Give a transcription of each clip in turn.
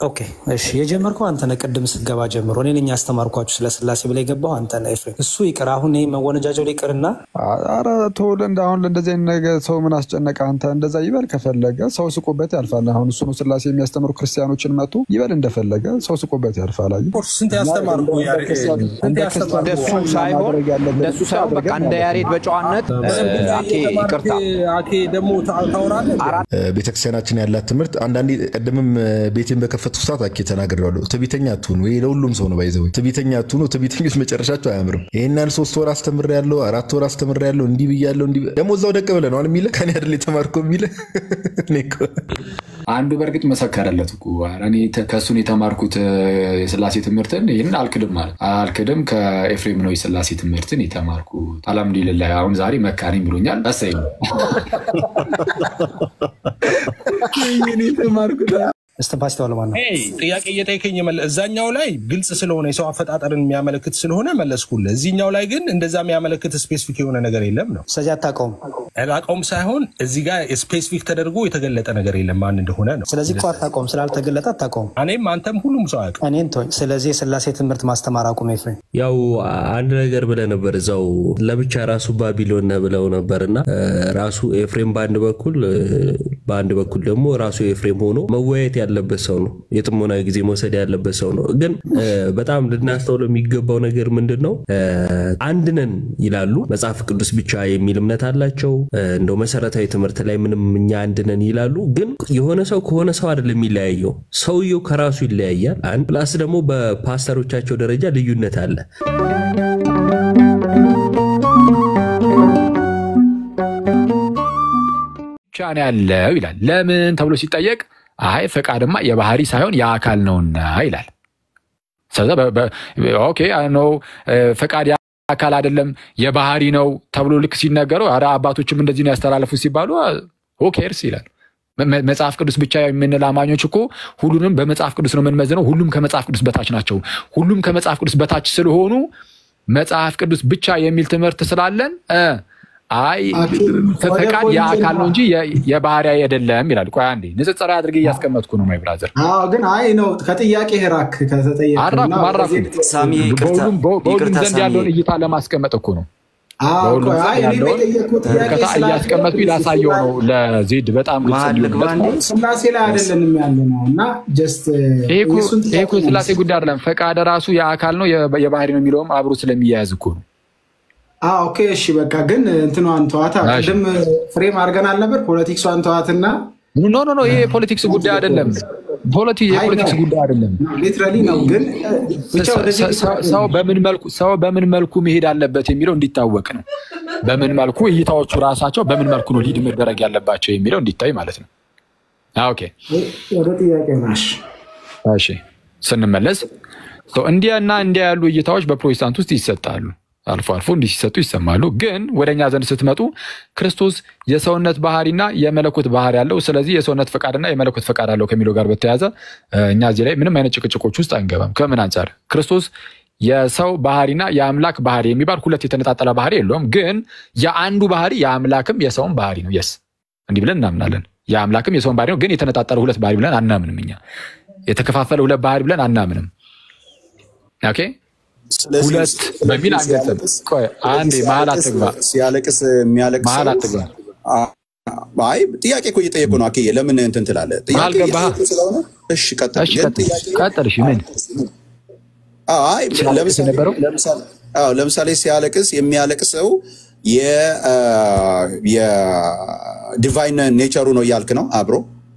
ኦኬ እሺ፣ የጀመርከው አንተ ነህ። ቅድም ስትገባ ጀምሮ እኔ ነኝ ያስተማርኳችሁ ስለ ስላሴ ብለህ የገባው አንተ ነህ ኤፍሬም። እሱ ይቅር፣ አሁን ይህ መወነጃጀል ይቅርና አረ ተው፣ እንደ አሁን ለእንደዚህ አይነት ነገር ሰው ምን አስጨነቀ? አንተ እንደዛ ይበል ከፈለገ ሰው ስቆበት ያልፋል። አሁን እሱ ነው ስላሴ የሚያስተምሩ ክርስቲያኖችን መጡ ይበል እንደፈለገ ሰው ስቆበት ያልፋል። አየህ ስንት ያስተማርኩ እንደሱ ሳይሆን እንደሱ ሳይሆን በቃ እንደ ያሬድ በጨዋነት አኬ ይቅርታ አኬ ደግሞ ታወራለህ። ቤተክርስቲያናችን ያላት ትምህርት አንዳንዴ ቀደምም ቤቴን በከፈትኩ ሰዓት አኬ ተናግሬዋለሁ። ትዕቢተኛ አትሁኑ። ይሄ ለሁሉም ሰው ነው ባይዘው ትዕቢተኛ አትሁኑ። ትዕቢተኞች መጨረሻቸው አያምርም። ይሄን ያህል ሶስት ወር አስተምሬያለሁ፣ አራት ወር አስተምሬያለሁ፣ እንዲህ ብያለሁ፣ እንዲህ ደግሞ እዛው ደቅ ብለህ ነው አሁን የሚልህ ከኔ አይደል የተማርከው የሚልህ እኔ እኮ አንዱ በእርግጥ መሰከረለት እኮ ኧረ እኔ ተ- ከእሱን የተማርኩት እ፣ የስላሴ ትምህርትን ይህንን አልክድም ማለት አልክድም ከኤፍሬም ነው የስላሴ ትምህርትን የተማርኩት አልሐምዱሊላህ አሁን ዛሬ መካሪም ብሎኛል እሰይ ነው እስትንፋስ ተዋለ ማነው? ሄይ፣ ጥያቄ እየጠየቀኝ የመለ- እዛኛው ላይ ግልጽ ስለሆነ የሰው አፈጣጠርን የሚያመለክት ስለሆነ መለስኩልህ። እዚኛው ላይ ግን እንደዛ የሚያመለክት ስፔሲፊክ የሆነ ነገር የለም ነው። ስለዚህ አታውቀውም። አላውቀውም ሳይሆን እዚህ ጋር ስፔሲፊክ ተደርጎ የተገለጠ ነገር የለም ማን እንደሆነ ነው። ስለዚህ እኮ አታውቀውም፣ ስላልተገለጠ አታውቀውም። እኔም አንተም ሁሉም ሰው አያውቅም። እኔን ተወኝ። ስለዚህ የስላሴ ትምህርት ማስተማር አቁም ኤፍሬም። ያው አንድ ነገር ብለህ ነበር እዛው ለብቻ ራሱ ባቢሎን ነህ ብለው ነበር እና ራሱ ኤፍሬም በአንድ በኩል እ፣ በአንድ በኩል ደግሞ ራሱ ኤፍሬም ሆኖ መወያየት ያለበት ሰው ነው። የጥሞና ጊዜ መውሰድ ያለበት ሰው ነው። ግን እ፣ በጣም ልናስተውለው የሚገባው ነገር ምንድን ነው? እ፣ አንድ ነን ይላሉ። መጽሐፍ ቅዱስ ብቻ የሚል እምነት አላቸው። እ፣ እንደው መሰረታዊ ትምህርት ላይ ምንም እኛ አንድ ነን ይላሉ። ግን የሆነ ሰው ከሆነ ሰው አይደለም የሚለያየው፣ ሰውየው ከራሱ ይለያያል። አንድ ፕላስ ደግሞ በፓስተሮቻቸው ደረጃ ልዩነት አለ። ብቻ ነው ያለው ይላል። ለምን ተብሎ ሲጠየቅ አይ ፈቃድማ የባህሪ ሳይሆን የአካል ነውና ይላል። ስለዚ ኦኬ ነው ፈቃድ የአካል አይደለም የባህሪ ነው ተብሎ ልክ ሲነገረው ኧረ አባቶችም እንደዚህ ነው ያስተላለፉት ሲባሉ ኦኬርስ ይላል። መ- መ- መጽሐፍ ቅዱስ ብቻ የምንል አማኞች እኮ ሁሉንም በመጽሐፍ ቅዱስ ነው የምንመዝነው። ሁሉም ከመጽሐፍ ቅዱስ በታች ናቸው። ሁሉም ከመጽሐፍ ቅዱስ በታች ስለሆኑ መጽሐፍ ቅዱስ ብቻ የሚል ትምህርት ስላለን እ አይ ፈቃድ የአካል ነው እንጂ የ- የባህሪ አይደለም ይላል። ቆይ አንዴ ንጽጽራዊ አድርጌ እያስቀመጥኩ ነው ማይ ብራዘር። አዎ ግን አይ ነው ከጥያቄ ራክ ከተጠየቅ አራኩም አራኩም ሳሚ ይቅርታ በሁሉም በሁሉም ይቅርታ ዘንድ ሳሚ ያለውን እይታ ለማስቀመጥ እኮ ነው። አዎ በሁሉም ቆይ አይ ዘንድ እኔ ያለውን በጠየቅኩት ጥያቄ ከታ ስላለ እያስቀመጥኩ ላሳየው ነው ለዜድ በጣም ግልጽ መሀል ልግባ እንዲሆንለት እንዴ? ስላሴ ላይ አይደለንም ያለ ነው እና ጀስት ይሄ እኮ የእሱን ይሄ እኮ ጥያቄ የስላሴ ጉዳይ አይደለም። ፈቃደ ራሱ የአካል ነው የ- የባህሪ ነው የሚለውም አብሮ ስለሚያያዝ እኮ ነው። አዎ ኦኬ እሺ በቃ ግን እንትኗን ተዋታ እሺ። ቅድም ፍሬም አድርገን አልነበር ፖለቲክሷን ተዋትና ኖ ኖ ኖ ይሄ የፖለቲክስ ጉዳይ አይደለም። ፖለቲ የፖለቲክስ ጉዳይ አይደለም። ሊትራሊ ነው ግን ብቻ ወደዚህ ሰ- ሰ- ሰው በምን መልኩ ሰው በምን መልኩ መሄድ አለበት የሚለው እንዲታወቅ ነው። በምን መልኩ እይታዎቹ ራሳቸው በምን መልኩ ነው ሊድ መደረግ ያለባቸው የሚለው እንዲታይ ማለት ነው። አዎ፣ ኦኬ ወደ ጥያቄ ናሽ እሺ ስንመለስ ሰው እንዲያ እና እንዲያ ያሉ እይታዎች በፕሮቴስታንት ውስጥ ይሰጣሉ። አልፎ አልፎ እንዲህ ሲሰጡ ይሰማሉ። ግን ወደ እኛ ዘንድ ስትመጡ ክርስቶስ የሰውነት ባህሪና የመለኮት ባህሪ ያለው፣ ስለዚህ የሰውነት ፈቃድና የመለኮት ፈቃድ አለው ከሚለው ጋር በተያያዘ እ፣ እኛ እዚህ ላይ ምንም አይነት ጭቅጭቆች ውስጥ አንገባም። ከምን አንጻር ክርስቶስ የሰው ባህሪና የአምላክ ባህሪ የሚባል ሁለት የተነጣጠለ ባህሪ የለውም። ግን የአንዱ ባህሪ የአምላክም የሰውም ባህሪ ነው። የስ እንዲህ ብለን እናምናለን። የአምላክም የሰውን ባህሪ ነው። ግን የተነጣጠለ ሁለት ባህሪ ብለን አናምንም። እኛ የተከፋፈለ ሁለት ባህሪ ብለን አናምንም። ኦኬ ሁለት በሚል አንገልጽም። ቆይ አንዴ መሀል አትግባ፣ ሲያለቅስ የሚያለቅስ መሀል ሰው- አትግባ። አይ ጥያቄ እኮ እየጠየቁ ነው። አኬ ለምን እንትን ትላለህ? ጥያቄ መሀል ገባህ? እየጠየቁ ስለሆነ እሺ ቀጥል። እሺ ግን ቀጥል፣ ጥያቄ ቀጥል። እሺ ምን አይ ሲያለቅስ ለምሳሌ የነበረው? ለምሳሌ- አዎ፣ ለምሳሌ ሲያለቅስ የሚያለቅሰው የዲቫይን ኔቸሩ ነው እያልክ ነው አብሮ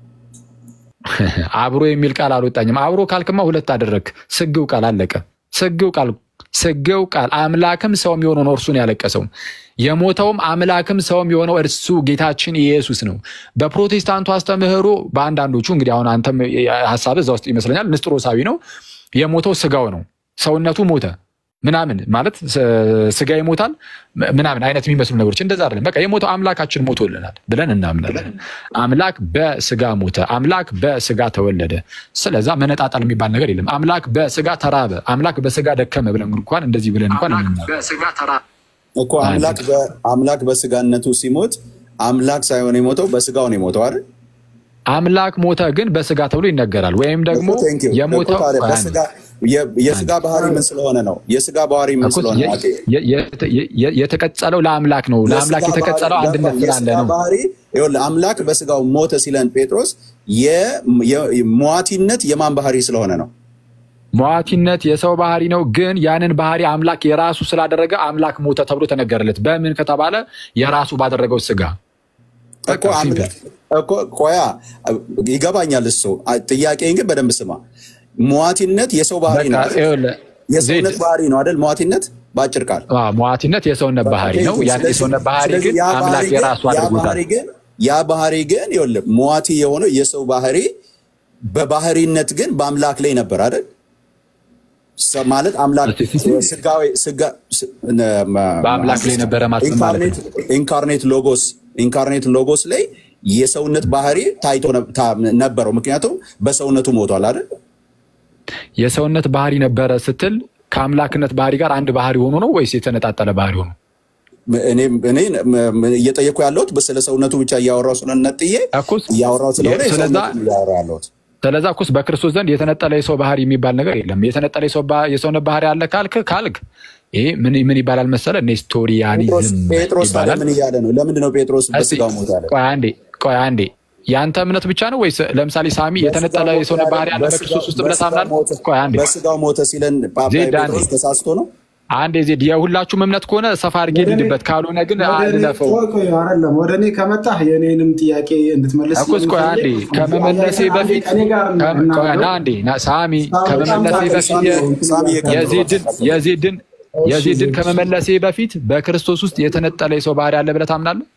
አብሮ የሚል ቃል አልወጣኝም። አብሮ ካልክማ ሁለት አደረግ። ስግው ቃል አለቀ። ስግው ቃል ስግው ቃል አምላክም ሰውም የሆነው ነው እርሱን ያለቀሰው የሞተውም አምላክም ሰውም የሆነው እርሱ ጌታችን ኢየሱስ ነው። በፕሮቴስታንቱ አስተምህሮ በአንዳንዶቹ እንግዲህ አሁን አንተም ሀሳብ እዛ ውስጥ ይመስለኛል ንስጥሮሳዊ ነው። የሞተው ስጋው ነው፣ ሰውነቱ ሞተ ምናምን ማለት ስ- ስጋ ይሞታል ም- ምናምን አይነት የሚመስሉ ነገሮች እንደዛ አይደለም። በቃ የሞተው አምላካችን ሞቶልናል ብለን እናምናለን። አምላክ በስጋ ሞተ፣ አምላክ በስጋ ተወለደ። ስለዛ መነጣጠል የሚባል ነገር የለም። አምላክ በስጋ ተራበ፣ አምላክ በስጋ ደከመ ብለን እንኳን እንደዚህ ብለን እንኳን እንናገር እኮ አምላክ በ- አምላክ በስጋነቱ ሲሞት አምላክ ሳይሆን የሞተው በስጋው ነው የሞተው አይደል? አምላክ ሞተ ግን በስጋ ተብሎ ይነገራል። ወይም ደግሞ እኮ thank you። የሞተው እኮ ታዲያ ቆይ አንዴ። በስጋ- የ- የስጋ ባህሪ ምን ስለሆነ ነው? የስጋ ባህሪ ምን እኮ ስለሆነ ነው? የ- የ- የ- የ- የተቀጸለው ለአምላክ ነው። ለአምላክ የስጋ የተቀጸለው ባህሪ- አንድነት ገባኝ። ስላለ የስጋ ነው። ባህሪ ይኸውልህ፣ አምላክ በስጋው ሞተ ሲለን ጴጥሮስ የ- የ- ሟቲነት የማን ባህሪ ስለሆነ ነው? ሟቲነት የሰው ባህሪ ነው። ግን ያንን ባህሪ አምላክ የራሱ ስላደረገ አምላክ ሞተ ተብሎ ተነገረለት። በምን ከተባለ የራሱ ባደረገው ስጋ እኮ አምላክ እኮ ቆያ ይገባኛል። እሱ ጥያቄን ግን በደንብ ስማ። ሟቲነት የሰው ባህሪ ነው አይደል? ይኸውልህ፣ የሰውነት ባህሪ ነው አይደል? ሟቲነት በአጭር ቃል አዎ፣ ሟቲነት የሰውነት ባህሪ ነው። ያን ስለዚህ- የሰውነት ባህሪ ስለዚህ ግን ያ ባህሪ አምላክ ግን- የራሱ ያ አድርጎታል። ባህሪ ግን ያ ባህሪ ግን ይኸውልህ ሟቲ የሆነው የሰው ባህሪ በባህሪነት ግን በአምላክ ላይ ነበር አይደል? ሰ- ማለት አምላክ ስጋዊ ስጋ ስ- ነ- መ- በአምላክ ላይ ነበረ ማለት ምን ማለት ነው? ኢንካርኔት- ኢንካርኔት ሎጎስ ኢንካርኔት ሎጎስ ላይ የሰውነት ባህሪ ታይቶ ነ- ታ- ነበረው። ምክንያቱም በሰውነቱ ሞቷል አይደል? የሰውነት ባህሪ ነበረ ስትል ከአምላክነት ባህሪ ጋር አንድ ባህሪ ሆኖ ነው ወይስ የተነጣጠለ ባህሪ ሆኖ? እኔ እኔ ም- ም- እየጠየኩ ያለሁት ስለ ሰውነቱ ብቻ እያወራው ስለነጥዬ እያወራው ስለሆነ ስለዛ የሰውነቱን እያወራው ያለሁት ስለዛ እኮስ በክርስቶስ ዘንድ የተነጠለ የሰው ባህሪ የሚባል ነገር የለም። የተነጠለ የሰው ባ- የሰውነት ባህሪ አለ ካልክ ካልክ ይሄ ምን ምን ይባላል መሰለ ኔስቶሪያኒዝም ጴጥሮስ ታዲያ ይባላል። ምን እያለ ነው? ለምንድን ነው ጴጥሮስ እስቲ በስጋው ሞት ያለ? ቆይ አንዴ ቆይ አንዴ የአንተ እምነት ብቻ ነው ወይስ ለምሳሌ ሳሚ የተነጠለ የሰውነት ባህሪ አለ በክርስቶስ ውስጥ ብለህ ታምናለህ? ቆይ አንዴ በስጋው ሞተ ሲለን ጳጳ ዜድ አንዴ ጴጥሮስ ተሳስቶ ነው? አንዴ ዜድ የሁላችሁም እምነት ከሆነ ሰፋ አድርጌ ልሂድበት፣ ካልሆነ ግን አልለፈው። ቆይ ቆይ አይደለም ወደ እኔ ከመጣህ የእኔንም ጥያቄ እንድትመልስ እኮስ ቆይ አንዴ ከመመለሴ በፊት ከኔ ጋር ከም- ቆይ ና አንዴ ና ሳሚ ከመመለሴ በፊት የ- የዜድን የዜድን የዜድን ከመመለሴ በፊት በክርስቶስ ውስጥ የተነጠለ የሰው ባህሪ አለ ብለህ ታምናለህ?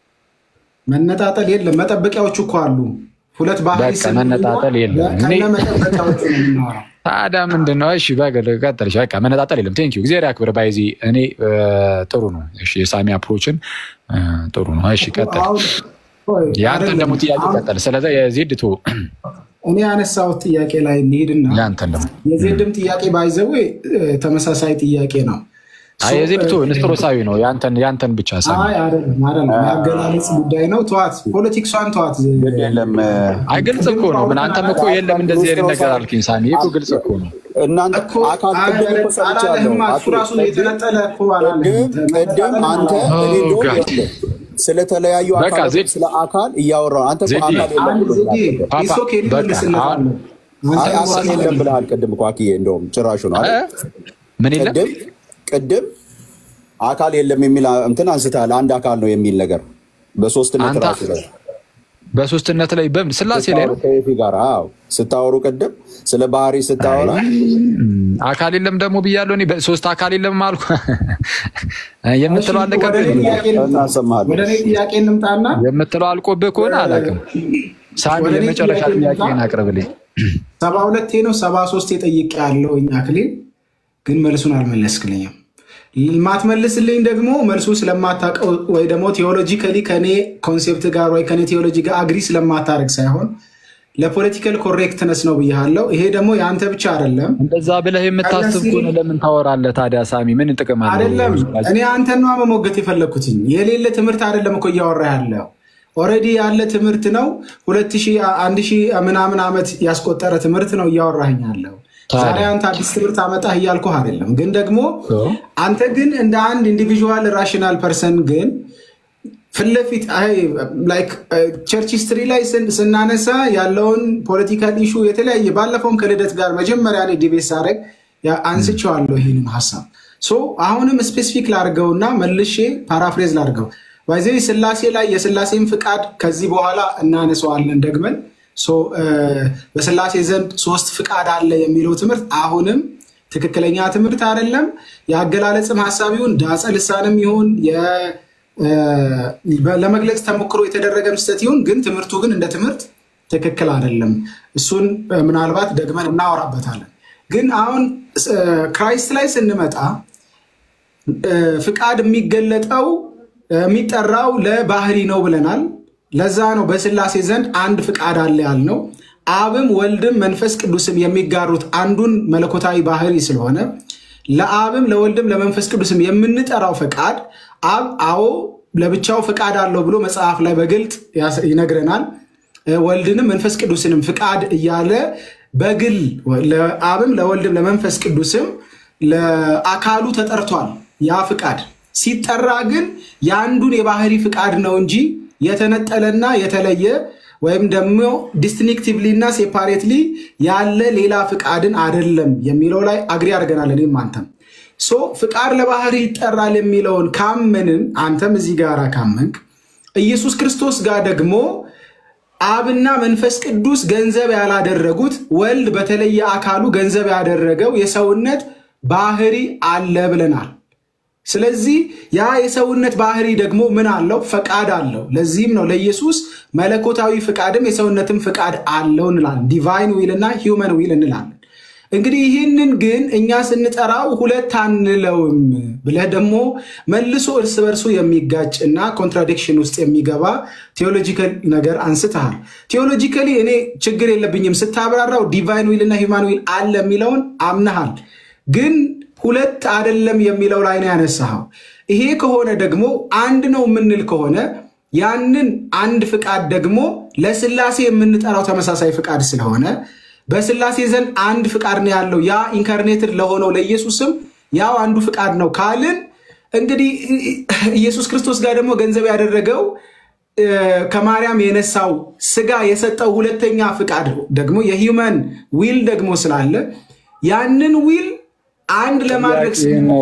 መነጣጠል የለም። መጠበቂያዎች እኮ አሉ። ሁለት ባህሪ በቃ መነጣጠል የለም። እኔ- ከነ መጠበቂያዎቹ ነው የምናወራው። ታዲያ ምንድን ነው? እሺ በግል ቀጥልሽ። በቃ መነጣጠል የለም። ቴንኪው እግዚአብሔር ያክብር። ባይዚ እኔ እ፣ ጥሩ ነው። እሺ የሳሚ አፕሮችን እ፣ ጥሩ ነው። እሺ ቀጥል። ቆይ የአንተን አይደለም። ደግሞ ጥያቄ አሁን ቀጥል። ስለዚ የዜድ ቶ እኔ ያነሳሁት ጥያቄ ላይ እንሂድና የአንተን ደግሞ የዜድም ጥያቄ ባይዘዌ ተመሳሳይ ጥያቄ ነው። አይ የዜድ ቶ ንስጥሮሳዊ ነው። የአንተን የአንተን ብቻ ሳሚ አይ አይደለም አይደለም፣ የአገላለጽ ጉዳይ ነው። ተዋት፣ ፖለቲክሷን ተዋት። የለም አይ ግልጽ እኮ ነው። ምን አንተም እኮ የለም እንደዚህ አይነት ነገር አልክኝ ሳሚ። ይህ እኮ ግልጽ እኮ ነው። እናንተ አካል ቅድም እኮ ሰምቻለሁ። አላለህማ፣ እሱ ራሱ የተነጠለ እኮ አላለህም። ቅድም አንተ እኔ እንደውም ይኸውልህ፣ ስለተለያዩ በቃ አካላት ዜድ- ስለ አካል እያወራሁ አንተ እኮ ዜድ- አካል የለም አንድ ብለሃል ዜዴ ቅድም። ፓፓ፣ ኢሶኬ በቃ ልመልስልሃለሁ። አይ አንተ አካል የለም ብለሃል ቅድም እኮ አክዬ፣ እንደውም ጭራሹ ነው አይደል? ምን የለም ቅድም ቅድም አካል የለም የሚል እንትን አንስተሃል። አንድ አካል ነው የሚል ነገር በሶስትነት አንተ ራሱ ላይ በሶስትነት ላይ በምን ስላሴ ላይ ነው ከኤፊ ጋር አዎ፣ ስታወሩ ቅድም ስለ ባህሪ ስታወራ አካል የለም ደግሞ ብያለሁ። እኔ ሶስት አካል የለም አልኩ የምትለው ወደ እኔ አለቀብህ ጥያቄ እንምጣ። እናሰማሃለን። ወደ እኔ ጥያቄ እንምጣና የምትለው አልቆብህ ከሆነ አላውቅም። ሳሚ ወደ እኔ የመጨረሻ ጥያቄ እንምጣ። ጥያቄን አቅርብልኝ። ሰባ ሁለቴ ነው ሰባ ሶስት የጠይቅ ያለው እኛ ክሌል ግን መልሱን አልመለስክልኝም። ማትመልስልኝ ደግሞ መልሱ ስለማታውቀው ወይ ደግሞ ቴዎሎጂካሊ ከኔ ኮንሴፕት ጋር ወይ ከኔ ቴዎሎጂ ጋር አግሪ ስለማታደርግ ሳይሆን ለፖለቲካል ኮሬክትነስ ነው ብያለው። ይሄ ደግሞ የአንተ ብቻ አይደለም እንደዛ ብለህ የምታስብ ከሆነ ለምን ታወራለህ ታዲያ? ሳሚ ምን ጥቅም አለው? አይደለም። እኔ አንተን ነዋ መሞገት የፈለግኩትኝ የሌለ ትምህርት አይደለም እኮ እያወራ ያለው ኦልሬዲ ያለ ትምህርት ነው። ሁለት ሺህ አንድ ሺህ ምናምን ዓመት ያስቆጠረ ትምህርት ነው እያወራኝ ያለው። ዛሬ አንተ አዲስ ትምህርት አመጣህ እያልኩህ አይደለም። ግን ደግሞ አንተ ግን እንደ አንድ ኢንዲቪዥዋል ራሽናል ፐርሰን ግን ፊት ለፊት ቸርች ሂስትሪ ላይ ስን- ስናነሳ ያለውን ፖለቲካል ኢሹ የተለያየ ባለፈውም ከልደት ጋር መጀመሪያ ላይ ዲቤት ሳደርግ ያ- አንስቼዋለሁ ይህንን ሀሳብ ሶ አሁንም ስፔሲፊክ ላድርገውና መልሼ ፓራፍሬዝ ላድርገው ባይዘ ስላሴ ላይ የስላሴን ፍቃድ ከዚህ በኋላ እናነሰዋለን ደግመን ሶ እ፣ በስላሴ ዘንድ ሶስት ፍቃድ አለ የሚለው ትምህርት አሁንም ትክክለኛ ትምህርት አይደለም። የአገላለጽም ሀሳብ ይሁን ዳጸ ልሳንም ይሁን የ- እ፣ በ- ለመግለጽ ተሞክሮ የተደረገ ስህተት ይሁን ግን ትምህርቱ ግን እንደ ትምህርት ትክክል አይደለም። እሱን እ፣ ምናልባት ደግመን እናወራበታለን። ግን አሁን እ፣ ክራይስት ላይ ስንመጣ እ፣ ፍቃድ የሚገለጠው እ፣ የሚጠራው ለባህሪ ነው ብለናል። ለዛ ነው በስላሴ ዘንድ አንድ ፍቃድ አለ ያልነው። አብም ወልድም መንፈስ ቅዱስም የሚጋሩት አንዱን መለኮታዊ ባህሪ ስለሆነ ለአብም ለወልድም ለመንፈስ ቅዱስም የምንጠራው ፈቃድ አብ አዎ ለብቻው ፈቃድ አለው ብሎ መጽሐፍ ላይ በግልጥ ያስ- ይነግረናል። ወልድንም መንፈስ ቅዱስንም ፍቃድ እያለ በግል ለአብም ለወልድም ለመንፈስ ቅዱስም ለአካሉ ተጠርቷል። ያ ፍቃድ ሲጠራ ግን የአንዱን የባህሪ ፍቃድ ነው እንጂ የተነጠለና የተለየ ወይም ደግሞ ዲስቲንክቲቭሊ እና ሴፓሬትሊ ያለ ሌላ ፍቃድን አይደለም የሚለው ላይ አግሪ አድርገናል። እኔም አንተም ሶ ፍቃድ ለባህሪ ይጠራል የሚለውን ካመንን አንተም እዚህ ጋር ካመንክ ኢየሱስ ክርስቶስ ጋር ደግሞ አብና መንፈስ ቅዱስ ገንዘብ ያላደረጉት ወልድ በተለየ አካሉ ገንዘብ ያደረገው የሰውነት ባህሪ አለ ብለናል። ስለዚህ ያ የሰውነት ባህሪ ደግሞ ምን አለው? ፈቃድ አለው። ለዚህም ነው ለኢየሱስ መለኮታዊ ፍቃድም የሰውነትም ፍቃድ አለው እንላለን። ዲቫይን ዊል እና ሂውመን ዊል እንላለን። እንግዲህ ይህንን ግን እኛ ስንጠራው ሁለት አንለውም ብለህ ደግሞ መልሶ እርስ በርሱ የሚጋጭ እና ኮንትራዲክሽን ውስጥ የሚገባ ቴዎሎጂካል ነገር አንስተሃል። ቴዎሎጂካሊ እኔ ችግር የለብኝም ስታብራራው ዲቫይን ዊል እና ሂውማን ዊል አለ የሚለውን አምነሃል። ግን ሁለት አይደለም የሚለው ላይ ነው ያነሳኸው። ይሄ ከሆነ ደግሞ አንድ ነው የምንል ከሆነ ያንን አንድ ፍቃድ ደግሞ ለስላሴ የምንጠራው ተመሳሳይ ፍቃድ ስለሆነ በስላሴ ዘንድ አንድ ፍቃድ ነው ያለው። ያ ኢንካርኔትድ ለሆነው ለኢየሱስም ያው አንዱ ፍቃድ ነው ካልን እንግዲህ ኢየሱስ ክርስቶስ ጋር ደግሞ ገንዘብ ያደረገው ከማርያም የነሳው ስጋ የሰጠው ሁለተኛ ፍቃድ ደግሞ የሂውመን ዊል ደግሞ ስላለ ያንን ዊል አንድ ለማድረግ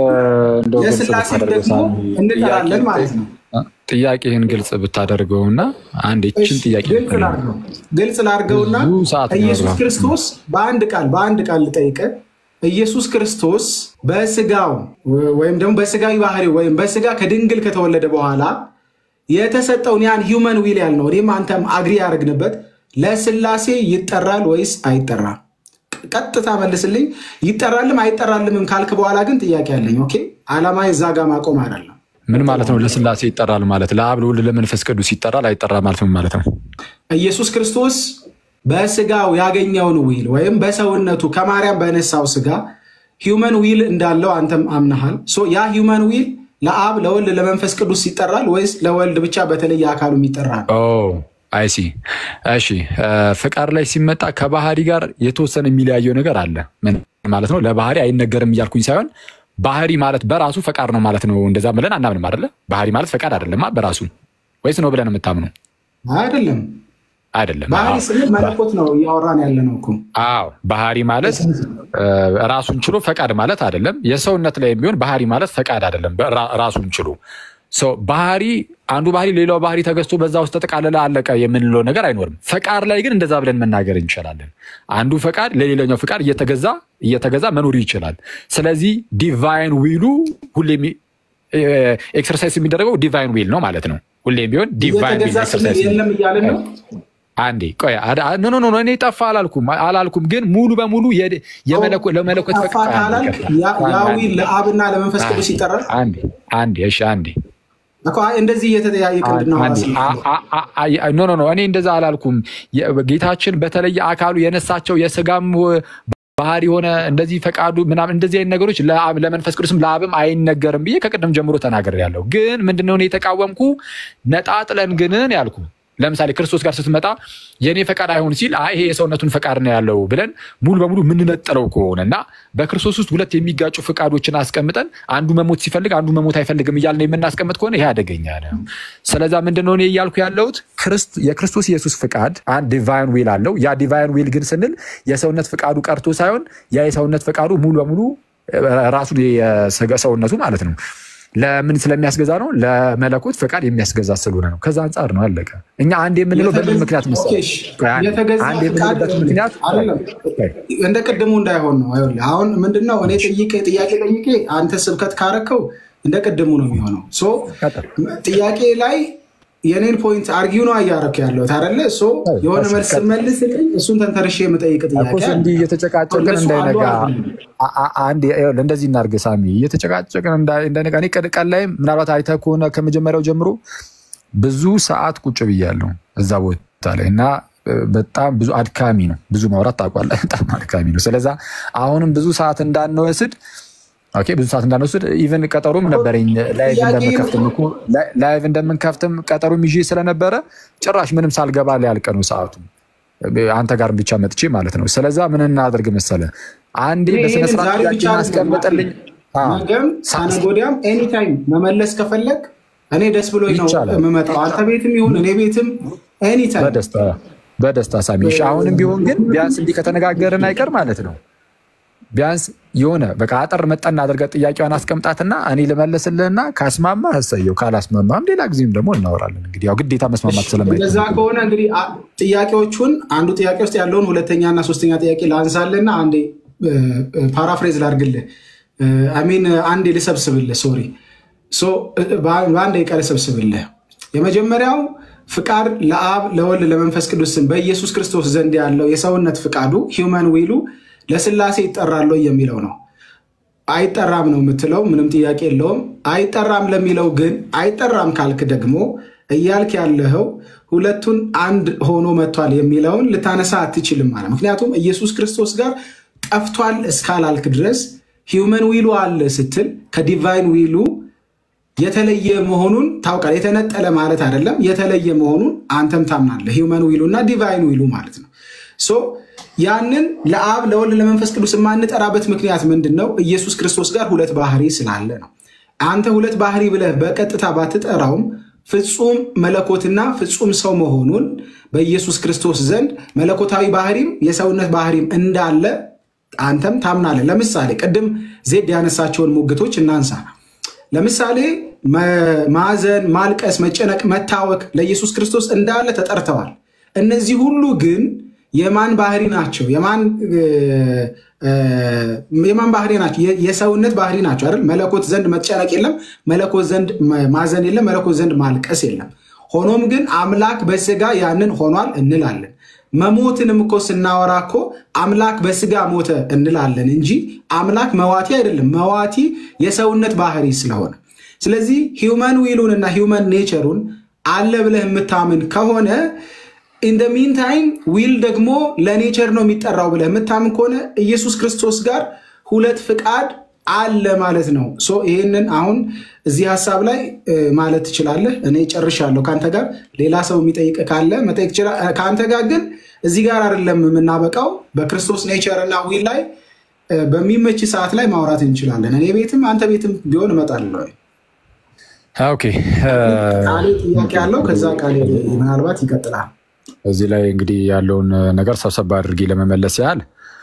ለስላሴ ደግሞ እንጠራለን ማለት ነው። ጥያቄህን ግልጽ ብታደርገውና አንድ ይችን ጥያቄ ግልጽ ላድርገውና ኢየሱስ ክርስቶስ በአንድ ቃል በአንድ ቃል ልጠይቀ ኢየሱስ ክርስቶስ በስጋው ወይም ደግሞ በስጋዊ ባህሪ ወይም በስጋ ከድንግል ከተወለደ በኋላ የተሰጠውን ያን ሂውመን ዊል ያልነው እኔም አንተም አግሪ ያደረግንበት ለስላሴ ይጠራል ወይስ አይጠራም? ቀጥታ መልስልኝ። ይጠራልም አይጠራልምም ካልክ በኋላ ግን ጥያቄ አለኝ። ኦኬ፣ አላማ እዛ ጋር ማቆም አይደለም። ምን ማለት ነው? ለስላሴ ይጠራል ማለት ለአብ ለወልድ ለመንፈስ ቅዱስ ይጠራል አይጠራል ማለት ምን ማለት ነው? ኢየሱስ ክርስቶስ በስጋው ያገኘውን ዊል ወይም በሰውነቱ ከማርያም በነሳው ስጋ ሂውመን ዊል እንዳለው አንተም አምናሃል። ያ ሂውመን ዊል ለአብ ለወልድ ለመንፈስ ቅዱስ ይጠራል ወይስ ለወልድ ብቻ በተለየ አካሉ ይጠራል? አይሲ እሺ፣ ፍቃድ ላይ ሲመጣ ከባህሪ ጋር የተወሰነ የሚለያየው ነገር አለ። ምን ማለት ነው? ለባህሪ አይነገርም እያልኩኝ ሳይሆን ባህሪ ማለት በራሱ ፈቃድ ነው ማለት ነው። እንደዛ ብለን አናምንም አይደለ? ባህሪ ማለት ፈቃድ አይደለማ በራሱ ወይስ ነው ብለን የምታምኑ? አይደለም አይደለም። ባህሪ ስንል መለኮት ነው እያወራን ያለ ነው እኮ። አዎ ባህሪ ማለት ራሱን ችሎ ፈቃድ ማለት አይደለም። የሰውነት ላይ የሚሆን ባህሪ ማለት ፈቃድ አይደለም ራሱን ችሎ ባህሪ አንዱ ባህሪ ሌላው ባህሪ ተገዝቶ በዛ ውስጥ ተጠቃለለ አለቀ የምንለው ነገር አይኖርም። ፈቃድ ላይ ግን እንደዛ ብለን መናገር እንችላለን። አንዱ ፈቃድ ለሌላኛው ፈቃድ እየተገዛ እየተገዛ መኖር ይችላል። ስለዚህ ዲቫይን ዊሉ ሁሌም ኤክሰርሳይዝ የሚደረገው ዲቫይን ዊል ነው ማለት ነው። ሁሌም ቢሆን ዲቫይን ዊል ኤክሰርሳይዝ የለም እያልን ነው። አንዴ ቆይ ኖ ኖ ኖ እኔ ጠፋ አላልኩም አላልኩም፣ ግን ሙሉ በሙሉ ለመለኮት ጠፋ ካላልክ ያ ዊል ለአብና ለመንፈስ ቅዱስ ይጠራል። አንዴ አንዴ እሺ አንዴ እንደዚህ እየተጠያየቅ ኖ ኖ ኖ እኔ እንደዛ አላልኩም። ጌታችን በተለየ አካሉ የነሳቸው የስጋም ባህሪ የሆነ እንደዚህ ፈቃዱ ምናምን እንደዚህ አይነት ነገሮች ለመንፈስ ቅዱስም ለአብም አይነገርም ብዬ ከቅድም ጀምሮ ተናግሬያለሁ። ግን ምንድነው እኔ የተቃወምኩ ነጣጥለን ግንን ያልኩ ለምሳሌ ክርስቶስ ጋር ስትመጣ የእኔ ፈቃድ አይሆን ሲል ይሄ የሰውነቱን ፈቃድ ነው ያለው ብለን ሙሉ በሙሉ የምንነጥለው ከሆነ እና በክርስቶስ ውስጥ ሁለት የሚጋጩ ፈቃዶችን አስቀምጠን አንዱ መሞት ሲፈልግ አንዱ መሞት አይፈልግም እያልን የምናስቀምጥ ከሆነ ይሄ አደገኛ ነው። ስለዛ ምንድነው እኔ እያልኩ ያለሁት የክርስቶስ ኢየሱስ ፍቃድ አንድ ዲቫይን ዊል አለው። ያ ዲቫይን ዊል ግን ስንል የሰውነት ፈቃዱ ቀርቶ ሳይሆን ያ የሰውነት ፈቃዱ ሙሉ በሙሉ ራሱን ሰውነቱ ማለት ነው ለምን ስለሚያስገዛ ነው? ለመለኮት ፈቃድ የሚያስገዛ ስለሆነ ነው። ከዛ አንጻር ነው አለቀ። እኛ አንድ የምንለው በምን ምክንያት መሰለህ? አንድ የምንልበት ምክንያት እንደ ቅድሙ እንዳይሆን ነው። አሁን ምንድነው እኔ ጥያቄ ጥያቄ ጠይቄ አንተ ስብከት ካረከው እንደ ቅድሙ ነው የሚሆነው። ጥያቄ ላይ የኔን ፖይንት አርጊው ነው እያረክ ያለው ታደለ የሆነ መልስ መልስልኝ፣ እሱን ተንተርሼ የምጠይቅ ጥያቄ እንዲህ እየተጨቃጨቅን እንዳይነጋ እንደዚህ እናድርግ ሳሚ፣ እየተጨቃጨቅን እንዳይነጋ። እኔ ቀን ላይ ምናልባት አይተህ ከሆነ ከመጀመሪያው ጀምሮ ብዙ ሰዓት ቁጭ ብያለሁ እዛ ቦታ ላይ እና በጣም ብዙ አድካሚ ነው። ብዙ ማውራት ታውቃለህ፣ በጣም አድካሚ ነው። ስለዛ አሁንም ብዙ ሰዓት እንዳንወስድ ኦኬ ብዙ ሰዓት እንዳንወስድ ኢቨን ቀጠሮም ነበረኝ ላይቭ እንደምንከፍትም እኮ ላይቭ እንደምንከፍትም ቀጠሮም ይዤ ስለነበረ ጭራሽ ምንም ሳልገባ ሊያልቅ ነው ሰዓቱ አንተ ጋር ብቻ መጥቼ ማለት ነው። ስለዛ ምን እናድርግ መሰለ አንዴ በስነስርዓት አስቀምጥልኝ። ነገም ከነገ ወዲያም ኤኒታይም መመለስ ከፈለግ እኔ ደስ ብሎኝ ነው የምመጣው። አንተ ቤትም ይሁን እኔ ቤትም ኤኒታይም በደስታ በደስታ ሳሚሽ። አሁንም ቢሆን ግን ቢያንስ እንዲህ ከተነጋገርን አይቀር ማለት ነው ቢያንስ የሆነ በቃ አጠር መጠን አድርገህ ጥያቄዋን አስቀምጣትና እኔ ልመልስልህና ካስማማ እሰየው፣ ካላስማማም ሌላ ጊዜም ደግሞ እናወራለን። እንግዲህ ያው ግዴታ መስማማት ስለማይ እንደዛ ከሆነ እንግዲህ ጥያቄዎቹን አንዱ ጥያቄ ውስጥ ያለውን ሁለተኛና ሶስተኛ ጥያቄ ላንሳልህና አንዴ ፓራፍሬዝ ላድርግልህ፣ አሚን አንዴ ልሰብስብልህ፣ ሶሪ በአንድ ደቂቃ ልሰብስብልህ። የመጀመሪያው ፍቃድ ለአብ ለወልድ ለመንፈስ ቅዱስን በኢየሱስ ክርስቶስ ዘንድ ያለው የሰውነት ፍቃዱ ሂውመን ዊሉ ለስላሴ ይጠራል የሚለው ነው። አይጠራም ነው የምትለው፣ ምንም ጥያቄ የለውም። አይጠራም ለሚለው ግን አይጠራም ካልክ ደግሞ እያልክ ያለኸው ሁለቱን አንድ ሆኖ መጥቷል የሚለውን ልታነሳ አትችልም ማለት ምክንያቱም ኢየሱስ ክርስቶስ ጋር ጠፍቷል እስካላልክ ድረስ ሂውመን ዊሉ አለ ስትል ከዲቫይን ዊሉ የተለየ መሆኑን ታውቃል። የተነጠለ ማለት አይደለም፣ የተለየ መሆኑን አንተም ታምናለህ። ሂውመን ዊሉ እና ዲቫይን ዊሉ ማለት ነው። ሶ ያንን ለአብ ለወልድ ለመንፈስ ቅዱስ የማንጠራበት ምክንያት ምንድን ነው? ኢየሱስ ክርስቶስ ጋር ሁለት ባህሪ ስላለ ነው። አንተ ሁለት ባህሪ ብለህ በቀጥታ ባትጠራውም ፍጹም መለኮትና ፍጹም ሰው መሆኑን በኢየሱስ ክርስቶስ ዘንድ መለኮታዊ ባህሪም የሰውነት ባህሪም እንዳለ አንተም ታምናለህ። ለምሳሌ ቅድም ዜድ ያነሳቸውን ሙግቶች እናንሳ። ለምሳሌ ማዘን፣ ማልቀስ፣ መጨነቅ፣ መታወክ ለኢየሱስ ክርስቶስ እንዳለ ተጠርተዋል። እነዚህ ሁሉ ግን የማን ባህሪ ናቸው? የማን ባህሪ ናቸው? የሰውነት ባህሪ ናቸው አይደል? መለኮት ዘንድ መጨነቅ የለም፣ መለኮት ዘንድ ማዘን የለም፣ መለኮት ዘንድ ማልቀስ የለም። ሆኖም ግን አምላክ በስጋ ያንን ሆኗል እንላለን። መሞትንም እኮ ስናወራ እኮ አምላክ በስጋ ሞተ እንላለን እንጂ አምላክ መዋቲ አይደለም። መዋቲ የሰውነት ባህሪ ስለሆነ ስለዚህ ሂውመን ዊሉን እና ሂውመን ኔቸሩን አለ ብለህ የምታምን ከሆነ ኢንደ ሚን ታይም ዊል ደግሞ ለኔቸር ነው የሚጠራው ብለህ የምታምን ከሆነ ኢየሱስ ክርስቶስ ጋር ሁለት ፍቃድ አለ ማለት ነው። ሶ ይህንን አሁን እዚህ ሀሳብ ላይ ማለት ትችላለህ። እኔ ጨርሻለሁ ከአንተ ጋር። ሌላ ሰው የሚጠይቅ ካለ መጠየቅ ይችላል። ከአንተ ጋር ግን እዚህ ጋር አይደለም የምናበቃው። በክርስቶስ ኔቸር እና ዊል ላይ በሚመች ሰዓት ላይ ማውራት እንችላለን። እኔ ቤትም አንተ ቤትም ቢሆን እመጣለሁ። ኦኬ ቃሌ ጥያቄ ያለው ከዛ ቃሌ ምናልባት ይቀጥላል። እዚህ ላይ እንግዲህ ያለውን ነገር ሰብሰብ አድርጌ ለመመለስ ያህል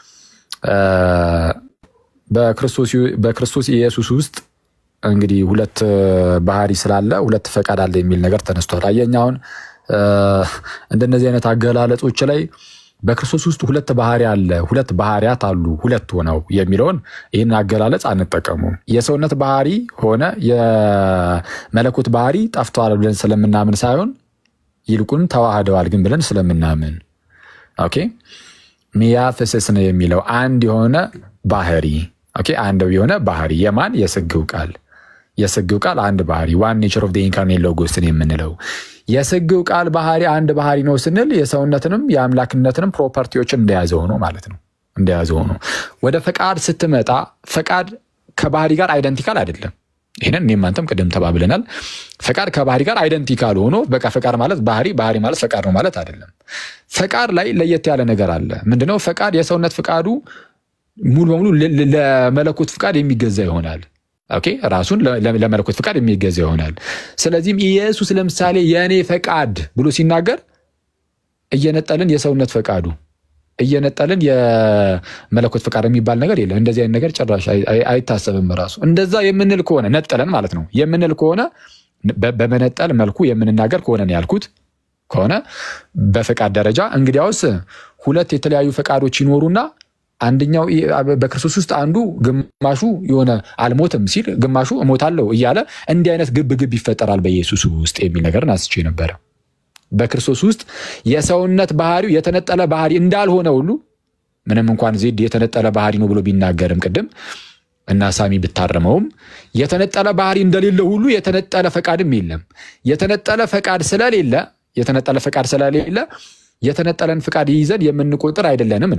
በክርስቶስ ኢየሱስ ውስጥ እንግዲህ ሁለት ባህሪ ስላለ ሁለት ፈቃድ አለ የሚል ነገር ተነስቷል። አየኝ አሁን እንደነዚህ አይነት አገላለጾች ላይ በክርስቶስ ውስጥ ሁለት ባህሪ አለ፣ ሁለት ባህሪያት አሉ፣ ሁለት ሆነው የሚለውን ይህን አገላለጽ አንጠቀሙም። የሰውነት ባህሪ ሆነ የመለኮት ባህሪ ጠፍተዋል ብለን ስለምናምን ሳይሆን ይልቁንም ተዋህደዋል ግን ብለን ስለምናምን ኦኬ ሚያፍስስ ነው የሚለው አንድ የሆነ ባህሪ ኦኬ አንድ የሆነ ባህሪ የማን የስግው ቃል የስግው ቃል አንድ ባህሪ ዋን ኔቸር ኦፍ ኢንካርኔት ሎጎስን የምንለው የስግው ቃል ባህሪ አንድ ባህሪ ነው ስንል የሰውነትንም የአምላክነትንም ፕሮፐርቲዎችን እንደያዘ ሆኖ ማለት ነው እንደያዘ ሆኖ ወደ ፈቃድ ስትመጣ ፈቃድ ከባህሪ ጋር አይደንቲካል አይደለም ይህንን እኔም አንተም ቅድም ተባብለናል። ፈቃድ ከባህሪ ጋር አይደንቲካል ሆኖ በቃ ፈቃድ ማለት ባህሪ፣ ባህሪ ማለት ፈቃድ ነው ማለት አይደለም። ፈቃድ ላይ ለየት ያለ ነገር አለ። ምንድነው? ፈቃድ የሰውነት ፈቃዱ ሙሉ በሙሉ ለመለኮት ፍቃድ የሚገዛ ይሆናል። ኦኬ ራሱን ለመለኮት ፍቃድ የሚገዛ ይሆናል። ስለዚህም ኢየሱስ ለምሳሌ የእኔ ፈቃድ ብሎ ሲናገር እየነጠልን የሰውነት ፈቃዱ እየነጠልን የመለኮት ፈቃድ የሚባል ነገር የለም። እንደዚህ አይነት ነገር ጭራሽ አይታሰብም። ራሱ እንደዛ የምንል ከሆነ ነጠለን ማለት ነው የምንል ከሆነ በመነጠል መልኩ የምንናገር ከሆነ ነው ያልኩት ከሆነ በፈቃድ ደረጃ እንግዲያውስ ሁለት የተለያዩ ፈቃዶች ይኖሩና አንደኛው በክርስቶስ ውስጥ አንዱ ግማሹ የሆነ አልሞትም ሲል ግማሹ እሞታለሁ እያለ እንዲህ አይነት ግብ ግብ ይፈጠራል በኢየሱስ ውስጥ የሚል ነገርን አስቼ ነበረ። በክርስቶስ ውስጥ የሰውነት ባህሪው የተነጠለ ባህሪ እንዳልሆነ ሁሉ ምንም እንኳን ዜድ የተነጠለ ባህሪ ነው ብሎ ቢናገርም ቅድም እና ሳሚ ብታረመውም የተነጠለ ባህሪ እንደሌለ ሁሉ የተነጠለ ፈቃድም የለም። የተነጠለ ፈቃድ ስለሌለ የተነጠለ ፈቃድ ስለሌለ የተነጠለን ፈቃድ ይዘን የምንቆጥር አይደለንም ነው።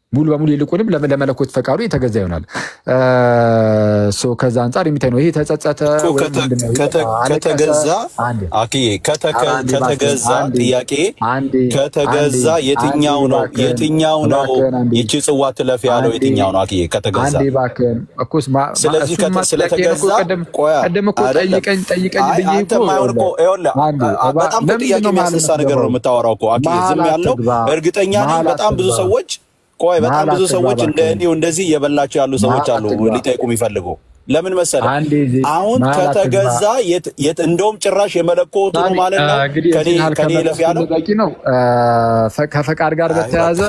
ሙሉ በሙሉ ይልቁንም ለመ- ለመለኮት ፈቃዱ የተገዛ ይሆናል። ሶ ከዛ አንጻር የሚታይ ነው። ይሄ ተጸጸተ እኮ ወይም ከተ- ምንድን ነው? ከተ- አለቀሰ? ከተገዛ አንዴ አክዬ ከተከ- ኧረ አንዴ እባክህን፣ ከተገዛ አንዴ ጥያቄ አንዴ ከተገዛ አንዴ የትኛው አንዴ ነው እባክህን፣ የትኛው ነው እባክህን አንዴ ይቺ ጽዋ ትለፍ ያለው አንዴ የትኛው ነው አክዬ ከተገዛ አንዴ እባክህን እኮስ ማ- ማ- ስለዚህ እሱንማ ከተ- ጥያቄን ስለተገዛ እኮ ቅድም ቆያ ቅድም እኮ አይደለም ጠይቀኝ ጠይቀኝ አይ ብዬ አንተ እኮ ማይሆን እኮ ይኸውልህ አንዴ አ- እባ- በጣም እኮ ለምንድን ጥያቄ ነው መሀል የሚያስነሳ ነገር ነው የምትገባው? የምታወራው እኮ አክዬ ዝም መሀል ያለው አትግባ፣ እርግጠኛ ነኝ መሀል በጣም ብዙ አትግባ፣ ሰዎች ቆይ በጣም መሀል ብዙ አትግባ ሰዎች እንደ እባክህን። እኔው እንደዚህ እየበላቸው ያሉ ሰዎች መሀል አሉ አትግባ። ሊጠይቁ የሚፈልጉ ለምን መሰለህ አንዴ ዜ- አሁን መሀል አትግባ። ከተገዛ የት- የት- እንደውም ጭራሽ የመለኮቱ ነው ማለት ነው እንግዲህ ከኔ የዚህን ያህል ከኔ ከመለስ ይለፍ ያለው በቂ ነው። ፈ- ከፈቃድ ጋር በተያያዘ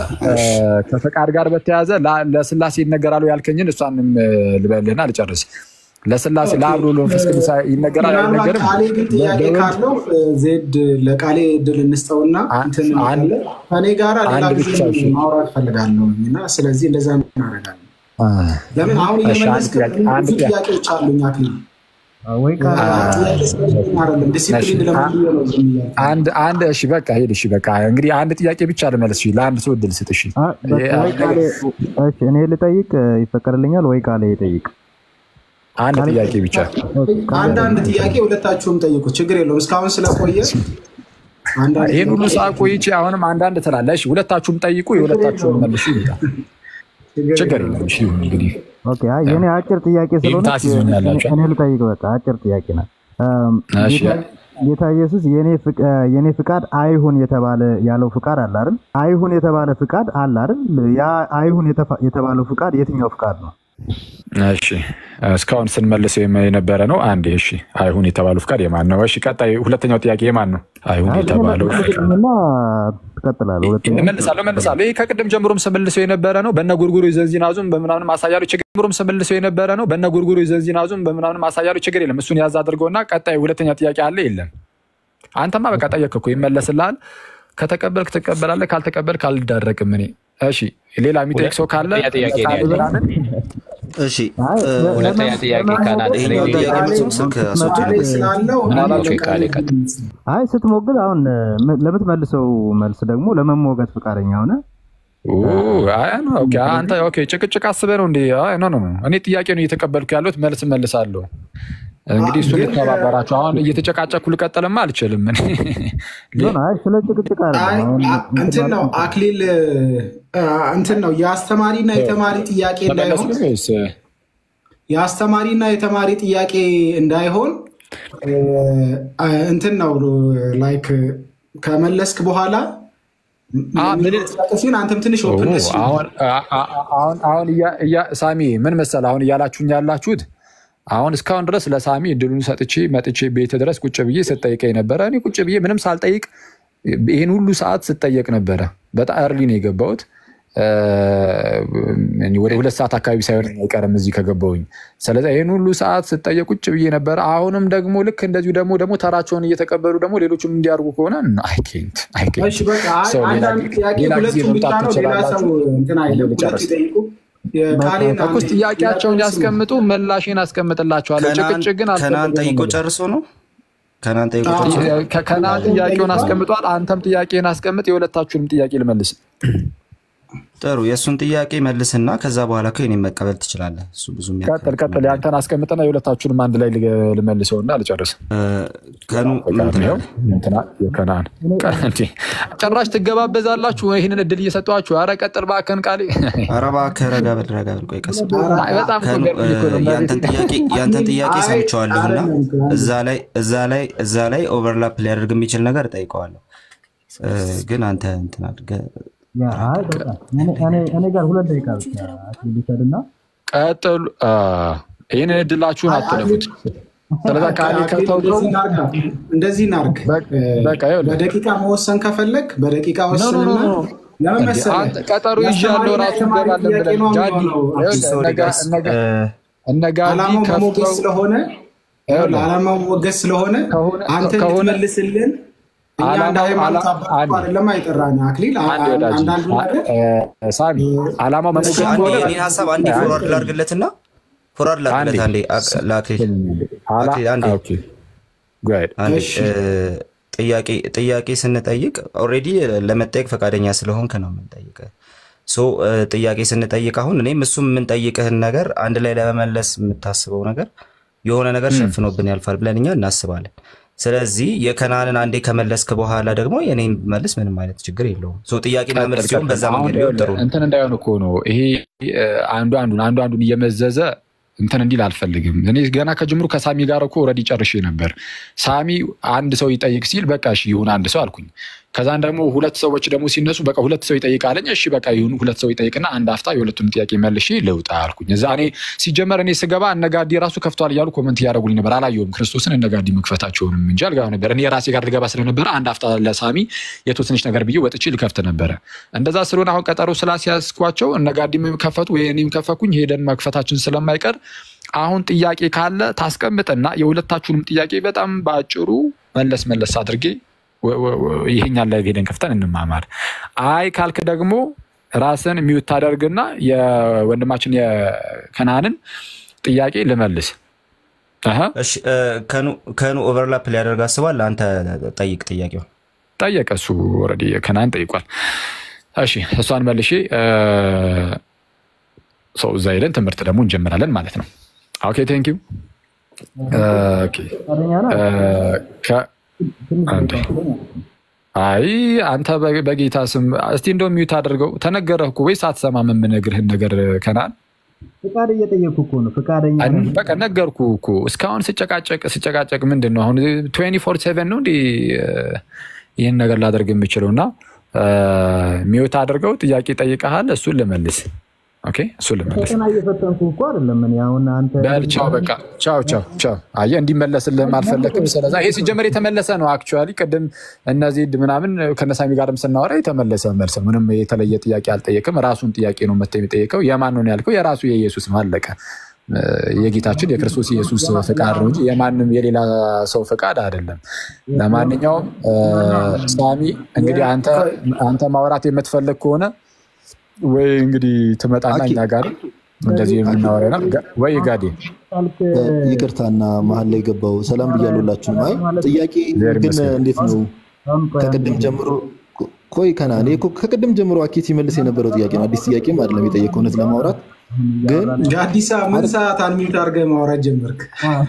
ከፈቃድ ጋር በተያያዘ ላ- ለስላሴ ይነገራሉ ያልከኝን እሷንም እ፣ ልበልህና ልጨርስ። ለስላሴ ለአብ ለወልድ ለመንፈስ ቅዱስ ይነገራል ምናልባት አይነገርም? ቃሌ ግን ጥያቄ በወልድ ካለው እ፣ ዜድ ለቃሌ እድል እንስጠውና እንትን አንድ- እንላለን። ከኔ ጋራ ሌላ አንድ ጊዜ ብቻ እሺ። ማውራት ፈልጋለሁ እና ስለዚህ እንደዛ እናደርጋለን። አ፣ ለምን አሁን እሺ፣ አንድ እየመለስክ ጥያቄ አንድ ብዙ ጥያቄ ጥያቄዎች አሉኝ አክሊል ወይ ጥያቄ ስለሌለኝ አይደለም ዲሲፕሊን ለምንድን ነው ዝም እያልክ? አንድ አንድ እሺ በቃ ሄድ እሺ በቃ እንግዲህ አንድ ጥያቄ ብቻ ልመልስ። እሺ ለአንድ ሰው እድል ስጥ። እሺ ወይ ቃሌ እሺ፣ እኔ ልጠይቅ ይፈቀድልኛል ወይ ቃሌ ይጠይቅ? አንድ ጥያቄ ብቻ አንዳንድ ጥያቄ ሁለታችሁም ጠይቁ፣ ችግር የለውም። እስካሁን ስለቆየ አንዳንድ ይህን ሁሉ ሰዓት ቆይቼ አሁንም አንዳንድ ትላለህ። እሺ ሁለታችሁም ጠይቁ፣ የሁለታችሁም መልሱ ይሉታል። ችግር የለም። እሺ ይሁን እንግዲህ ኦኬ፣ አይ የኔ አጭር ጥያቄ ስለሆነ ታስይዙኛላችሁ። እኔ ልጠይቅ። በቃ አጭር ጥያቄ ናት። እም፣ እሺ። ጌታ- ጌታ ኢየሱስ የኔ ፍቅ- እ፣ የኔ ፍቃድ አይሁን የተባለ ያለው ፍቃድ አለ አይደል? አይሁን የተባለ ፍቃድ አለ አይደል? ያ አይሁን የተፋ- የተባለው ፍቃድ የትኛው ፍቃድ ነው? እሺ እስካሁን ስንመልሰው የመ- የነበረ ነው። አንዴ እሺ አይሁን የተባለው ፍቃድ የማን ነው? እሺ ቀጣይ ሁለተኛው ጥያቄ የማን ነው? አይሁን የተባለው ፍቃድ እና ትቀጥላለህ። ሁለተኛ እመልሳለሁ እመልሳለሁ። ይህ ከቅድም ጀምሮም ስመልሰው የነበረ ነው። በነ ጉርጉሮ ዘንዚናዙም በምናምን ማሳያሉ ችግር ጀምሮም ስመልሰው የነበረ ነው። በነ ጉርጉሮ ዘንዚናዙም በምናምን ማሳያሉ ችግር የለም። እሱን ያዝ አድርገውና ቀጣይ ሁለተኛ ጥያቄ አለ የለም። አንተማ በቃ ጠየቅ እኮ ይመለስልሃል። ከተቀበልክ ትቀበላለህ፣ ካልተቀበልክ አልዳረቅም እኔ። እሺ ሌላ የሚጠይቅ ሰው ካለ ጥያቄ ነው ያለኝ። ብርሃንን እሺ ሁለተኛ ጥያቄ ካላለ ይሄኛው ጥያቄ መልሱን ስልክ አስወጪልኝ። ስላለው ኦኬ፣ ቃሌ ቀጥ አይ ስትሞግል አሁን ም- ለምትመልሰው መልስ ደግሞ ለመሞገት ፈቃደኛ ሆነ ኦ፣ አይ፣ ኖ፣ ኦኬ፣ አንተ ኦኬ፣ ጭቅጭቅ አስበህ ነው እንዴ? አይ፣ ኖ ኖ ኖ፣ እኔ ጥያቄ ነው እየተቀበልኩ ያለሁት፣ መልስ መልሳለሁ። እንግዲህ እሱ ልተባበራችሁ። አሁን እየተጨቃጨኩ ልቀጥልማ አልችልም። እኔ ሆነ አይ ስለ ጭቅጭቅ አይ አይደለም አ- እንትን ነው አክሊል አ፣ እንትን ነው የአስተማሪና የተማሪ ጥያቄ እንዳይሆን ተመለስኩኝ ወይስ የአስተማሪና የተማሪ ጥያቄ እንዳይሆን አ፣ እንትን ነው ላይክ ከመለስክ በኋላ ሲሆን አንተም ትንሽ ኦፕንነስ አሁን አሁን አሁን እያ- እያ- ሳሚ ምን መሰለህ አሁን እያላችሁኝ ያላችሁት አሁን እስካሁን ድረስ ለሳሚ እድሉን ሰጥቼ መጥቼ ቤት ድረስ ቁጭ ብዬ ስጠይቀኝ ነበረ። እኔ ቁጭ ብዬ ምንም ሳልጠይቅ ይህን ሁሉ ሰዓት ስጠየቅ ነበረ። በጣም እርሊ ነው የገባሁት። እ፣ ወደ ሁለት ሰዓት አካባቢ ሳይሆን አይቀርም እዚህ ከገባሁኝ። ስለዚህ ይህን ሁሉ ሰዓት ስጠየቅ ቁጭ ብዬ ነበረ። አሁንም ደግሞ ልክ እንደዚሁ ደግሞ ደግሞ ተራቸውን እየተቀበሉ ደግሞ ሌሎችም እንዲያርጉ ከሆነ አይኬንት እሺ በቃ አይ፣ አንዳንድ ጥያቄ ሁለቱም ብቻ ነው። ሌላ ሰው እንትን አይልም። ሁለቱ ይጠይቁ። የቃሌን ተኩስ ጥያቄያቸውን ያስቀምጡ፣ ምላሽን አስቀምጥላቸዋለሁ። ከናን ጭቅጭቅ ግን ከናን አልፈልግም ጠይቆ ነው። ጨርሶ ነው ከናን ጠይቆ ጨርሶ ነው? ከ- ከናን ጥያቄውን አስቀምጧል። አንተም ጥያቄን አስቀምጥ። የሁለታችሁንም ጥያቄ ልመልስ። ጥሩ የእሱን ጥያቄ መልስና ከዛ በኋላ እኮ የእኔን መቀበል ትችላለህ። እሱ ብዙ ቀጥል ቀጥል። የአንተን አስቀምጥና የሁለታችሁንም አንድ ላይ ልገ- ልመልሰውና ልጨርስ። ከኑ ይኸው እንትና የከናን ቀ- እንዴ፣ ጭራሽ ትገባበዛላችሁ። ይህንን እድል እየሰጧችሁ። ኧረ ቀጥል እባክህን ቃሌ። ኧረ እባክህ ረጋ በል ረጋ በል ቆይ ቀስ በል። አይ፣ በጣም እኮ ከኑ ገርሞኝ እኮ ነው። ያንተን ጥያቄ ያንተን ጥያቄ ሰምቼዋለሁና እዛ ላይ እዛ ላይ እዛ ላይ ኦቨርላፕ ሊያደርግ የሚችል ነገር እጠይቀዋለሁ። እ፣ ግን አንተ እንትን አድርገህ ያ፣ አይ በቃ እኔ- እኔ- እኔ ጋር ሁለት ደቂቃ ብቻ አክሊል ይውሰድና ቀጥሉ። አ፣ ይህንን እድላችሁን አትለፉት። ስለዛ ቃሌ ከተውከው እንደዚህ እናርግ። በቃ ይኸውልህ። በደቂቃ መወሰን ከፈለግ በደቂቃ ኖ፣ ኖ፣ ወስንና ኖ፣ ኖ። ለምን እንዴ፣ መሰለህ? አንተ ቀጠሮ ይዤ ያለው የአስተማሪና ራሱ የተማሪ እንገባለን ጥያቄ ብለን ነው ጃዲ የሚሆነው። ይኸውልህ፣ ሶሪ እነ ጋ- ጋይስ እነ ጋ- እነ ጋዲ ዓላማው መሞገስ ከፍተው ስለሆነ ይኸውልህ፣ ዓላማው መሞገስ ስለሆነ አንተ ከሆነ- እንድትመልስልን እኛ እንደ ዓላማው- ሃይማኖት ዓላ- አባት አንዴ። አይደለም አይጠራን አክሊል አ- አንድ ወዳጅ አንዳንዱ ነገር አ- ሳሚ ዓላማው እሺ መሞገስ አንዴ ከሆነ የኔን ሀሳብ አንዴ ፎርዋርድ ላድርግለትና ፎርዋርድ ላድርግለት አንዴ አክ- ለአክሊል አላ- አክሊል አንዴ ኦኬ፣ go ahead። አንዴ እሺ። እ፣ ጥያቄ ጥያቄ ስንጠይቅ ኦልሬዲ ለመጠየቅ ፈቃደኛ ስለሆንክ ነው የምንጠይቅ። ሶ ጥያቄ ስንጠይቅ አሁን እኔም እሱም የምንጠይቅህን ነገር አንድ ላይ ለመመለስ የምታስበው ነገር የሆነ ነገር ሸፍኖብን ያልፋል ብለን እኛ እናስባለን። ስለዚህ የከናንን አንዴ ከመለስክ በኋላ ደግሞ የኔን መልስ ምንም አይነት ችግር የለውም። ሶ ጥያቄና መልስ ሲሆን በዛ መንገድ ቢሆን ጥሩ ነው። እንትን እንዳይሆን እኮ ነው ይሄ አንዱ አንዱን አንዱ አንዱን እየመዘዘ እንትን እንዲል አልፈልግም። እኔ ገና ከጅምሩ ከሳሚ ጋር እኮ ኦልሬዲ ጨርሼ ነበር። ሳሚ አንድ ሰው ይጠይቅ ሲል በቃ እሺ ይሁን አንድ ሰው አልኩኝ። ከዛን ደግሞ ሁለት ሰዎች ደግሞ ሲነሱ በቃ ሁለት ሰው ይጠይቃለኝ። እሺ በቃ ይሁን ሁለት ሰው ይጠይቅና አንድ አፍታ የሁለቱም ጥያቄ መልሼ ልውጣ አልኩኝ። እዛ እኔ ሲጀመር እኔ ስገባ እነጋዲ ራሱ ከፍቷል እያሉ ኮመንት እያደረጉልኝ ነበር። አላየሁም ክርስቶስን እነጋዲ መክፈታቸውንም እንጂ አልገባ ነበር። እኔ የራሴ ጋር ልገባ ስለነበረ አንድ አፍታ ለሳሚ የተወሰነች ነገር ብዬ ወጥቼ ልከፍት ነበረ። እንደዛ ስለሆነ አሁን ቀጠሮ ስላስያዝኳቸው እነጋዲም ከፈቱ ወይ እኔም ከፈኩኝ ሄደን መክፈታችን ስለማይቀር አሁን ጥያቄ ካለ ታስቀምጥና የሁለታችሁንም ጥያቄ በጣም በአጭሩ መለስ መለስ አድርጌ ይሄኛን ላይ ሄደን ከፍተን እንማማር። አይ ካልክ ደግሞ ራስን ሚዩት ታደርግና የወንድማችን የከናንን ጥያቄ ልመልስ። እሺ ከኑ ኦቨርላፕ ሊያደርግ አስባል። አንተ ጠይቅ ጥያቄው ጠየቀ። እሱ ኦልሬዲ ከናን ጠይቋል። እሺ እሷን መልሼ ሰው እዛ ሄደን ትምህርት ደግሞ እንጀምራለን ማለት ነው። ኦኬ ቴንክ ዩ አይ አንተ በጌታ ስም እስቲ እንደው ሚዩት አድርገው። ተነገረህ እኮ ወይስ አትሰማም? የምነግርህን ነገር ከናን ፍቃድ እየጠየኩ እኮ ነው። ፍቃደኛ በቃ ነገርኩ እኮ እስካሁን ስጨቃጨቅ ስጨቃጨቅ ምንድን ነው አሁን ትዌንቲ ፎር ሴቨን ነው እንዲህ ይህን ነገር ላደርግ የምችለው እና ሚዩት አድርገው። ጥያቄ ጠይቀሃል፣ እሱን ልመልስ ኦኬ እሱን ልመልስ። ፈተና እየፈተንኩ እኮ አይደለም እኔ አሁን አንተ በል ቻው፣ በቃ ቻው ቻው ቻው። አየህ እንዲመለስልህም አልፈለግም። ስለዛ ይሄ ሲጀመር የተመለሰ ነው። አክቹዋሊ ቅድም እነዚህ ምናምን ከነሳሚ ጋርም ስናወራ የተመለሰ መልስ ነው። ምንም የተለየ ጥያቄ አልጠየቅም። ራሱን ጥያቄ ነው መጥተህ የሚጠየቀው። የማን ነው ያልከው? የራሱ የኢየሱስ ነው። አለቀ። የጌታችን የክርስቶስ ኢየሱስ ፍቃድ ነው እንጂ የማንም የሌላ ሰው ፍቃድ አይደለም። ለማንኛውም ሳሚ እንግዲህ አንተ ማውራት የምትፈልግ ከሆነ ወይ እንግዲህ ትመጣና እኛ ጋር እንደዚህ የምናወራ ነው ወይ ጋዴ ይቅርታና መሀል ላይ ገባው። ሰላም ብያሉላችሁ። አይ ጥያቄ ግን እንዴት ነው ከቅድም ጀምሮ ቆይ ከና እኔ እኮ ከቅድም ጀምሮ አኬት ሲመልስ የነበረው ጥያቄ ነው። አዲስ ጥያቄም አይደለም የጠየቀው እውነት ለማውራት ግን አዲስ ምን ሰዓት አንሚዩት አድርገህ ማውራት ጀመርክ?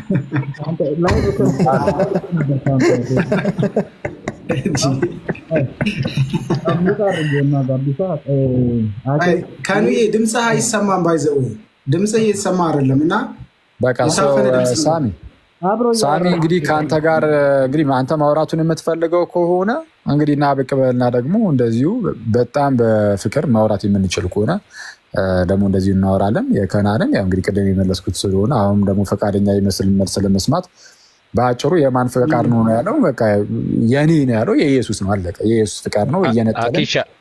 ከኑዬ ድምፅህ አይሰማም። ባይዘው ድምፅህ እየተሰማ አይደለም እና በቃ ሳሚ ሳሚ እንግዲህ ከአንተ ጋር እንግዲህ አንተ ማውራቱን የምትፈልገው ከሆነ እንግዲህ እና ብቅ በልና ደግሞ እንደዚሁ በጣም በፍቅር ማውራት የምንችል ከሆነ ደግሞ እንደዚሁ እናወራለን። የከናንን ያው እንግዲህ ቅድም የመለስኩት ስለሆነ አሁን ደግሞ ፈቃደኛ ይመስል መልስ ለመስማት በአጭሩ የማን ፍቃድ ነው ነው ያለው? በቃ የኔ ነው ያለው። የኢየሱስ ነው አለቀ። የኢየሱስ ፍቃድ ነው እየነጠለ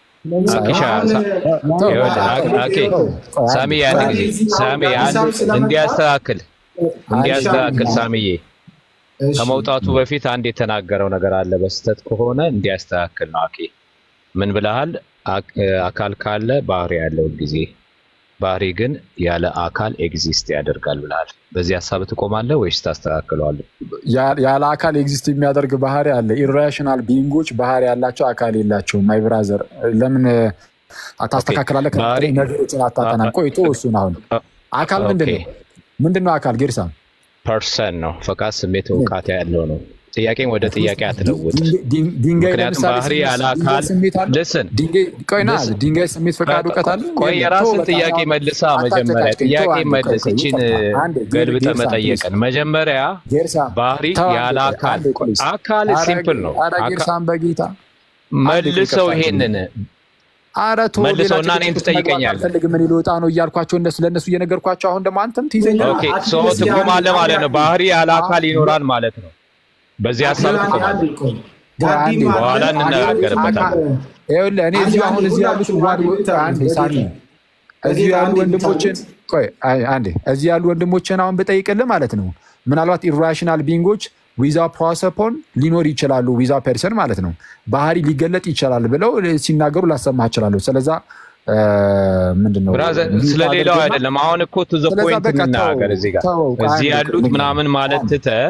ሳሚ ያን ጊዜ ሳሚ እንዲያስተካክል እንዲያስተካክል ሳሚዬ ከመውጣቱ በፊት አንድ የተናገረው ነገር አለ። በስህተት ከሆነ እንዲያስተካክል ነው። አኬ ምን ብለሃል? አካል ካለ ባህሪ ያለው ጊዜ ባህሪ ግን ያለ አካል ኤግዚስት ያደርጋል ብለሃል። በዚህ ሀሳብ ትቆማለህ ወይስ ታስተካክለዋለህ? ያለ አካል ኤግዚስት የሚያደርግ ባህሪ አለ። ኢራሽናል ቢንጎች ባህሪ ያላቸው አካል የላቸውም። ማይ ብራዘር ለምን ታስተካክላለህ? ነገሮችን አታጠናም። ቆይቶ እሱን አሁን አካል ምንድን ነው? ምንድን ነው አካል? ጌርሳም ፐርሰን ነው። ፈቃድ፣ ስሜት፣ እውቃት ያለው ነው። ጥያቄን ወደ ጥያቄ አትለውጥ። ምክንያቱም ባህሪ ያለ አካል ልስን ቆይና ድንጋይ ስሜት ፈቃድ እውቀት አለ። ቆይ የራስን ጥያቄ መልሳ መጀመሪያ ጥያቄ መልስ። እችን ገልብጠ መጠየቅን መጀመሪያ ባህሪ ያለ አካል አካል ሲምፕል ነው። ጌርሳም በጌታ መልሰው ይሄንን መልሰው እና እኔን ትጠይቀኛለህ። አልፈልግም እኔ ልወጣ ነው እያልኳቸው እነሱ ለእነሱ እየነገርኳቸው አሁን ደግሞ አንተም ትይዘኛለህ። ትቆማለህ ማለት ነው። ባህሪ ያለ አካል ይኖራል ማለት ነው። በዚህ ሀሳብ ትቆማለህ። በኋላ እንነጋገርበታለን። ይኸውልህ እኔ እዚሁ አሁን እዚህ ያሉት አንዴ ሳሚ እዚሁ ያሉ ወንድሞችን ቆይ አንዴ እዚህ ያሉ ወንድሞችን አሁን ብጠይቅልህ ማለት ነው ምናልባት ኢራሽናል ቢንጎች ዊዛ ፕሮሰፖን ሊኖር ይችላሉ። ዊዛ ፐርሰን ማለት ነው ባህሪ ሊገለጥ ይችላል ብለው ሲናገሩ ላሰማህ እችላለሁ። ስለዛ ምንድን ነው ስለሌላው አይደለም። አሁን እኮ ቱ ዘ ፖይንት እንናገር። እዚህ ጋር እዚህ ያሉት ምናምን ማለት ትተህ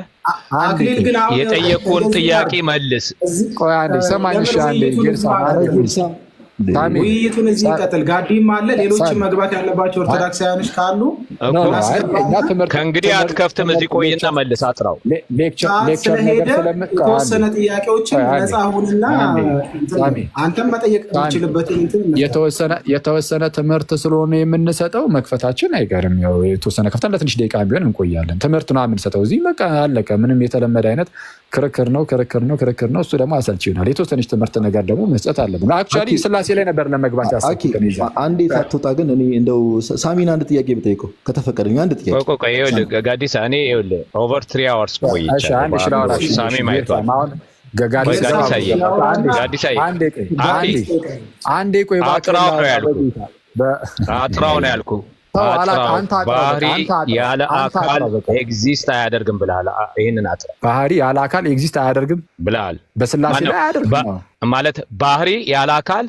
የጠየቁን ጥያቄ መልስ። ቆይ አንዴ ሰማኝ። እሺ አንዴ ጌርሳ ውይይቱን እዚህ ይቀጥል። ጋዲም አለ፣ ሌሎችም መግባት ያለባቸው ኦርቶዶክሳውያኖች ካሉ ከእንግዲህ አትከፍትም። እዚህ ቆይና መልስ አጥራው። ሰዓት ስለሄደ የተወሰነ ጥያቄዎችን ነፃ ሁንና አንተም መጠየቅ የምችልበትን እንትን የተወሰነ ትምህርት ስለሆነ የምንሰጠው መክፈታችን አይቀርም። ያው የተወሰነ ከፍተን ለትንሽ ደቂቃ ቢሆን እንቆያለን። ትምህርት ነው የምንሰጠው እዚህ በቃ አለቀ። ምንም የተለመደ አይነት ክርክር ነው ክርክር ነው ክርክር ነው። እሱ ደግሞ አሰልቺ ይሆናል። የተወሰነች ትምህርት ነገር ደግሞ መስጠት አለብን። አክቹዋሊ ስላሴ ላይ ነበር ለመግባት ያሰብኩት። አንዴ ሳትወጣ ግን እኔ እንደው ሳሚን አንድ ጥያቄ ብጠይቀው ከተፈቀደኝ አንድ ጥያቄ ቆይ ቆይ፣ ይኸውልህ ጋዲሳ እኔ ይኸውልህ ኦቨር ትሪ አወርስ ቆይቻለሁ። ሳሚ ማይቷል አንዴ ቆይ አጥራው ነው ያልኩህ። አጥራው ነው ያልኩህ። ባህሪ ያለ አካል ኤግዚስት አያደርግም ብለሃል። ይህንን አጥራ ባህሪ ያለ አካል ኤግዚስት አያደርግም ብለሃል። በስላሴ ላይ አያደርግም ማለት ባህሪ ያለ አካል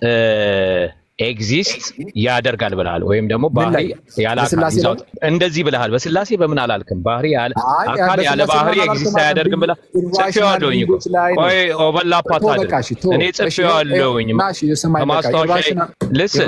ኤግዚስት ያደርጋል ብለሃል። ወይም ደግሞ ባህሪ ያለ አካል እንደዚህ ብለሃል። በስላሴ በምን አላልክም? ባህሪ ያለ አካል ያለ ባህሪ ኤግዚስት አያደርግም ብለህ ጽፌዋለሁኝ እኮ። ቆይ ኦቨርላፕ አታድርግ። እኔ ጽፌዋለሁኝ ከማስታወሻ ልስን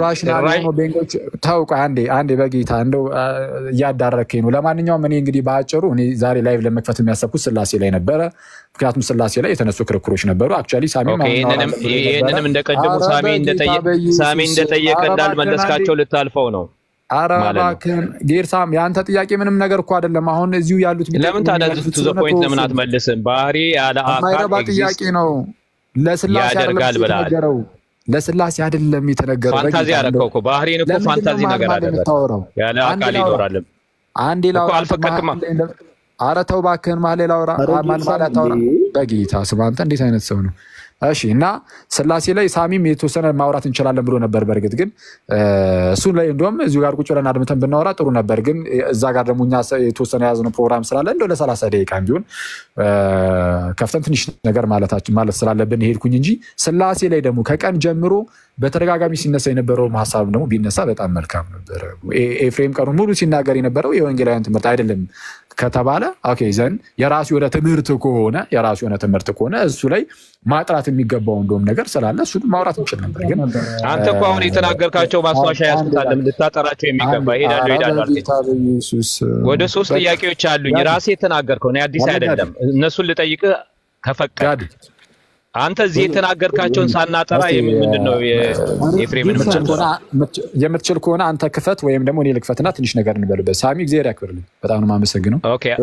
ተው። ቆይ አንዴ አንዴ፣ በጌታ እንደው እያዳረከኝ ነው። ለማንኛውም እኔ እንግዲህ በአጭሩ እኔ ዛሬ ላይቭ ለመክፈት የሚያሰብኩት ስላሴ ላይ ነበረ። ምክንያቱም ስላሴ ላይ የተነሱ ክርክሮች ነበሩ። አክቹዋሊ ሳሚ ይህንንም እንደቀደሙ ሳሚ ሳሚ እንደጠየቀ እንዳልመለስካቸው ልታልፈው ነው። ኧረ እባክህን ጌርሳም የአንተ ጥያቄ ምንም ነገር እኮ አይደለም። አሁን እዚሁ ያሉት ለምን ታዲያ ቱ ዘ ፖይንት ለምን አትመልስም? ባህሪ ያለ የማይረባ ጥያቄ ነው። ለስላሴ ያደርጋል ብለሃል። ለስላሴ አይደለም የተነገረው። ፋንታዚ ያደረከው እኮ ባህሪን እኮ ፋንታዚ ነገር አደረገ። ያለ አካል ይኖራልም። አንዴ ላውራ አልፈቀድክማ። ኧረ ተው እባክህን ማሌ ላውራ ማን ማለት ታውራ። በጌታ ስም አንተ እንዴት አይነት ሰው ነው? እሺ እና ስላሴ ላይ ሳሚም የተወሰነ ማውራት እንችላለን ብሎ ነበር። በእርግጥ ግን እሱ ላይ እንዲሁም እዚሁ ጋር ቁጭ ብለን አድምተን ብናወራ ጥሩ ነበር። ግን እዛ ጋር ደግሞ እኛ የተወሰነ የያዝነው ፕሮግራም ስላለ እንደው ለሰላሳ ደቂቃ ቢሆን ከፍተን ትንሽ ነገር ማለት ስላለብን ሄድኩኝ እንጂ ስላሴ ላይ ደግሞ ከቀን ጀምሮ በተደጋጋሚ ሲነሳ የነበረውም ሀሳብ ደግሞ ቢነሳ በጣም መልካም ነበረ። ኤፍሬም ቀኑ ሙሉ ሲናገር የነበረው የወንጌላውያን ትምህርት አይደለም ከተባለ ኦኬ ዘን የራሱ የሆነ ትምህርት ከሆነ የራሱ የሆነ ትምህርት ከሆነ እሱ ላይ ማጥራት የሚገባው እንደውም ነገር ስላለ እሱ ማውራት እንችል ነበር። ግን አንተ እኮ አሁን የተናገርካቸው ማስታወሻ ያስታለም ልታጠራቸው የሚገባ ሄዳሉ ሄዳሉ። ወደ ሶስት ጥያቄዎች አሉኝ ራሴ የተናገርከው እኔ አዲስ አይደለም። እነሱን ልጠይቅ ከፈቀድ አንተ እዚህ የተናገርካቸውን ሳናጠራ ምንድን ነው የኤፍሬምን የምትችል ከሆነ አንተ ክፈት ወይም ደግሞ እኔ ልክፈትና ትንሽ ነገር እንበልበት። ሳሚ እግዚአብሔር ያክብርልኝ። በጣም ነው የማመሰግነው።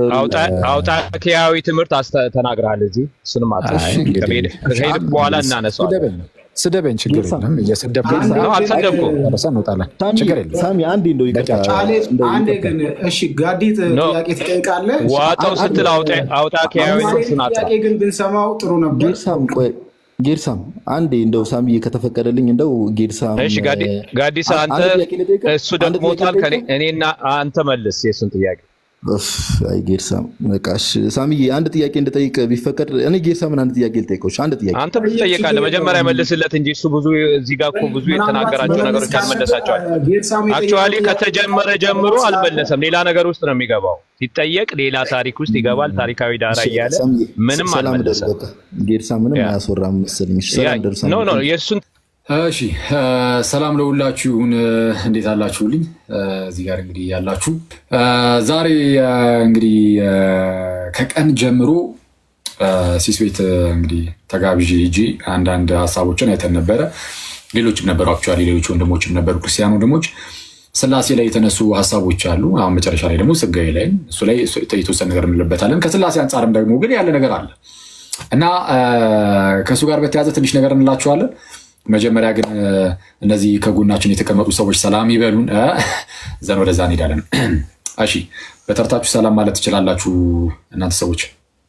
አውጣኪያዊ ትምህርት ተናግረሃል እዚህ እሱንም አጠራ ከሄድክ በኋላ እናነሳዋለን። ስደበኝ፣ ችግር የለም። እየሰደብከኝ አልሰደብኩም። እንወጣለን፣ ችግር የለም። ሳሚ አንዴ እንደው አንዴ ግን እሺ፣ ጋዲት ጥያቄ ትጠይቃለህ። ዋጠው ስትል አውጣኪያዊ ጥያቄ ግን ብንሰማው ጥሩ ነበር። ጌርሳም ቆይ ጌርሳም አንዴ እንደው ሳሚ ከተፈቀደልኝ እንደው ጌርሳም እሺ፣ ጋዲሳ አንተ እሱ ደክሞታል። እኔና አንተ መልስ የእሱን ጥያቄ አይ ጌርሳም በቃሽ። ሳሚዬ አንድ ጥያቄ እንድጠይቅ ቢፈቀድ እኔ ጌርሳምን አንድ ጥያቄ ልጠይቀው። አንድ ጥያቄ አንተ ብዙ ትጠይቃለህ። መጀመሪያ መልስለት እንጂ እሱ ብዙ እዚህ ጋር እኮ ብዙ የተናገራቸው ነገሮች አልመለሳቸዋል። አክቹዋሊ ከተጀመረ ጀምሮ አልመለሰም። ሌላ ነገር ውስጥ ነው የሚገባው። ሲጠየቅ ሌላ ታሪክ ውስጥ ይገባል። ታሪካዊ ዳራ እያለ ምንም አልመለሰም። ጌርሳ ምንም አያስወራም መሰለኝ። ሰላም ደርሳ ኖ ኖ የእሱን እሺ ሰላም ለሁላችሁ ይሁን። እንዴት አላችሁልኝ? እዚህ ጋር እንግዲህ ያላችሁ ዛሬ እንግዲህ ከቀን ጀምሮ ሲስ ቤት እንግዲህ ተጋብዤ ሂጄ አንዳንድ ሀሳቦችን አይተን ነበረ። ሌሎችም ነበሩ፣ አክቹዋሊ ሌሎች ወንድሞችም ነበሩ፣ ክርስቲያን ወንድሞች ስላሴ ላይ የተነሱ ሀሳቦች አሉ። አሁን መጨረሻ ላይ ደግሞ ስጋዬ ላይ እሱ ላይ የተወሰነ ነገር እንልበታለን። ከስላሴ አንጻርም ደግሞ ግን ያለ ነገር አለ እና ከእሱ ጋር በተያዘ ትንሽ ነገር እንላችኋለን። መጀመሪያ ግን እነዚህ ከጎናችን የተቀመጡ ሰዎች ሰላም ይበሉን፣ ዘን ወደዛ እንሄዳለን። እሺ በተርታችሁ ሰላም ማለት ትችላላችሁ እናንተ ሰዎች።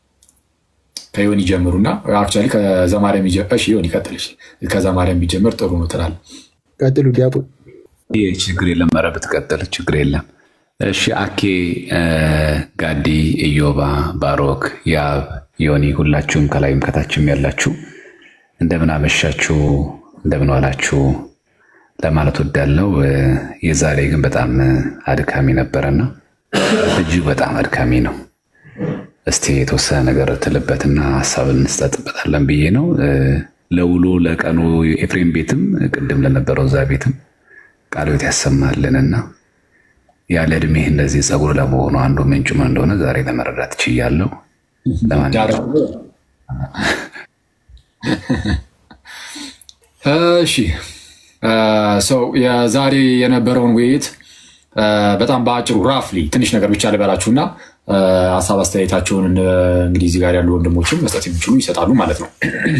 ከዮኒ ጀምሩና አክቹዋሊ ከዘማርያም እሺ፣ ዮኒ ቀጥል። ከዘማርያም ቢጀምር ጥሩ ነው ትላለህ። ቀጥሉ ዲያቆ። ችግር የለም፣ ኧረ ብትቀጥል ችግር የለም። እሺ አኬ፣ ጋዲ፣ ኢዮባ፣ ባሮክ፣ ያብ፣ ዮኒ ሁላችሁም ከላይም ከታችም ያላችሁ እንደምን አመሻችሁ፣ እንደምን ዋላችሁ ለማለት ወዳለው። የዛሬ ግን በጣም አድካሚ ነበረና እጅግ በጣም አድካሚ ነው። እስቲ የተወሰነ ነገር ትልበትና ሀሳብ እንስጠጥበታለን ብዬ ነው። ለውሎ ለቀኑ ኤፍሬም ቤትም ቅድም ለነበረው እዛ ቤትም ቃለ ሕይወት ያሰማልንና ያለ እድሜህ እንደዚህ ጸጉር ለመሆኑ አንዱ ምንጩ ምን እንደሆነ ዛሬ ለመረዳት ችያለሁ። ለማንኛውም እሺ ሰው የዛሬ የነበረውን ውይይት በጣም በአጭሩ ራፍሊ ትንሽ ነገር ብቻ ልበላችሁና ሀሳብ አስተያየታቸውን እንግዲህ እዚህ ጋር ያሉ ወንድሞችም መስጠት የሚችሉ ይሰጣሉ ማለት ነው።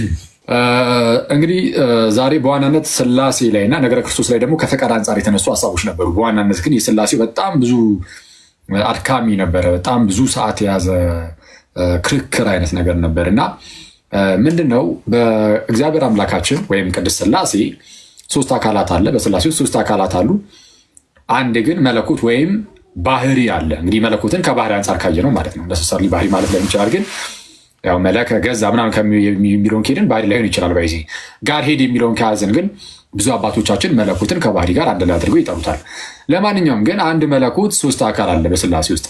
እንግዲህ ዛሬ በዋናነት ስላሴ ላይ እና ነገረ ክርስቶስ ላይ ደግሞ ከፈቃድ አንጻር የተነሱ ሀሳቦች ነበሩ። በዋናነት ግን የስላሴው በጣም ብዙ አድካሚ ነበረ። በጣም ብዙ ሰዓት የያዘ ክርክር አይነት ነገር ነበር እና ምንድን ነው በእግዚአብሔር አምላካችን ወይም ቅድስት ስላሴ ሶስት አካላት አለ። በስላሴ ውስጥ ሶስት አካላት አሉ። አንድ ግን መለኮት ወይም ባህሪ አለ። እንግዲህ መለኮትን ከባህሪ አንጻር ካየ ነው ማለት ነው። ነሰሰሪ ባህሪ ማለት ላይሆን ይችላል። ግን ያው መለከ ገዛ ምናምን የሚለውን ከሄድን ባህሪ ላይሆን ይችላል። ባይዜ ጋር ሄድ የሚለውን ከያዘን ግን ብዙ አባቶቻችን መለኮትን ከባህሪ ጋር አንድ ላይ አድርገው ይጠሩታል። ለማንኛውም ግን አንድ መለኮት ሶስት አካል አለ በስላሴ ውስጥ።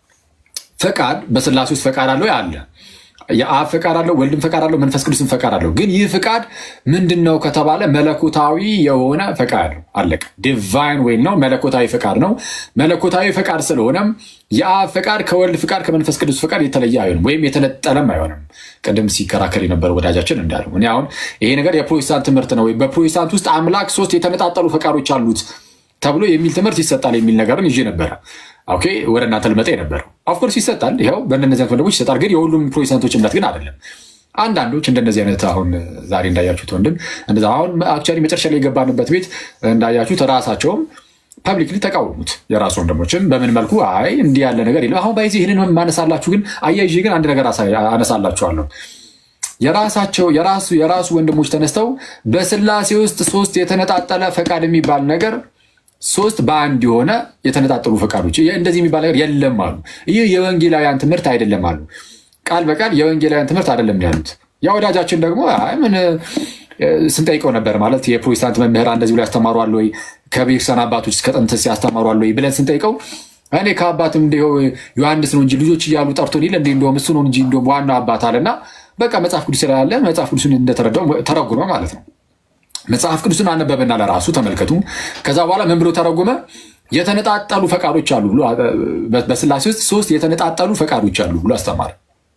ፈቃድ በስላሴ ውስጥ ፈቃድ አለው አለ የአብ ፈቃድ አለው፣ ወልድም ፈቃድ አለው፣ መንፈስ ቅዱስም ፈቃድ አለው። ግን ይህ ፈቃድ ምንድን ነው ከተባለ መለኮታዊ የሆነ ፈቃድ ነው። አለቀ። ዲቫይን ወይ ነው መለኮታዊ ፈቃድ ነው። መለኮታዊ ፈቃድ ስለሆነም የአብ ፈቃድ ከወልድ ፈቃድ ከመንፈስ ቅዱስ ፈቃድ የተለየ አይሆንም፣ ወይም የተነጠለም አይሆንም። ቅድም ሲከራከር የነበረ ወዳጃችን እንዳለው እኔ አሁን ይሄ ነገር የፕሮቴስታንት ትምህርት ነው። በፕሮቴስታንት ውስጥ አምላክ ሶስት የተነጣጠሉ ፈቃዶች አሉት ተብሎ የሚል ትምህርት ይሰጣል የሚል ነገርን ይዤ ነበረ። ኦኬ ወደ እናንተ ልመጣ የነበረው ኦፍኮርስ ይሰጣል። ይኸው በእነዚህ አይነት ወንድሞች ይሰጣል። ግን የሁሉም ፕሮቴስታንቶች እምነት ግን አይደለም። አንዳንዶች እንደነዚህ አይነት አሁን ዛሬ እንዳያችሁት ወንድም እንደዛ አሁን አክቹዋሊ መጨረሻ ላይ የገባንበት ቤት እንዳያችሁት ራሳቸውም ፐብሊክሊ ተቃወሙት። የራሱ ወንድሞችም በምን መልኩ አይ እንዲህ ያለ ነገር የለም። አሁን ባይዜ ይህንን ማነሳላችሁ ግን አያይዤ ግን አንድ ነገር አነሳላችኋለሁ። የራሳቸው የራሱ የራሱ ወንድሞች ተነስተው በስላሴ ውስጥ ሶስት የተነጣጠለ ፈቃድ የሚባል ነገር ሶስት በአንድ የሆነ የተነጣጠሉ ፈቃዶች እንደዚህ የሚባል ነገር የለም አሉ። ይህ የወንጌላውያን ትምህርት አይደለም አሉ። ቃል በቃል የወንጌላውያን ትምህርት አይደለም ያሉት። ያ ወዳጃችን ደግሞ አይ ምን ስንጠይቀው ነበር ማለት የፕሮቴስታንት መምህራን እንደዚህ ብሎ ያስተማሩ አለ ወይ ከቤተክርስቲያን አባቶች እስከ ጥንት ያስተማሩ አለ ወይ ብለን ስንጠይቀው እኔ ከአባትም እንዲ ዮሐንስ ነው እንጂ ልጆች እያሉ ጠርቶን የለ እንዲ እንደውም እሱ ነው እንጂ እንደውም ዋናው አባት አለና በቃ መጽሐፍ ቅዱስ ስላለ መጽሐፍ ቅዱስን እንደተረዳው ተረጉመ ማለት ነው። መጽሐፍ ቅዱስን አነበበና ለራሱ ተመልከቱ። ከዛ በኋላ ምን ብሎ ተረጎመ? የተነጣጠሉ ፈቃዶች አሉ ብሎ በስላሴ ውስጥ ሶስት የተነጣጠሉ ፈቃዶች አሉ ብሎ አስተማረ።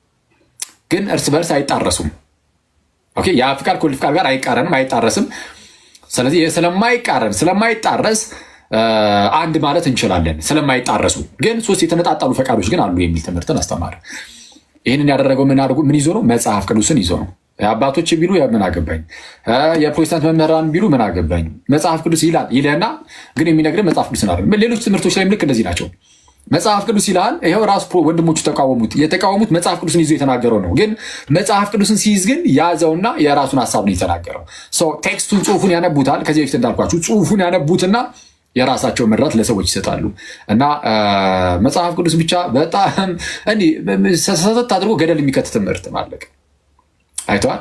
ግን እርስ በርስ አይጣረሱም። ኦኬ ያ ፍቃድ ከወልድ ፍቃድ ጋር አይቃረንም፣ አይጣረስም። ስለዚህ ስለማይቃረን ስለማይጣረስ አንድ ማለት እንችላለን። ስለማይጣረሱ ግን ሶስት የተነጣጠሉ ፈቃዶች ግን አሉ የሚል ትምህርትን አስተማረ። ይህንን ያደረገው ምን አድርጎ ምን ይዞ ነው? መጽሐፍ ቅዱስን ይዞ ነው። አባቶች ቢሉ ምን አገባኝ፣ የፕሮቴስታንት መምህራን ቢሉ ምን አገባኝ፣ መጽሐፍ ቅዱስ ይላል ይለና ግን የሚነግርህ መጽሐፍ ቅዱስን አይደለም። ሌሎች ትምህርቶች ላይም ልክ እንደዚህ ናቸው። መጽሐፍ ቅዱስ ይልሃል። ይኸው ራሱ ወንድሞቹ ተቃወሙት። የተቃወሙት መጽሐፍ ቅዱስን ይዞ የተናገረው ነው። ግን መጽሐፍ ቅዱስን ሲይዝ ግን ያዘውና የራሱን ሀሳብ ነው የተናገረው። ቴክስቱን ጽሑፉን ያነቡታል። ከዚህ በፊት እንዳልኳችሁ ጽሑፉን ያነቡትና የራሳቸው መራት ለሰዎች ይሰጣሉ። እና መጽሐፍ ቅዱስ ብቻ በጣም እንዲህ ሰተት አድርጎ ገደል የሚከት ትምህርት ማለቅ አይተዋል።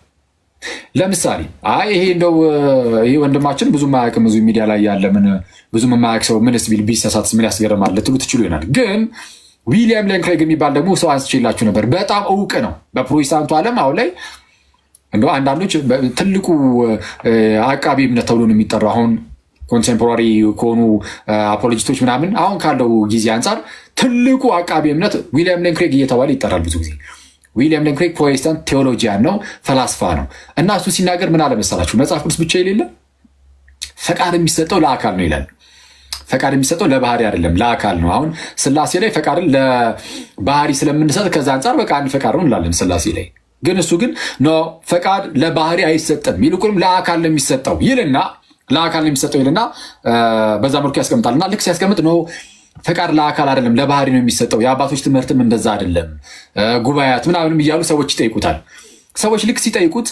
ለምሳሌ አይ ይሄ እንደው ይሄ ወንድማችን ብዙ ማያውቅ ብዙ ሚዲያ ላይ ያለ ምን ብዙ የማያውቅ ሰው ምንስ ቢል ቢሳሳት ምን ያስገርማል ልትሉ ትችሉ ይሆናል። ግን ዊሊያም ሌን ክሬግ የሚባል ደግሞ ሰው አንስቼላችሁ ነበር። በጣም እውቅ ነው በፕሮቴስታንቱ ዓለም አሁን ላይ እንደው አንዳንዶች ትልቁ አቃቢ እምነት ተብሎ ነው የሚጠራው አሁን ኮንቴምፖራሪ ከሆኑ አፖሎጂስቶች ምናምን አሁን ካለው ጊዜ አንጻር ትልቁ አቃቢ እምነት ዊሊያም ሌን ክሬግ እየተባለ ይጠራል ብዙ ጊዜ። ዊሊያም ሌን ክሬግ ፕሮቴስታንት ቴዎሎጂያን ነው፣ ፈላስፋ ነው። እና እሱ ሲናገር ምን አለመሰላችሁ? መጽሐፍ ቅዱስ ብቻ የሌለ ፈቃድ የሚሰጠው ለአካል ነው ይላል። ፈቃድ የሚሰጠው ለባህሪ አይደለም ለአካል ነው። አሁን ስላሴ ላይ ፈቃድን ለባህሪ ስለምንሰጥ ከዛ አንጻር በቃ አንድ ፈቃድ ነው እንላለን ስላሴ ላይ። ግን እሱ ግን ኖ ፈቃድ ለባህሪ አይሰጥም፣ ይልቁንም ለአካል ነው የሚሰጠው ይልና ለአካል ነው የሚሰጠው ይልና በዛ መልኩ ያስቀምጣል። እና ልክ ሲያስቀምጥ ነው ፈቃድ ለአካል አይደለም ለባህሪ ነው የሚሰጠው። የአባቶች ትምህርትም እንደዛ አይደለም፣ ጉባኤያት ምናምንም እያሉ ሰዎች ይጠይቁታል። ሰዎች ልክ ሲጠይቁት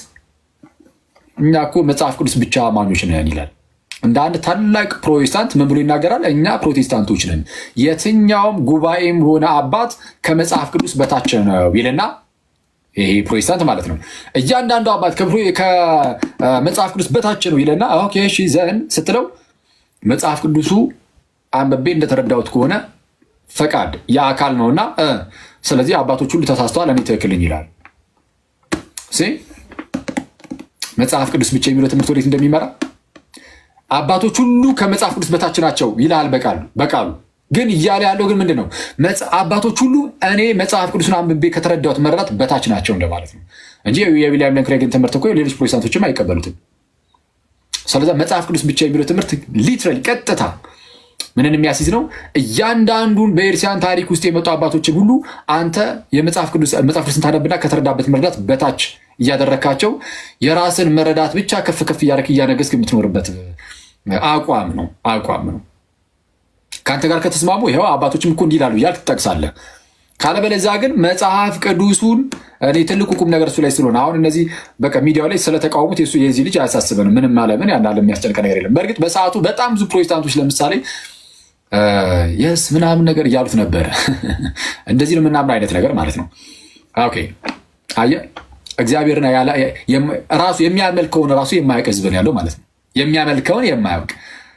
እኛ እኮ መጽሐፍ ቅዱስ ብቻ አማኞች ነን ይላል። እንደ አንድ ታላቅ ፕሮቴስታንት ምን ብሎ ይናገራል? እኛ ፕሮቴስታንቶች ነን፣ የትኛውም ጉባኤም ሆነ አባት ከመጽሐፍ ቅዱስ በታች ነው ይልና ይሄ ፕሮቴስታንት ማለት ነው። እያንዳንዱ አባት ከመጽሐፍ ቅዱስ በታች ነው ይለና ኦኬ እሺ ዘን ስትለው መጽሐፍ ቅዱሱ አንብቤ እንደተረዳሁት ከሆነ ፈቃድ የአካል ነውና ስለዚህ አባቶች ሁሉ ተሳስተዋል፣ እኔ ትክክል ነኝ ይላል። መጽሐፍ ቅዱስ ብቻ የሚለው ትምህርት ወዴት እንደሚመራ አባቶች ሁሉ ከመጽሐፍ ቅዱስ በታች ናቸው ይላል በቃሉ በቃሉ ግን እያለ ያለው ግን ምንድን ነው? አባቶች ሁሉ እኔ መጽሐፍ ቅዱስን አንብቤ ከተረዳሁት መረዳት በታች ናቸው እንደማለት ነው እንጂ የዊሊያም ለንክሬግን ትምህርት እኮ ሌሎች ፕሮቴስታንቶችም አይቀበሉትም። ስለዚ መጽሐፍ ቅዱስ ብቻ የሚለው ትምህርት ሊትራሊ ቀጥታ ምንን የሚያስይዝ ነው? እያንዳንዱን በኤርሲያን ታሪክ ውስጥ የመጡ አባቶችን ሁሉ አንተ የመጽሐፍ ቅዱስን ታነብና ከተረዳበት መረዳት በታች እያደረካቸው የራስን መረዳት ብቻ ከፍ ከፍ እያደረክ እያነገስክ የምትኖርበት አቋም ነው አቋም ነው። ከአንተ ጋር ከተስማሙ ይኸው አባቶችም እኮ እንዲህ ይላሉ እያልክ ትጠቅሳለህ። ካለበለዚያ ግን መጽሐፍ ቅዱሱን እኔ ትልቁ ቁም ነገር እሱ ላይ ስለሆነ አሁን እነዚህ በቃ ሚዲያው ላይ ስለተቃወሙት የሱ የዚህ ልጅ አያሳስበንም። ምንም አለምን ያን አለ የሚያስጨንቀ ነገር የለም። በእርግጥ በሰዓቱ በጣም ብዙ ፕሮቴስታንቶች ለምሳሌ የስ ምናምን ነገር እያሉት ነበረ። እንደዚህ ነው የምናምን አይነት ነገር ማለት ነው። ኦኬ አየህ፣ እግዚአብሔርን ራሱ የሚያመልከውን ራሱ የማያውቅ ህዝብ ነው ያለው ማለት ነው። የሚያመልከውን የማያውቅ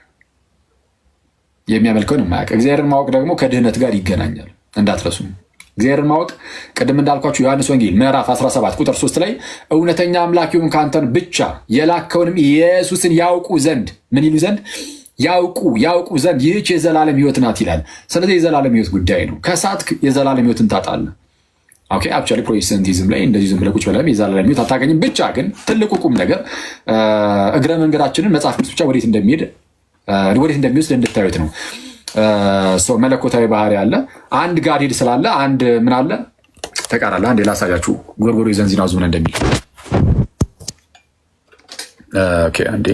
የሚያመልከውን የማያውቅ እግዚአብሔርን ማወቅ ደግሞ ከድህነት ጋር ይገናኛል እንዳትረሱ። እግዚአብሔርን ማወቅ ቅድም እንዳልኳችሁ ዮሐንስ ወንጌል ምዕራፍ 17 ቁጥር 3 ላይ እውነተኛ አምላኪውን ከአንተን ብቻ የላከውንም ኢየሱስን ያውቁ ዘንድ ምን ይሉ ዘንድ ያውቁ ያውቁ ዘንድ ይህች የዘላለም ህይወት ናት ይላል። ስለዚህ የዘላለም ህይወት ጉዳይ ነው። ከሳት የዘላለም ህይወትን ታጣለህ። ኦኬ አክቹዋሊ ፕሮቴስታንቲዝም ላይ እንደዚህ ዝም ብለህ ቁጭ ብለህ የዘላለም ህይወት አታገኝም። ብቻ ግን ትልቁ ቁም ነገር እግረ መንገዳችንን መጽሐፍ ቅዱስ ብቻ ወዴት እንደሚሄድ ወዴት እንደሚወስድ እንድታዩት ነው። ሰው መለኮታዊ ባህሪ አለ። አንድ ጋር ስላለ አንድ ምን አለ ተቃራለ። አንድ ላሳያችሁ ጎርጎሮ ዘንዚናዙ ምን እንደሚል አንዴ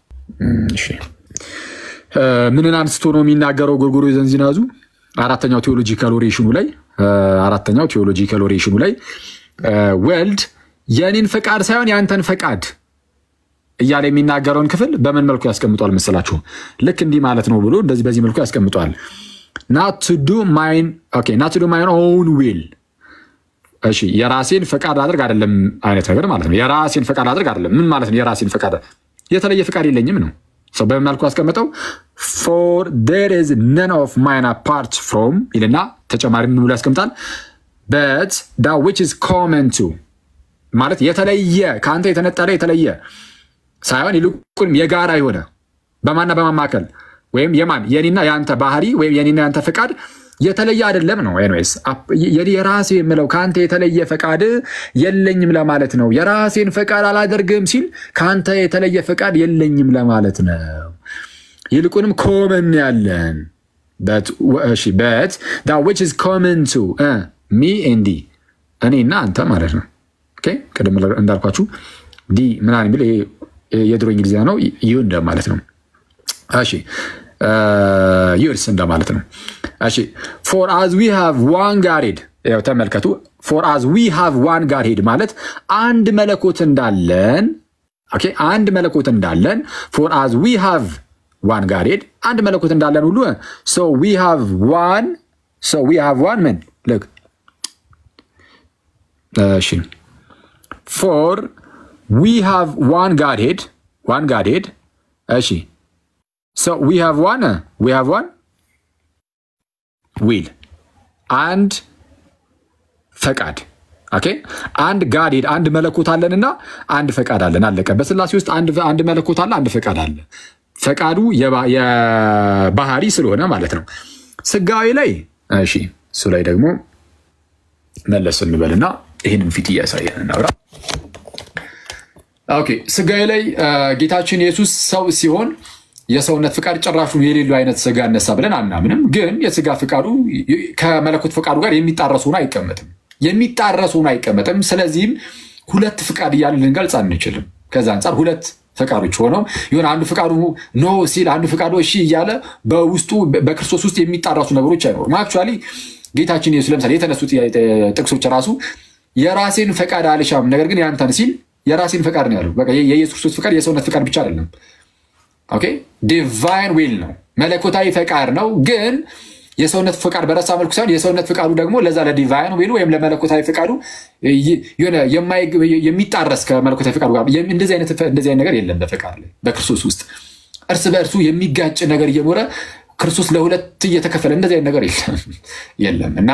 ምንን አንስቶ ነው የሚናገረው? ጎርጎሮ ዘንዚናዙ አራተኛው ቴዎሎጂካል ኦሬሽኑ ላይ አራተኛው ቴዎሎጂካል ኦሬሽኑ ላይ ወልድ የእኔን ፈቃድ ሳይሆን የአንተን ፈቃድ እያለ የሚናገረውን ክፍል በምን መልኩ ያስቀምጧል መሰላችሁ? ልክ እንዲህ ማለት ነው ብሎ እንደዚህ በዚህ መልኩ ያስቀምጧል። ናት ዱ ማይን ኦውን ዊል። እሺ የራሴን ፈቃድ አድርግ አይደለም አይነት ነገር ማለት ነው። የራሴን ፈቃድ አድርግ አይደለም። ምን ማለት ነው? የራሴን ፈቃድ የተለየ ፈቃድ የለኝም ነው። ሰው በምን መልኩ ያስቀምጠው? ፎር ዴር ኢዝ ነን ኦፍ ማይን አፓርት ፍሮም ይልና ተጨማሪ ምን ብሎ ያስቀምጣል? በት ዳ ዊች ኢዝ ኮመን ቱ ማለት የተለየ ከአንተ የተነጠለ የተለየ ሳይሆን ይልቁንም የጋራ የሆነ በማና በማማከል ወይም የማን የኔና የአንተ ባህሪ ወይም የኔና የአንተ ፈቃድ የተለየ አይደለም ነው። ኤኒዌይስ የራሴ የምለው ከአንተ የተለየ ፈቃድ የለኝም ለማለት ነው። የራሴን ፈቃድ አላደርግም ሲል ከአንተ የተለየ ፈቃድ የለኝም ለማለት ነው። ይልቁንም ኮመን ያለን በት ዊች ኢዝ ኮመን ቱ ሚ ኤንዲ እኔና አንተ ማለት ነው። ቅድም እንዳልኳችሁ ዲ ምናምን የሚል የድሮ እንግሊዝኛ ነው። ይሁ እንደማለት ነው። እሺ ዩርስ እንደማለት ነው። እሺ ፎር አዝ ዊ ሃቭ ዋን ጋርሄድ ያው ተመልከቱ። ፎር አዝ ዊ ሃቭ ዋን ጋርሄድ ማለት አንድ መለኮት እንዳለን ኦኬ፣ አንድ መለኮት እንዳለን ፎር አዝ ዊ ሃቭ ዋን ጋርሄድ አንድ መለኮት እንዳለን ሁሉ ሶ ዊ ሃቭ ዋን ሶ ዊ ሃቭ ዋን ምን ልክ እሺ ፎር ዊ ሃቭ ዋን ጋድሄድ ዋን ጋድሄድ እሺ ሶ ዊ ሃቭ ዋን ዊ ሃቭ ዋን ዊል አንድ ፈቃድ ኦኬ አንድ ጋድሄድ አንድ መለኮት አለንና አንድ ፈቃድ አለን አለቀ በስላሴ ውስጥ አንድ መለኮት አለ አንድ ፈቃድ አለ ፈቃዱ የባህሪ ስለሆነ ማለት ነው ስጋዊ ላይ እሺ እሱ ላይ ደግሞ መለስ እንበልና ይህንን ፊት እያሳየን እናውራ ኦኬ ስጋዊ ላይ ጌታችን ኢየሱስ ሰው ሲሆን የሰውነት ፍቃድ ጭራሹን የሌለው አይነት ስጋ እነሳ ብለን አናምንም። ግን የስጋ ፍቃዱ ከመለኮት ፍቃዱ ጋር የሚጣረስ ሆኖ አይቀመጥም የሚጣረስ ሆኖ አይቀመጥም። ስለዚህም ሁለት ፍቃድ እያልን ልንገልጽ አንችልም። ከዛ አንጻር ሁለት ፈቃዶች ሆነው የሆነ አንዱ ፍቃዱ ኖ ሲል አንዱ ፍቃዱ እሺ እያለ በውስጡ በክርስቶስ ውስጥ የሚጣረሱ ነገሮች አይኖሩም። አክቹዋሊ ጌታችን ኢየሱስ ለምሳሌ የተነሱ ጥቅሶች ራሱ የራሴን ፈቃድ አልሻም ነገር ግን ያንተን ሲል የራሴን ፈቃድ ነው ያለው። በቃ የኢየሱስ ክርስቶስ ፈቃድ የሰውነት ፈቃድ ብቻ አይደለም። ኦኬ ዲቫይን ዊል ነው፣ መለኮታዊ ፈቃድ ነው። ግን የሰውነት ፈቃድ በረሳ መልኩ ሳይሆን የሰውነት ፈቃዱ ደግሞ ለዛ ለዲቫይን ዊሉ ወይም ለመለኮታዊ ፈቃዱ የሆነ የሚጣረስ ከመለኮታዊ ፈቃዱ ጋር እንደዚህ አይነት ነገር የለም በፈቃድ ላይ በክርስቶስ ውስጥ እርስ በእርሱ የሚጋጭ ነገር እየኖረ ክርስቶስ ለሁለት እየተከፈለ እንደዚህ አይነት ነገር የለም እና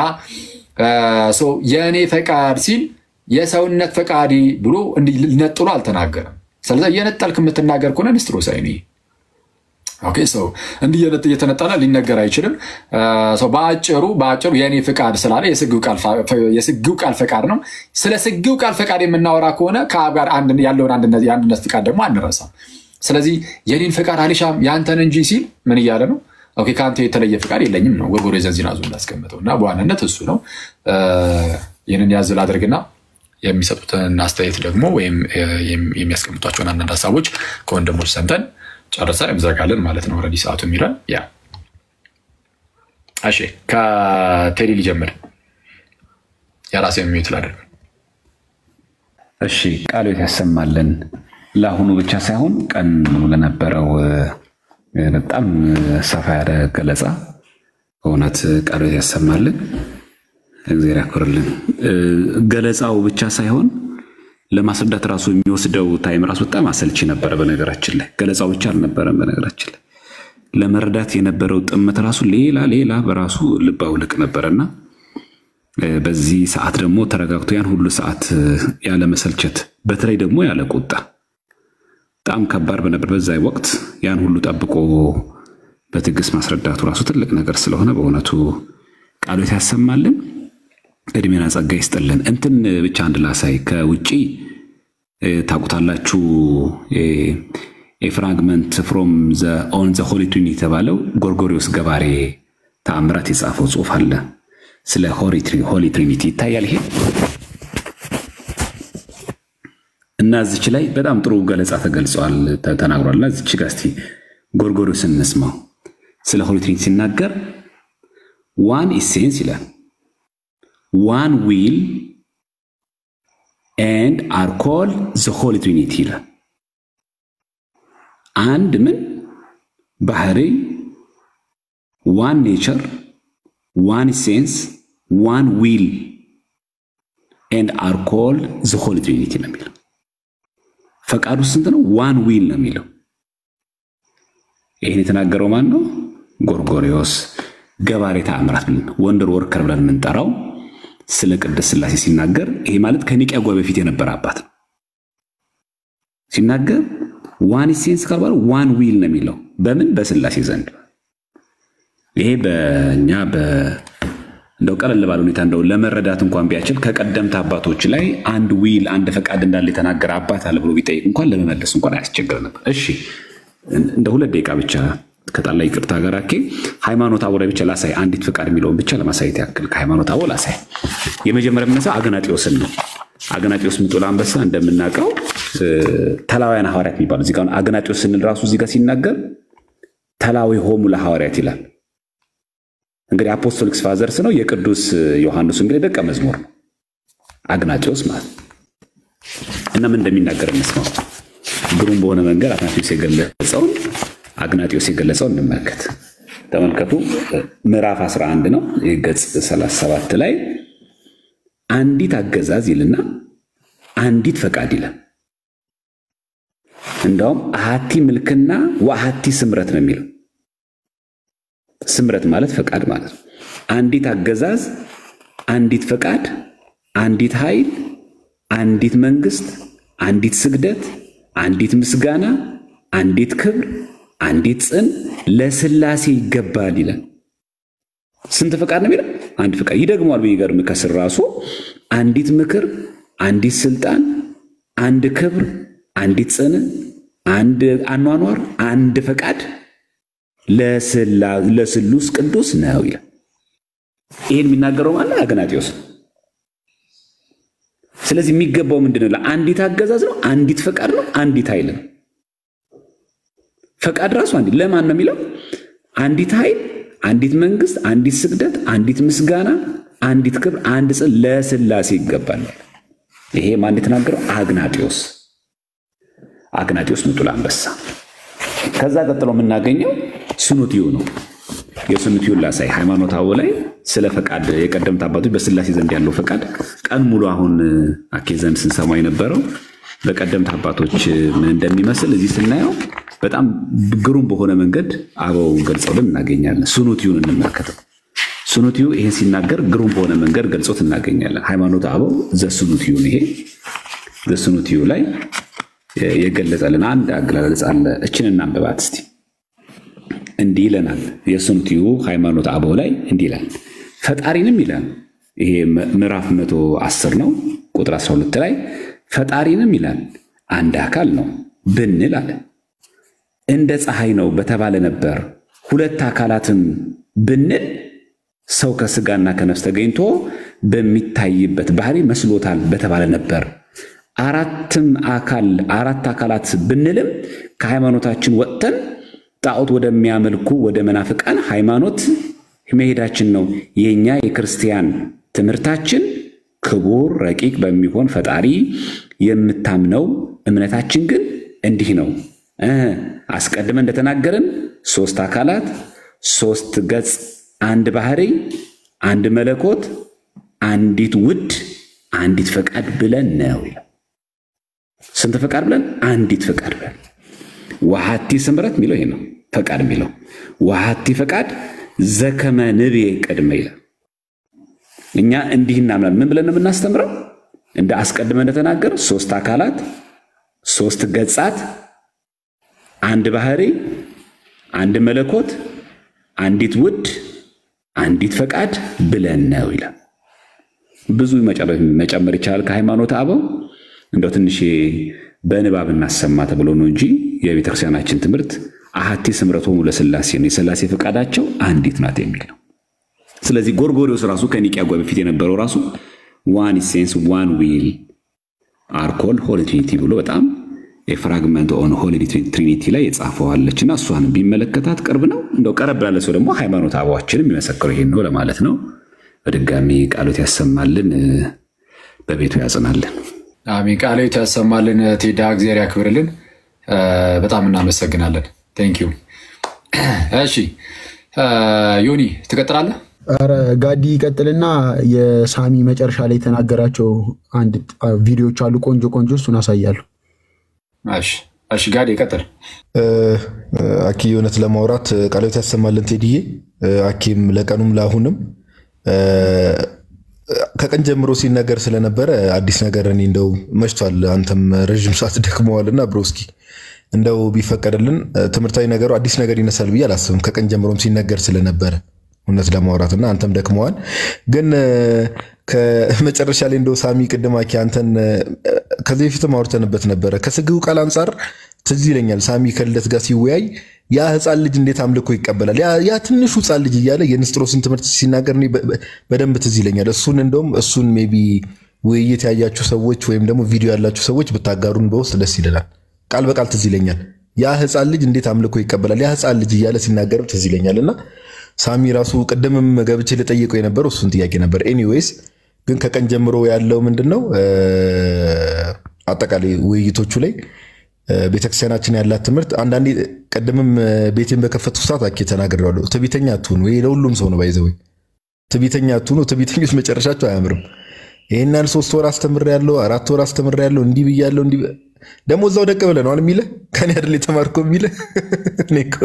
የእኔ ፈቃድ ሲል የሰውነት ፈቃድ ብሎ ነጥሎ አልተናገረም። ስለዚ እየነጠልክ የምትናገር ከሆነ ንስጥሮስ አይኔ ኦኬ ሰው እንዲህ እየተነጠለ ሊነገር አይችልም። ሰው በአጭሩ በአጭሩ የእኔ ፍቃድ ስላለ የስጊው ቃል ፈቃድ ነው። ስለ ስጊው ቃል ፈቃድ የምናወራ ከሆነ ከአብ ጋር ያለውን የአንድነት ፍቃድ ደግሞ አንረሳም። ስለዚህ የኔን ፍቃድ አልሻም ያንተን እንጂ ሲል ምን እያለ ነው? ኦኬ ከአንተ የተለየ ፍቃድ የለኝም ነው ጎርጎርዮስ ዘንዚናዙ እንዳስቀምጠው እና በዋናነት እሱ ነው። ይህንን ያዝል አድርግና የሚሰጡትን አስተያየት ደግሞ ወይም የሚያስቀምጧቸውን አንዳንድ ሀሳቦች ከወንድሞች ሰምተን ጨርሳ እንዘጋለን ማለት ነው። ኦልሬዲ ሰዓቱ የሚለን ያ። እሺ ከቴዲ ሊጀምር የራሴ የሚዩት ላደርግ። እሺ ቃሎት ያሰማልን ለአሁኑ ብቻ ሳይሆን ቀን ሙሉ ለነበረው በጣም ሰፋ ያለ ገለጻ በእውነት ቃሎት ያሰማልን፣ እግዚአብሔር ያክብርልን። ገለጻው ብቻ ሳይሆን ለማስረዳት ራሱ የሚወስደው ታይም ራሱ በጣም አሰልቺ ነበረ። በነገራችን ላይ ገለጻው ብቻ አልነበረም። በነገራችን ላይ ለመረዳት የነበረው ጥመት ራሱ ሌላ ሌላ በራሱ ልብ አውልቅ ነበረና በዚህ ሰዓት ደግሞ ተረጋግቶ ያን ሁሉ ሰዓት ያለ መሰልቸት፣ በተለይ ደግሞ ያለ ቁጣ በጣም ከባድ በነበር በዛ ወቅት ያን ሁሉ ጠብቆ በትዕግስት ማስረዳቱ ራሱ ትልቅ ነገር ስለሆነ በእውነቱ ቃሎት ያሰማልን። እድሜና ጸጋ ይስጥልን። እንትን ብቻ አንድ ላሳይ ከውጭ ታውቁታላችሁ። የፍራግመንት ፍሮም ኦን ዘ ሆሊ ትሪኒቲ የተባለው ጎርጎሪዎስ ገባሬ ተአምራት የጻፈው ጽሑፍ አለ ስለ ሆሊ ትሪኒቲ ይታያል። ይሄ እና እዚች ላይ በጣም ጥሩ ገለጻ ተገልጸዋል ተናግሯል። እና እዚች ጋ እስቲ ጎርጎሪዎስ እንስማው። ስለ ሆሊ ትሪኒቲ ሲናገር ዋን ኢሴንስ ይላል ዋን ዊል ኤንድ አር ኮል ዘ ሆሊ ትሪኒቲ ይላል። አንድ ምን ባህሪ፣ ዋን ኔቸር፣ ዋን ሴንስ፣ ዋን ዊል ኤንድ አር ኮል ዘ ሆሊ ትሪኒቲ ነው የሚለው። ፈቃዱ ስንት ነው? ዋን ዊል ነው የሚለው። ይህን የተናገረው ማን ነው? ጎርጎሪዎስ ገባሬ ተአምራት ብለን ወንደር ወርከር ብለን የምንጠራው ስለ ቅድስት ሥላሴ ሲናገር ይሄ ማለት ከኒቅያ ጉባኤ በፊት የነበረ አባት ነው። ሲናገር ዋን ሴንስ ካልባለ ዋን ዊል ነው የሚለው በምን በሥላሴ ዘንድ ይሄ በእኛ እንደው ቀለል ባለ ሁኔታ እንደው ለመረዳት እንኳን ቢያችል ከቀደምት አባቶች ላይ አንድ ዊል አንድ ፈቃድ እንዳለ የተናገረ አባት አለ ብሎ ቢጠይቅ እንኳን ለመመለስ እንኳን አያስቸግር ነበር። እሺ እንደ ሁለት ደቂቃ ብቻ ከጣላ ይቅርታ ጋር አኬ ሃይማኖት አበው ላይ ብቻ ላሳይ። አንዲት ፍቃድ የሚለውን ብቻ ለማሳየት ያክል ከሃይማኖት አበው ላሳይ። የመጀመሪያ የምነሳው አግናጢዎስን ነው። አግናጢዎስ ምጡል አንበሳ እንደምናውቀው ተላውያን ሐዋርያት የሚባሉ እዚህ ጋር አግናጢዎስ ስንል ራሱ እዚህ ጋር ሲናገር ተላዊ ሆሙ ለሐዋርያት ይላል። እንግዲህ አፖስቶሊክስ ፋዘርስ ነው። የቅዱስ ዮሐንስ እንግዲህ ደቀ መዝሙር ነው አግናጢዎስ ማለት እና ምን እንደሚናገር እንስማው። ግሩም በሆነ መንገድ አትናቴዎስ የገለጸውን አግናጢዎስ የገለጸው እንመልከት። ተመልከቱ። ምዕራፍ 11 ነው ገጽ 37 ላይ አንዲት አገዛዝ ይልና አንዲት ፈቃድ ይላል። እንዳውም አሃቲ ምልክና ወአሃቲ ስምረት ነው የሚለው። ስምረት ማለት ፈቃድ ማለት ነው። አንዲት አገዛዝ፣ አንዲት ፈቃድ፣ አንዲት ኃይል፣ አንዲት መንግስት፣ አንዲት ስግደት፣ አንዲት ምስጋና፣ አንዲት ክብር አንዲት ጽን ለስላሴ ይገባል ይላል። ስንት ፈቃድ ነው የሚለው? አንድ ፈቃድ ይደግመዋል። በሚገርም ከስር ራሱ አንዲት ምክር፣ አንዲት ስልጣን፣ አንድ ክብር፣ አንዲት ጽን፣ አንድ አኗኗር፣ አንድ ፈቃድ ለስሉስ ቅዱስ ነው ይላል። ይህን የሚናገረው ማለት አግናጢዎስ ነው። ስለዚህ የሚገባው ምንድነው? ለአንዲት አገዛዝ ነው፣ አንዲት ፈቃድ ነው፣ አንዲት ኃይል ነው። ፈቃድ ራሱ አንዲት ለማን ነው የሚለው? አንዲት ኃይል፣ አንዲት መንግስት፣ አንዲት ስግደት፣ አንዲት ምስጋና፣ አንዲት ክብር፣ አንድ ጽን ለስላሴ ይገባል። ይሄ ማን የተናገረው? አግናጢዎስ አግናጢዎስ ምጡል አንበሳ። ከዛ ቀጥሎ የምናገኘው ስኑቲዩ ነው። የስኑቲዩን ላሳይ። ሃይማኖት አበው ላይ ስለ ፈቃድ የቀደምት አባቶች በስላሴ ዘንድ ያለው ፈቃድ ቀን ሙሉ አሁን አኬ ዘንድ ስንሰማ የነበረው በቀደምት አባቶች ምን እንደሚመስል እዚህ ስናየው በጣም ግሩም በሆነ መንገድ አበው ገልጸውልን እናገኛለን። ሱኑቲዩን እንመልከተው። ሱኑቲዩ ይሄን ሲናገር ግሩም በሆነ መንገድ ገልጾት እናገኛለን። ሃይማኖት አበው ዘሱኑቲዩን ይሄ ዘሱኑቲዩ ላይ የገለጸልን አንድ አገላለጽ አለ። እችን እናንብባት እስቲ። እንዲህ ይለናል። የሱምቲዩ ሃይማኖት አበው ላይ እንዲህ ይላል። ፈጣሪንም ይላል። ይሄ ምዕራፍ መቶ አስር ነው ቁጥር 12 ላይ ፈጣሪንም ይላል አንድ አካል ነው ብንል አለ እንደ ፀሐይ ነው በተባለ ነበር። ሁለት አካላትም ብንል ሰው ከስጋና ከነፍስ ተገኝቶ በሚታይበት ባህሪ መስሎታል በተባለ ነበር። አራትም አካል አራት አካላት ብንልም ከሃይማኖታችን ወጥተን ጣዖት ወደሚያመልኩ ወደ መናፍቃን ሃይማኖት መሄዳችን ነው። የእኛ የክርስቲያን ትምህርታችን ክቡር ረቂቅ በሚሆን ፈጣሪ የምታምነው እምነታችን ግን እንዲህ ነው። አስቀድመን እንደተናገርን ሶስት አካላት፣ ሶስት ገጽ፣ አንድ ባህሪ፣ አንድ መለኮት፣ አንዲት ውድ፣ አንዲት ፈቃድ ብለን ነው። ስንት ፈቃድ ብለን? አንዲት ፈቃድ ብለን ዋሃቲ ስምረት የሚለው ይሄ ነው። ፈቃድ የሚለው ዋሃቲ ፈቃድ ዘከመ ንቤ ቅድመ ይላል። እኛ እንዲህ እናምናለን። ምን ብለን ነው የምናስተምረው? እንደ አስቀድመ እንደተናገር ሶስት አካላት፣ ሶስት ገጻት፣ አንድ ባህሪ፣ አንድ መለኮት፣ አንዲት ውድ፣ አንዲት ፈቃድ ብለን ነው ይላል። ብዙ መጨመር ይቻላል ከሃይማኖት አበው እንደው ትንሽ በንባብ እናሰማ ተብሎ ነው እንጂ የቤተክርስቲያናችን ትምህርት አሐቲ ስምረቶሙ ለሥላሴ ነው። የሥላሴ ፈቃዳቸው አንዲት ናት የሚል ነው። ስለዚህ ጎርጎሪዎስ ራሱ ከኒቅያ ጓ በፊት የነበረው ራሱ ዋን ኢሴንስ ዋን ዊል አርኮል ሆሊ ትሪኒቲ ብሎ በጣም የፍራግመንት ኦን ሆሊ ትሪኒቲ ላይ የጻፈዋለች እና እሷን ቢመለከታት ቅርብ ነው። እንደው ቀረብ ላለ ሰው ደግሞ ሃይማኖት አበዋችን የሚመሰክረው ይሄን ነው ለማለት ነው። በድጋሚ ቃሎት ያሰማልን፣ በቤቱ ያጽናልን። አሜን። ቃሎት ያሰማልን። ቴዳ እግዚአብሔር ያክብርልን። በጣም እናመሰግናለን። ቴንክ ዩ። እሺ ዮኒ ትቀጥላለህ? ኧረ ጋዲ ይቀጥልና የሳሚ መጨረሻ ላይ የተናገራቸው አንድ ቪዲዮዎች አሉ፣ ቆንጆ ቆንጆ፣ እሱን አሳያለሁ። እሺ ጋዲ ይቀጥል። አኪ እውነት ለማውራት ቃሎት ያሰማልን ቴዲዬ። አኪም ለቀኑም ለአሁንም ከቀን ጀምሮ ሲነገር ስለነበረ አዲስ ነገር እኔ እንደው መሽቷል፣ አንተም ረዥም ሰዓት ደክመዋልና ብሮስኪ እንደው ቢፈቀድልን ትምህርታዊ ነገሩ አዲስ ነገር ይነሳል ብዬ አላስብም። ከቀን ጀምሮም ሲነገር ስለነበረ እውነት ለማውራት እና አንተም ደክመዋል። ግን ከመጨረሻ ላይ እንደው ሳሚ ቅድም አኪ አንተን ከዚህ በፊትም አውርተንበት ነበረ። ከስግው ቃል አንጻር ትዝ ይለኛል ሳሚ ከልደት ጋር ሲወያይ ያ ህፃን ልጅ እንዴት አምልኮ ይቀበላል? ያ ትንሹ ህፃን ልጅ እያለ የንስጥሮስን ትምህርት ሲናገር እኔ በደንብ ትዝ ይለኛል። እሱን እንደውም እሱን ሜይ ቢ ውይይት ያያችሁ ሰዎች ወይም ደግሞ ቪዲዮ ያላችሁ ሰዎች ብታጋሩን በውስጥ ደስ ይለናል። ቃል በቃል ትዝ ይለኛል። ያ ህፃን ልጅ እንዴት አምልኮ ይቀበላል? ያ ህፃን ልጅ እያለ ሲናገርም ትዝ ይለኛል። እና ሳሚ ራሱ ቅድምም ገብቼ ልጠይቀው የነበረው እሱን ጥያቄ ነበር። ኤኒዌይስ ግን ከቀን ጀምሮ ያለው ምንድን ነው አጠቃላይ ውይይቶቹ ላይ ቤተክርስቲያናችን ያላት ትምህርት አንዳንዴ ቅድምም ቤቴን በከፈቱ ሰዓት አኬ ተናግሬዋለሁ። ትቢተኛ አትሁኑ። ይሄ ለሁሉም ሰው ነው ባይዘወይ ትቢተኛ አትሁኑ። ትቢተኞች መጨረሻቸው አያምርም። ይህን ያህል ሶስት ወር አስተምሬያለሁ፣ አራት ወር አስተምሬያለሁ፣ እንዲህ ብያለሁ፣ እንዲህ ደግሞ እዛው ደቅ ብለህ ነው የሚልህ ከኔ አይደል የተማርከው የሚልህ እኔ እኮ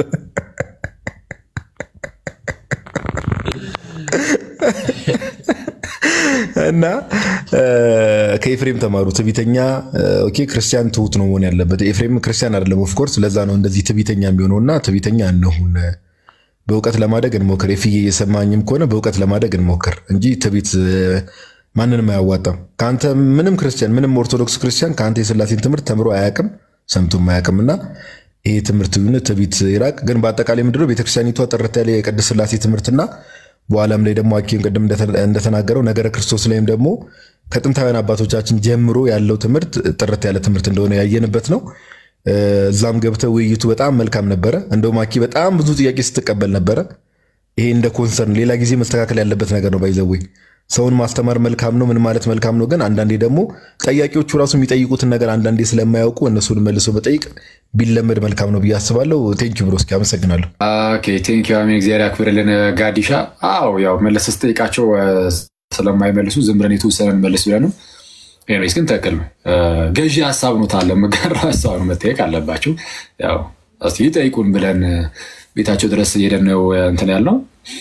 እና ከኤፍሬም ተማሩ። ትቢተኛ ኦኬ፣ ክርስቲያን ትሁት ነው መሆን ያለበት። ኤፍሬም ክርስቲያን አይደለም ኦፍኮርስ። ለዛ ነው እንደዚህ ትቢተኛ የሚሆነው። እና ትቢተኛ እንሁን፣ በእውቀት ለማደግ እንሞክር። የፍዬ እየሰማኝም ከሆነ በእውቀት ለማደግ እንሞክር እንጂ ትቢት ማንንም አያዋጣም። ከአንተ ምንም ክርስቲያን ምንም ኦርቶዶክስ ክርስቲያን ከአንተ የስላሴን ትምህርት ተምሮ አያውቅም፣ ሰምቶም አያውቅም። እና ይሄ ትምህርት ትቢት ይራቅ። ግን በአጠቃላይ ምንድነው ቤተክርስቲያኒቷ ጥርት ያለ የቅድስት ስላሴ ትምህርትና በኋላም ላይ ደግሞ አኪም ቅድም እንደተናገረው ነገረ ክርስቶስ ላይም ደግሞ ከጥንታውያን አባቶቻችን ጀምሮ ያለው ትምህርት ጥርት ያለ ትምህርት እንደሆነ ያየንበት ነው። እዛም ገብተ ውይይቱ በጣም መልካም ነበረ። እንደውም አኪ በጣም ብዙ ጥያቄ ስትቀበል ነበረ። ይሄ እንደ ኮንሰርን ሌላ ጊዜ መስተካከል ያለበት ነገር ነው። ባይዘዌ ሰውን ማስተማር መልካም ነው፣ ምን ማለት መልካም ነው። ግን አንዳንዴ ደግሞ ጠያቂዎቹ ራሱ የሚጠይቁትን ነገር አንዳንዴ ስለማያውቁ እነሱን መልሶ መጠይቅ ቢለመድ መልካም ነው ብዬ አስባለሁ። ቴንኪው ብሮስኪ አመሰግናለሁ። ኦኬ ቴንኪው አሜን። እግዚአብሔር ያክብርልን ጋዲሻ። አዎ ያው መለስ ስጠይቃቸው ስለማይመልሱ ዝም ብለን የተወሰነ እንመልስ ብለን ነው። ኤኒዌይስ ግን ትክክል ነው። ገዢ ሀሳብ ነው ታለ መጋራ ሀሳብ ነው መጠየቅ አለባቸው። ያው እስኪ ይጠይቁን ብለን ቤታቸው ድረስ እየሄደን ነው እንትን ያልነው።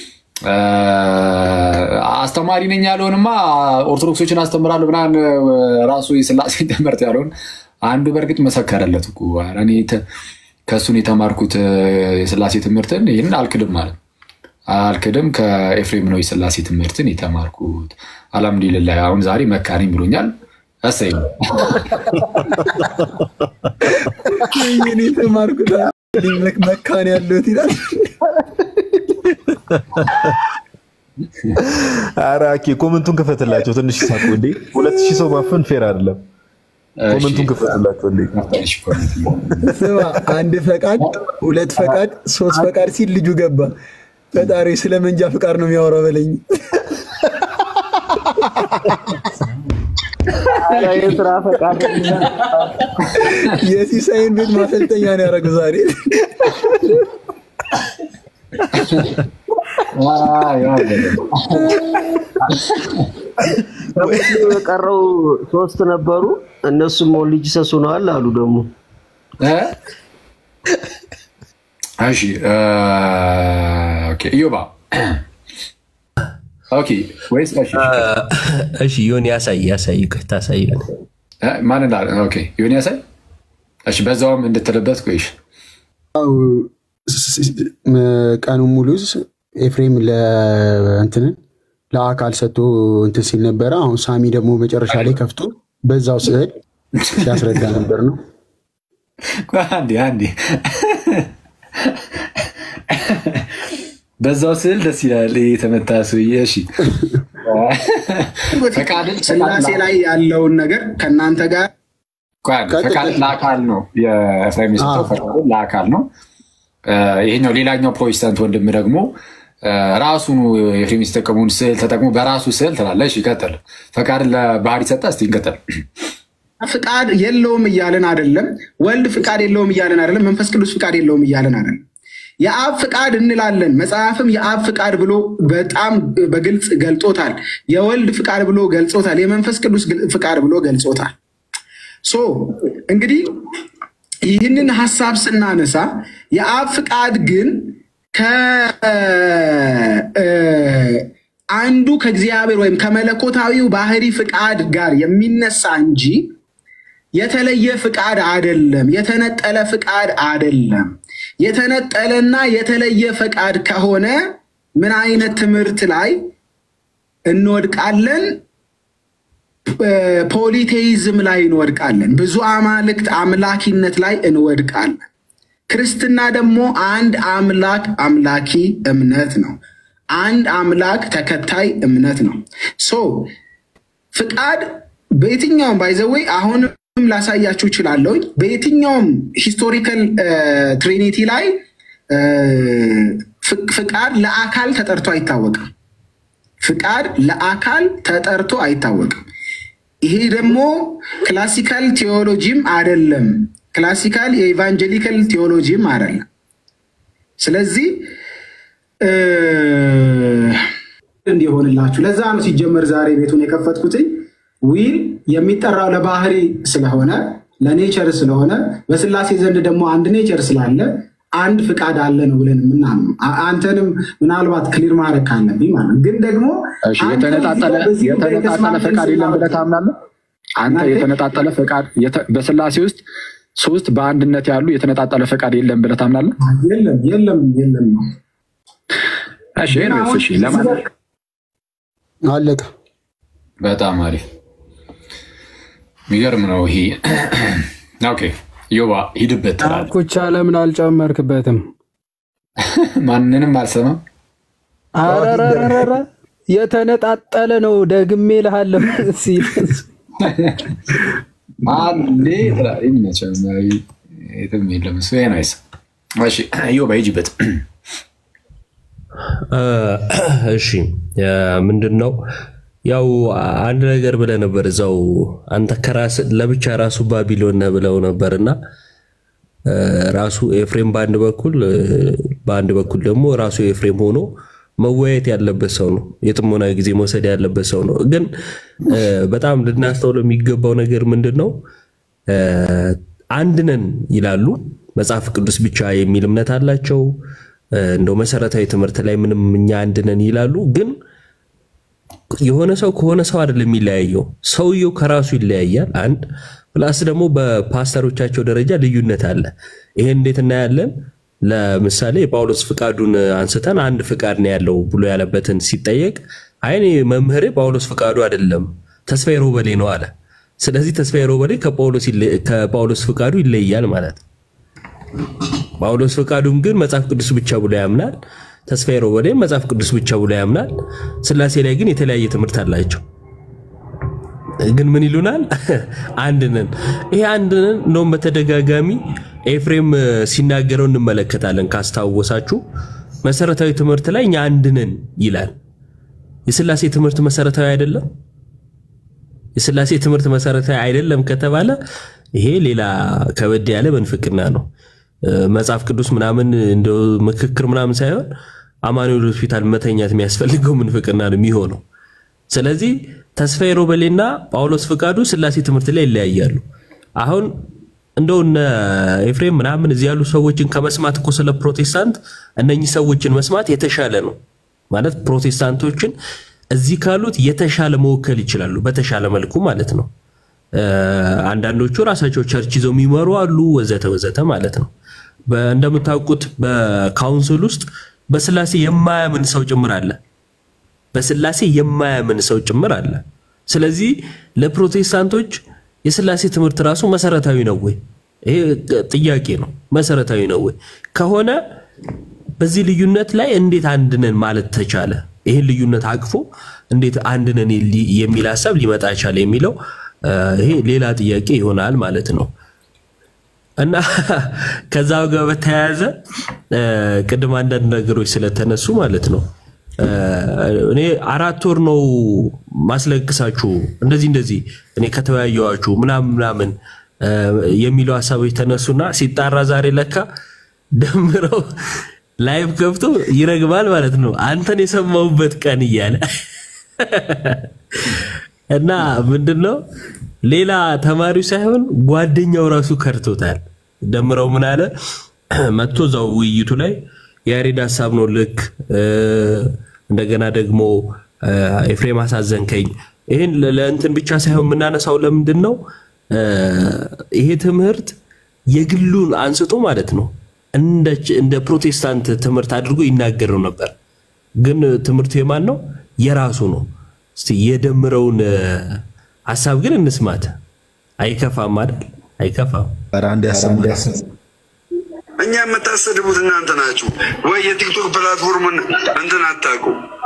አስተማሪ ነኝ ያለውንማ ኦርቶዶክሶችን አስተምራለሁ ምናምን ራሱ የስላሴ ትምህርት ያለውን አንዱ በእርግጥ መሰከረለት እኮ ኧረ እኔ ተ- ከእሱን የተማርኩት እ፣ የስላሴ ትምህርትን ይህንን አልክድም ማለት አልክድም ከኤፍሬም ነው የስላሴ ትምህርትን የተማርኩት። አልሐምዱሊላህ አሁን ዛሬ መካሪ ብሎኛል። እሰይ ነው። እኔ የተማርኩት መካን ያለሁት ይላል። ኧረ አኬ ኮመንቱን ክፈትላቸው ትንሽ ሳቁ እንዴ። ሁለት ሺህ ሰው ማፈን ፌር አይደለም። ኮመንቱን ክፈትላቸው እንዴ። ስማ አንድ ፈቃድ፣ ሁለት ፈቃድ፣ ሶስት ፈቃድ ሲል ልጁ ገባ። ፈጣሪ ስለ መንጃ ፍቃድ ነው የሚያወራው በለኝ። የስራ ፈቃድ የሲሳይን ቤት ማሰልጠኛ ነው ያደረገው ዛሬ። ከሙስሊም የቀረው ሶስት ነበሩ። እነሱም ሞልጅ ሰሱ ነዋል አሉ ደግሞ እሺ እ፣ ኦኬ፣ ኢዮባ ኦኬ ወይስ እሺ እሺ ዮኒ ያሳይ ያሳይ ታሳይ እ፣ ማን እንዳለ ኦኬ ዮኒ ያሳይ እሺ በዛውም እንድትልበት ቆይሽ ያው ቀኑን ሙሉ ኤፍሬም ለእንትንን ለአካል ሰጥቶ እንትን ሲል ነበረ። አሁን ሳሚ ደግሞ መጨረሻ ላይ ከፍቶ በዛው ስዕል ሲያስረዳ ነበር ነው። አንዴ አንዴ በዛው ስዕል ደስ ይላል። ይሄ የተመታ ሰውዬ እሺ ፈቃድን ስላሴ ላይ ያለውን ነገር ከእናንተ ጋር ፈቃድን ለአካል ነው የኤፍሬም የሰጠው ፈቃድን ለአካል ነው። እ፣ ይሄኛው ሌላኛው ፕሮቴስታንት ወንድም ደግሞ እ፣ ራሱኑ ኤፍሬም የተጠቀሙን ስዕል ተጠቅሞ በራሱ ስዕል ትላለህ። እሺ ይቀጥል። ፈቃድን ለባህሪ ሰጠ። እስቲ እንቀጥል። ፍቃድ የለውም እያለን አይደለም። ወልድ ፍቃድ የለውም እያለን አይደለም። መንፈስ ቅዱስ ፍቃድ የለውም እያለን አይደለም። የአብ ፍቃድ እንላለን። መጽሐፍም የአብ ፍቃድ ብሎ በጣም በግልጽ ገልጾታል። የወልድ ፍቃድ ብሎ ገልጾታል። የመንፈስ ቅዱስ ግል- ፍቃድ ብሎ ገልጾታል። ሶ እንግዲህ ይህንን ሀሳብ ስናነሳ የአብ ፍቃድ ግን ከአንዱ ከእግዚአብሔር ወይም ከመለኮታዊው ባህሪ ፍቃድ ጋር የሚነሳ እንጂ የተለየ ፍቃድ አይደለም። የተነጠለ ፍቃድ አይደለም። የተነጠለና የተለየ ፍቃድ ከሆነ ምን አይነት ትምህርት ላይ እንወድቃለን? ፖሊቴይዝም ላይ እንወድቃለን። ብዙ አማልክት አምላኪነት ላይ እንወድቃለን። ክርስትና ደግሞ አንድ አምላክ አምላኪ እምነት ነው። አንድ አምላክ ተከታይ እምነት ነው። ሶ ፍቃድ በየትኛውም ባይዘወይ አሁንም ላሳያችሁ እችላለሁ። በየትኛውም ሂስቶሪካል ትሪኒቲ ላይ እ፣ ፍ- ፍቃድ ለአካል ተጠርቶ አይታወቅም። ፍቃድ ለአካል ተጠርቶ አይታወቅም። ይሄ ደግሞ ክላሲካል ቴዎሎጂም አይደለም። ክላሲካል የኢቫንጀሊካል ቴዎሎጂም አይደለም። ስለዚህ እ፣ እንዲሆንላችሁ ለዛ ነው ሲጀመር ዛሬ ቤቱን የከፈትኩትኝ ዊል የሚጠራው ለባህሪ ስለሆነ ለኔቸር ስለሆነ በስላሴ ዘንድ ደግሞ አንድ ኔቸር ስላለ አንድ ፍቃድ አለ ነው ብለን የምናምነው። አ- አንተንም ምናልባት ክሊር ማድረግ ካለብኝ ማለት ነው። ግን ደግሞ እሺ፣ አንተ የተነጣጠለ በዚህ ጉዳይ የተነጣጠለ ተስማምተን ፈቃድ የለም ብለህ ስናወራ- ታምናለህ? አንተ እናንተ- የተነጣጠለ ፈቃድ የተ- በስላሴ ውስጥ ሶስት በአንድነት ያሉ የተነጣጠለ ፈቃድ የለም ብለህ ታምናለህ? የለም የለም የለም ነው። እሺ ኤኒዌይስ፣ እሺ ለማለት አለቀ። በጣም አሪፍ የሚገርም ነው ይሄ። ኦኬ ዮባ ሂድበት ትላለህ። ኩቻ ለምን አልጨመርክበትም? ማንንም አልሰማም። አረረረረ የተነጣጠለ ነው ደግሜ ልሃለሁ ሲል አንዴ ትላለህ። ይመቸም፣ የትም የለም እሱ። ኤኒዌይስ፣ እሺ ዮባ ሂጅበት። እሺ ምንድን ነው ያው አንድ ነገር ብለህ ነበር እዛው አንተ ከራስ ለብቻ ራሱ ባቢሎን ነህ ብለው ነበር እና ራሱ ኤፍሬም በአንድ በኩል በአንድ በኩል ደግሞ ራሱ ኤፍሬም ሆኖ መወያየት ያለበት ሰው ነው። የጥሞና ጊዜ መውሰድ ያለበት ሰው ነው። ግን በጣም ልናስተውለው የሚገባው ነገር ምንድን ነው? አንድ ነን ይላሉ። መጽሐፍ ቅዱስ ብቻ የሚል እምነት አላቸው። እንደው መሰረታዊ ትምህርት ላይ ምንም እኛ አንድ ነን ይላሉ። ግን የሆነ ሰው ከሆነ ሰው አይደለም የሚለያየው። ሰውየው ከራሱ ይለያያል። አንድ ፕላስ ደግሞ በፓስተሮቻቸው ደረጃ ልዩነት አለ። ይሄን እንዴት እናያለን? ለምሳሌ የጳውሎስ ፍቃዱን አንስተን አንድ ፍቃድ ነው ያለው ብሎ ያለበትን ሲጠየቅ አይ እኔ መምህሬ ጳውሎስ ፍቃዱ አይደለም ተስፋዬ ሮበሌ ነው አለ። ስለዚህ ተስፋዬ ሮበሌ ከጳውሎስ ይለ- ከጳውሎስ ፍቃዱ ይለያል ማለት ነው። ጳውሎስ ፍቃዱም ግን መጽሐፍ ቅዱስ ብቻ ብሎ ያምናል። ተስፋዬ ሮበሌም መጽሐፍ ቅዱስ ብቻ ብሎ ያምናል። ስላሴ ላይ ግን የተለያየ ትምህርት አላቸው። ግን ምን ይሉናል? አንድ ነን። ይሄ አንድ ነን እንደውም በተደጋጋሚ ኤፍሬም እ፣ ሲናገረው እንመለከታለን። ካስታወሳችሁ መሰረታዊ ትምህርት ላይ እኛ አንድ ነን ይላል። የስላሴ ትምህርት መሰረታዊ አይደለም። የስላሴ ትምህርት መሰረታዊ አይደለም ከተባለ ይሄ ሌላ ከበድ ያለ መንፍቅና ነው። እ፣ መጽሐፍ ቅዱስ ምናምን እንደው ምክክር ምናምን ሳይሆን አማኑኤል ሆስፒታል መተኛት የሚያስፈልገው ምንፍቅና ነው የሚሆነው። ስለዚህ ተስፋዬ ሮበሌና ጳውሎስ ፍቃዱ ስላሴ ትምህርት ላይ ይለያያሉ። አሁን እንደው እነ ኤፍሬም ምናምን እዚህ ያሉ ሰዎችን ከመስማት እኮ ስለ ፕሮቴስታንት እነኚህ ሰዎችን መስማት የተሻለ ነው ማለት ፕሮቴስታንቶችን እዚህ ካሉት የተሻለ መወከል ይችላሉ፣ በተሻለ መልኩ ማለት ነው። እ፣ አንዳንዶቹ ራሳቸው ቸርች ይዘው የሚመሩ አሉ፣ ወዘተ ወዘተ ማለት ነው። በ- እንደምታውቁት በካውንስል ውስጥ በስላሴ የማያምን ሰው ጭምር አለ። በስላሴ የማያምን ሰው ጭምር አለ። ስለዚህ ለፕሮቴስታንቶች የስላሴ ትምህርት ራሱ መሰረታዊ ነው ወይ? ይሄ ጥያቄ ነው። መሰረታዊ ነው ወይ ከሆነ በዚህ ልዩነት ላይ እንዴት አንድ ነን ማለት ተቻለ? ይህን ልዩነት አቅፎ እንዴት አንድ ነን ሊ- የሚል ሀሳብ ሊመጣ ቻለ የሚለው እ፣ ይሄ ሌላ ጥያቄ ይሆናል ማለት ነው። እና ከዛ ጋር በተያያዘ እ፣ ቅድም አንዳንድ ነገሮች ስለተነሱ ማለት ነው እ፣ እኔ አራት ወር ነው ማስለቅሳችሁ እንደዚህ እንደዚህ እኔ ከተወያየዋችሁ ምናምን ምናምን እ፣ የሚለው ሀሳቦች ተነሱና ሲጣራ ዛሬ ለካ ደምረው ላይቭ ገብቶ ይረግማል ማለት ነው። አንተን የሰማሁበት ቀን እያለ እና ምንድነው ሌላ ተማሪው ሳይሆን ጓደኛው ራሱ ከርቶታል። ደምረው ምን አለ መጥቶ እዛው ውይይቱ ላይ የያሬድ ሀሳብ ነው ልክ እ፣ እንደገና ደግሞ እ፣ ኤፍሬም አሳዘንከኝ። ይህን ለ- ለእንትን ብቻ ሳይሆን የምናነሳው ለምንድን ነው እ፣ ይሄ ትምህርት የግሉን አንስቶ ማለት ነው እንደ ች- እንደ ፕሮቴስታንት ትምህርት አድርጎ ይናገረው ነበር። ግን ትምህርቱ የማን ነው? የራሱ ነው። እስቲ የደምረውን እ፣ ሀሳብ ግን እንስማት። አይከፋም አይደል? አይከፋም። አንድ እኛ የምታሰድቡት እናንተ ናችሁ ወይ? የቲክቶክ ፕላትፎርምን እንትን አታውቁ።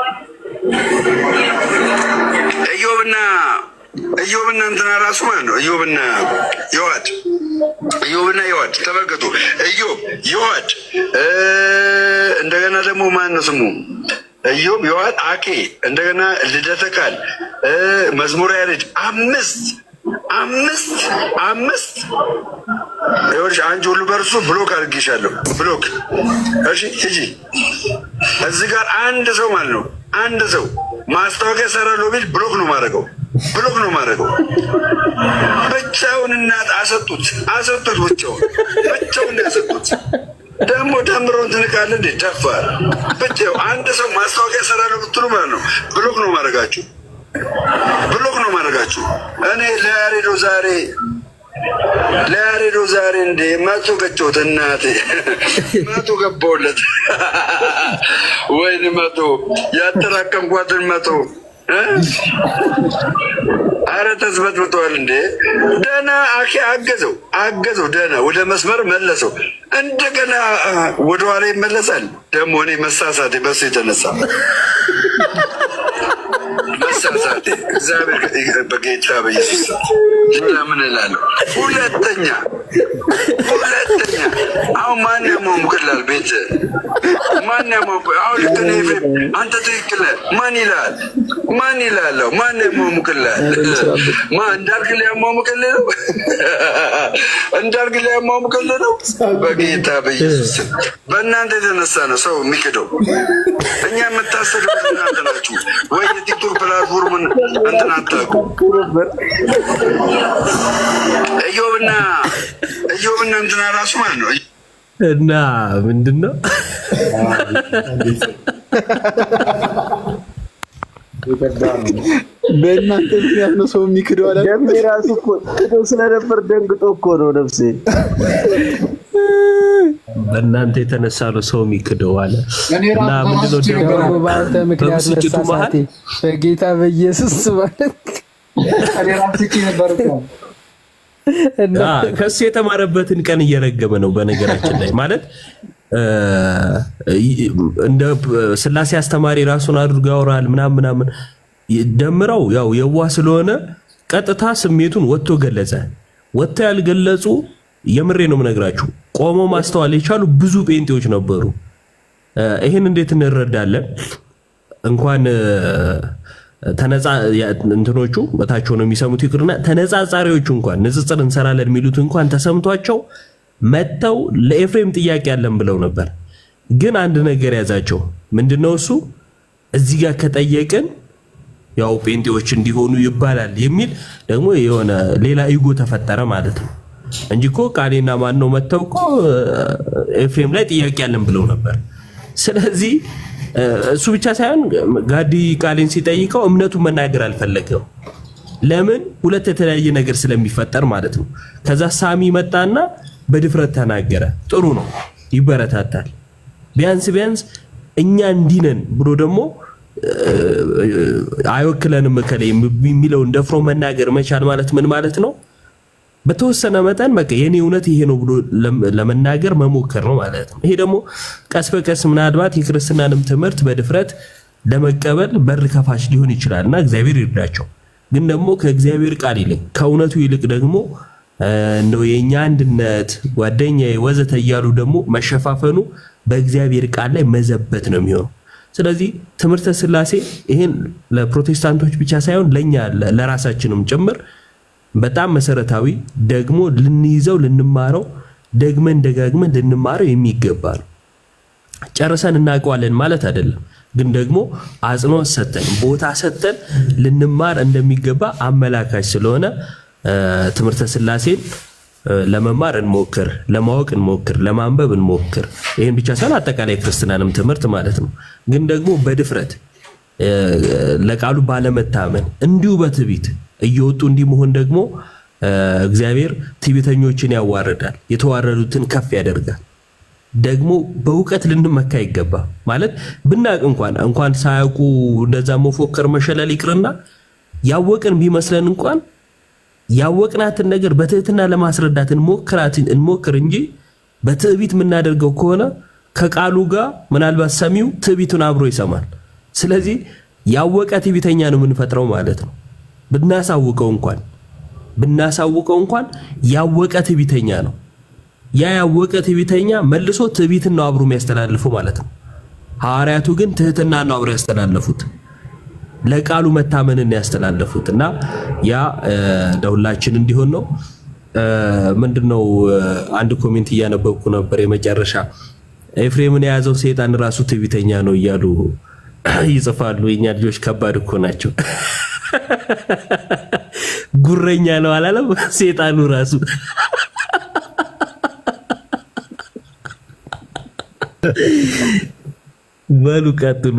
እዮብና እዮብና እንትና ራሱ ማለት ነው። እዮብና የዋድ እዮብና የዋድ ተመልከቱ። እዮብ የዋድ እ፣ እንደገና ደግሞ ማን ነው ስሙ? እዮብ የዋድ አኬ እንደገና ልደተ ቃል እ፣ መዝሙረ ያሬድ አምስት አምስት አምስት ይኸውልሽ አንቺ ሁሉ በእርሱ ብሎክ አድርጌሻለሁ። ብሎክ እሺ፣ ሂጂ። እዚህ ጋር አንድ ሰው ማለት ነው አንድ ሰው ማስታወቂያ ሰራለሁ ቢል ብሎክ ነው ማድረገው፣ ብሎክ ነው ማድረገው። ብቻውን እናት አሰጡት፣ አሰጡት፣ ብቻውን ብቻውን ያሰጡት። ደግሞ ደምረውን ትንቃለህ እንዴ? ደፋር ብቻው አንድ ሰው ማስታወቂያ ሰራለሁ ብትሉ ማለት ነው ብሎክ ነው ማድረጋችሁ፣ ብሎክ ነው ማድረጋችሁ። እኔ ለያሬዶ ዛሬ ለያሬዶ ዛሬ እንዴ መቶ ገጨሁት። እናቴ መቶ ገባሁለት። ወይኔ መቶ ያጠራቀምኳትን መቶ እ? አረ ተዝበጥብጠዋል እንዴ! ደህና አኬ አገዘው አገዘው፣ ደህና ወደ መስመር መለሰው። እንደገና አ፣ ወደኋላ ይመለሳል። ደግሞ እኔ መሳሳቴ በሱ የተነሳ መሳሳቴ እግዚአብሔር በጌታ በኢየሱስ ስም ሌላ ምን እላለሁ? ሁለተኛ ሁለተኛ አሁን ማን ያሟሙቅላል? ቤት ማን ያሟሙቅ? አሁን ልክ ነህ ኤፍሬም፣ አንተ ትክክል ነህ። ማን ይላል? ማን ይላል? ማን ያሟሙቅላል? ማ እንዳልክ ሊያሟሙቅልህ ነው? እንዳልክ ሊያሟሙቅልህ ነው? በጌታ በኢየሱስ ስም በእናንተ የተነሳ ነው ሰው የሚክደው። እኛ የምታሰዱት እናንተ ናችሁ ወይ? የቲክቶክ ፕላትፎርምን እንትን አታውቁ። እዮብና እዮብና እንትና ራሱ ማለት ነው እና ምንድን ነው በእናንተ ምክንያት ነው ሰው የሚክደው አላ ደሜ ራሱ እኮ ክዶ ስለነበር ደንግጦ እኮ ነው ነፍሴ። በእናንተ የተነሳ ነው ሰው የሚክደው አለ እኔ እና ራሱ ምንድነው ደግሞ ደግሞ በአንተ ምክንያት በብስጭቱ መሀል መሳሳቴ በጌታ በኢየሱስ ማለት እኔ ራሱ ስቄ ነበር እኮ። አ፣ ከሱ የተማረበትን ቀን እየረገመ ነው። በነገራችን ላይ ማለት እ፣ ይ- እንደ ስላሴ አስተማሪ ራሱን አድርጎ ያወራል ምናምን ምናምን ደምረው ያው የዋህ ስለሆነ ቀጥታ ስሜቱን ወጥቶ ገለጸ። ወጥቶ ያልገለጹ የምሬ ነው የምነግራችሁ ቆመው ማስተዋል የቻሉ ብዙ ጴንጤዎች ነበሩ። እ፣ ይህን እንዴት እንረዳለን? እንኳን እ፣ ተነጻ ያ- እንትኖቹ በታች ሆነው የሚሰሙት ይቅርና ተነጻጻሪዎቹ እንኳን ንጽጽር እንሰራለን የሚሉት እንኳን ተሰምቷቸው መጥተው ለኤፍሬም ጥያቄ ያለን ብለው ነበር። ግን አንድ ነገር ያዛቸው። ምንድነው እሱ? እዚህ ጋር ከጠየቅን ያው ጴንጤዎች እንዲሆኑ ይባላል የሚል ደግሞ የሆነ ሌላ ኢጎ ተፈጠረ ማለት ነው እንጂ እኮ ቃሌና ማን ነው መጥተው እኮ ኤፍሬም ላይ ጥያቄ ያለን ብለው ነበር። ስለዚህ እ፣ እሱ ብቻ ሳይሆን ጋዲ ቃሌን ሲጠይቀው እምነቱን መናገር አልፈለገው። ለምን? ሁለት የተለያየ ነገር ስለሚፈጠር ማለት ነው። ከዛ ሳሚ መጣና በድፍረት ተናገረ። ጥሩ ነው፣ ይበረታታል። ቢያንስ ቢያንስ እኛ እንዲህ ነን ብሎ ደግሞ እ፣ አይወክለንም እከሌ የሚለውን ደፍሮ መናገር መቻል ማለት ምን ማለት ነው? በተወሰነ መጠን በቃ የኔ እውነት ይሄ ነው ብሎ ለም- ለመናገር መሞከር ነው ማለት ነው። ይሄ ደግሞ ቀስ በቀስ ምናልባት የክርስትናንም ትምህርት በድፍረት ለመቀበል በር ከፋች ሊሆን ይችላል እና እግዚአብሔር ይርዳቸው። ግን ደግሞ ከእግዚአብሔር ቃል ይልቅ ከእውነቱ ይልቅ ደግሞ እ፣ እንደው የእኛ አንድነት ጓደኛዬ ወዘተ እያሉ ደግሞ መሸፋፈኑ በእግዚአብሔር ቃል ላይ መዘበት ነው የሚሆነው። ስለዚህ ትምህርተ ስላሴ ይሄን ለፕሮቴስታንቶች ብቻ ሳይሆን ለእኛ ለ- ለራሳችንም ጭምር በጣም መሰረታዊ ደግሞ ልንይዘው ልንማረው ደግመን ደጋግመን ልንማረው የሚገባ ነው። ጨርሰን እናውቀዋለን ማለት አይደለም፣ ግን ደግሞ አጽንኦት ሰጠን ቦታ ሰጠን ልንማር እንደሚገባ አመላካች ስለሆነ እ፣ ትምህርተ ስላሴን እ፣ ለመማር እንሞክር፣ ለማወቅ እንሞክር፣ ለማንበብ እንሞክር። ይህን ብቻ ሳይሆን አጠቃላይ ክርስትናንም ትምህርት ማለት ነው። ግን ደግሞ በድፍረት እ፣ ለቃሉ ባለመታመን እንዲሁ በትዕቢት እየወጡ እንዲህ መሆን ደግሞ እ፣ እግዚአብሔር ትዕቢተኞችን ያዋርዳል፣ የተዋረዱትን ከፍ ያደርጋል። ደግሞ በእውቀት ልንመካ ይገባ ማለት ብናቅ እንኳን እንኳን ሳያውቁ እንደዛ መፎከር መሸለል ይቅርና ያወቅን ቢመስለን እንኳን ያወቅናትን ነገር በትህትና ለማስረዳት እንሞክራት እንሞክር እንጂ በትዕቢት የምናደርገው ከሆነ ከቃሉ ጋር ምናልባት ሰሚው ትዕቢቱን አብሮ ይሰማል። ስለዚህ ያወቀ ትዕቢተኛ ነው የምንፈጥረው ማለት ነው። ብናሳውቀው እንኳን ብናሳውቀው እንኳን ያወቀ ትዕቢተኛ ነው። ያ ያወቀ ትዕቢተኛ መልሶ ትዕቢትን ነው አብሮ የሚያስተላልፈው ማለት ነው። ሐዋርያቱ ግን ትህትና ነው አብሮ ያስተላለፉት፣ ለቃሉ መታመንን ያስተላለፉት እና ያ እ፣ ለሁላችን እንዲሆን ነው። እ፣ ምንድነው እ፣ አንድ ኮሜንት እያነበብኩ ነበር። የመጨረሻ ኤፍሬምን የያዘው ሰይጣን ራሱ ትዕቢተኛ ነው እያሉ ይጽፋሉ። የኛ ልጆች ከባድ እኮ ናቸው። ጉረኛ ነው አላለም ሰይጣኑ ራሱ በሉ ቀጥሉ።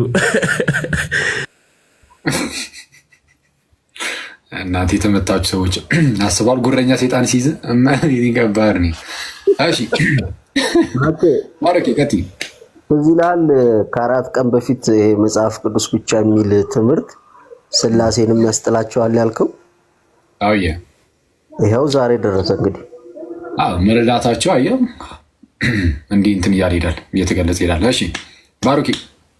እናንተ የተመታችሁ ሰዎች አስቧል። ጉረኛ ሴጣን ሲይዝ ከባድ ነው። እሺ ማረኬ ቀጥይ። እዚህ ላል ከአራት ቀን በፊት ይሄ መጽሐፍ ቅዱስ ብቻ የሚል ትምህርት ስላሴንም ያስጥላቸዋል ያልከው አውየ ይኸው ዛሬ ደረሰ። እንግዲህ አዎ መረዳታቸው አየው እንዲህ እንትን እያለ ይሄዳል፣ እየተገለጸ ይሄዳል። እሺ ባሩኪ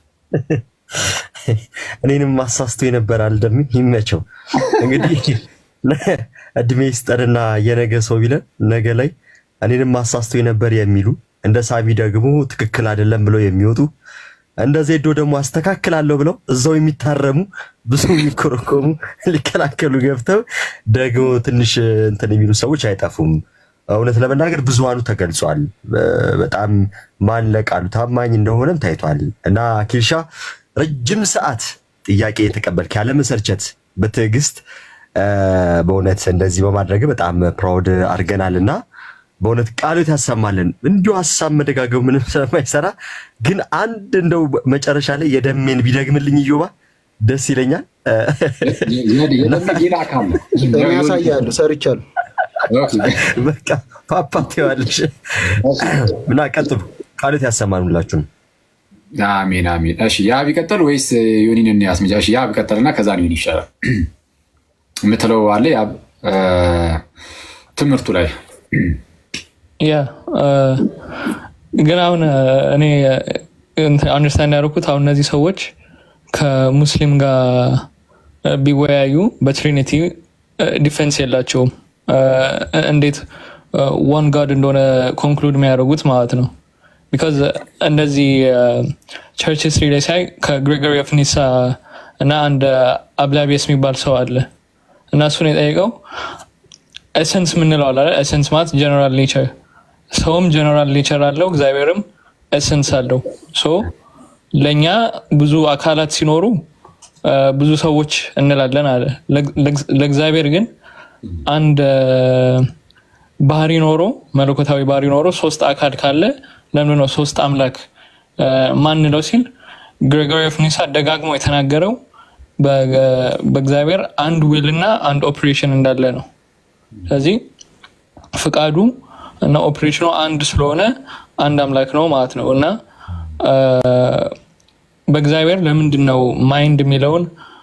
እኔንም ማሳስቶ የነበር አልደም ይመቸው። እንግዲህ እድሜ ይስጠንና የነገ ሰው ቢለን ነገ ላይ እኔንም ማሳስቶ የነበር የሚሉ እንደ ሳቢ ደግሞ ትክክል አይደለም ብለው የሚወጡ እንደ ዜዶ ደግሞ አስተካክላለሁ ብለው እዛው የሚታረሙ ብዙ የሚኮረኮሙ ሊከላከሉ ገብተው ደግሞ ትንሽ እንትን የሚሉ ሰዎች አይጠፉም። እውነት ለመናገር ብዙሃኑ ተገልጿል። በጣም ማን ለቃሉ ታማኝ እንደሆነም ታይቷል። እና ኪልሻ ረጅም ሰዓት ጥያቄ የተቀበልክ ያለመሰልቸት በትዕግስት በእውነት እንደዚህ በማድረግ በጣም ፕራውድ አድርገናል እና በእውነት ቃሎት ያሰማልን። እንዲሁ ሀሳብ መደጋገቡ ምንም ስለማይሰራ ግን አንድ እንደው መጨረሻ ላይ የደሜን ቢደግምልኝ እዮባ ደስ ይለኛል። ሌላ አካል ነው። እኔ ያሳያለሁ፣ ሰርቻለሁ። በቃ ፓፓት ዋለሽ እና ቀጥሉ። ቃሉት ያሰማን ሁላችሁም። አሜን አሜን። እሺ ያ ቢቀጥል ወይስ ዮኒን እንያዝ? መጃ ያ ቢቀጥልና ከዛ ዮኒ ይሻላል የምትለው አለ ያ ትምህርቱ ላይ ያ ግን አሁን እኔ አንደርስታንድ ያደረኩት አሁን እነዚህ ሰዎች ከሙስሊም ጋር ቢወያዩ በትሪኒቲ ዲፌንስ የላቸውም። እንዴት ዋን ጋድ እንደሆነ ኮንክሉድ የሚያደርጉት ማለት ነው። ቢካዝ እንደዚህ ቸርች ስትሪ ላይ ሳይ ከግሪጎሪ ኦፍ ኒሳ እና አንድ አብላቢየስ የሚባል ሰው አለ እና እሱን የጠየቀው ኤሰንስ ምንለው አለ ኤሰንስ ማለት ጀነራል ኔቸር ሰውም ጀነራል ኔቸር አለው እግዚአብሔርም ኤሰንስ አለው ሶ ለእኛ ብዙ አካላት ሲኖሩ ብዙ ሰዎች እንላለን አለ ለእግዚአብሔር ግን አንድ ባህሪ ኖሮ መለኮታዊ ባህሪ ኖሮ ሶስት አካል ካለ ለምን ነው ሶስት አምላክ ማንለው ሲል ግሬጎሪ ኦፍ ኒሳ ደጋግሞ የተናገረው በእግዚአብሔር አንድ ዊል እና አንድ ኦፕሬሽን እንዳለ ነው ስለዚህ ፍቃዱ እና ኦፕሬሽኑ አንድ ስለሆነ አንድ አምላክ ነው ማለት ነው እና በእግዚአብሔር ለምንድን ነው ማይንድ የሚለውን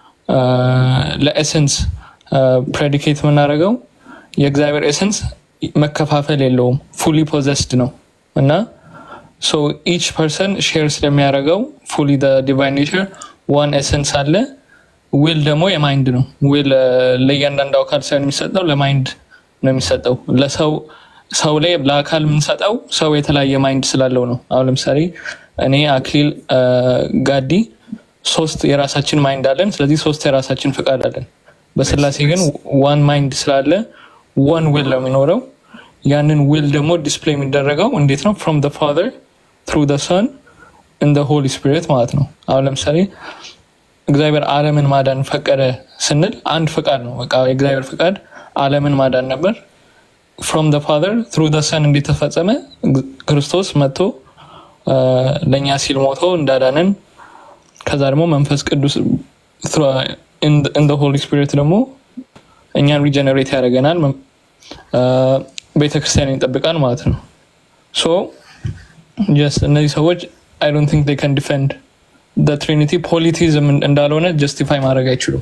ለኤሰንስ ፕሬዲኬት የምናደርገው የእግዚአብሔር ኤሰንስ መከፋፈል የለውም ፉሊ ፖዘስድ ነው እና ሶ ኢች ፐርሰን ሼር ስለሚያደርገው ፉሊ ዲቫይን ኔቸር ዋን ኤሰንስ አለ ዊል ደግሞ የማይንድ ነው ዊል ለእያንዳንዱ አካል ሳይሆን የሚሰጠው ለማይንድ ነው የሚሰጠው ለሰው ሰው ላይ ለአካል የምንሰጠው ሰው የተለያየ ማይንድ ስላለው ነው አሁን ለምሳሌ እኔ አክሊል ጋዲ ሶስት የራሳችን ማይንድ አለን ስለዚህ ሶስት የራሳችን ፍቃድ አለን በስላሴ ግን ዋን ማይንድ ስላለ ዋን ዊል ነው የሚኖረው ያንን ዊል ደግሞ ዲስፕሌይ የሚደረገው እንዴት ነው ፍሮም ፋዘር ትሩ ሰን እንደ ሆሊ ስፒሪት ማለት ነው አሁን ለምሳሌ እግዚአብሔር አለምን ማዳን ፈቀደ ስንል አንድ ፍቃድ ነው በቃ የእግዚአብሔር ፍቃድ አለምን ማዳን ነበር ፍሮም ፋዘር ትሩ ሰን እንዴት ተፈጸመ ክርስቶስ መጥቶ ለእኛ ሲል ሞቶ እንዳዳንን ከዛ ደግሞ መንፈስ ቅዱስ እንደ ሆሊ ስፒሪት ደግሞ እኛን ሪጀነሬት ያደርገናል ቤተክርስቲያን ይጠብቃል ማለት ነው ሶ ጀስት እነዚህ ሰዎች አይ ዶንት ቲንክ ዴይ ካን ዲፌንድ ትሪኒቲ ፖሊቲዝም እንዳልሆነ ጀስቲፋይ ማድረግ አይችሉም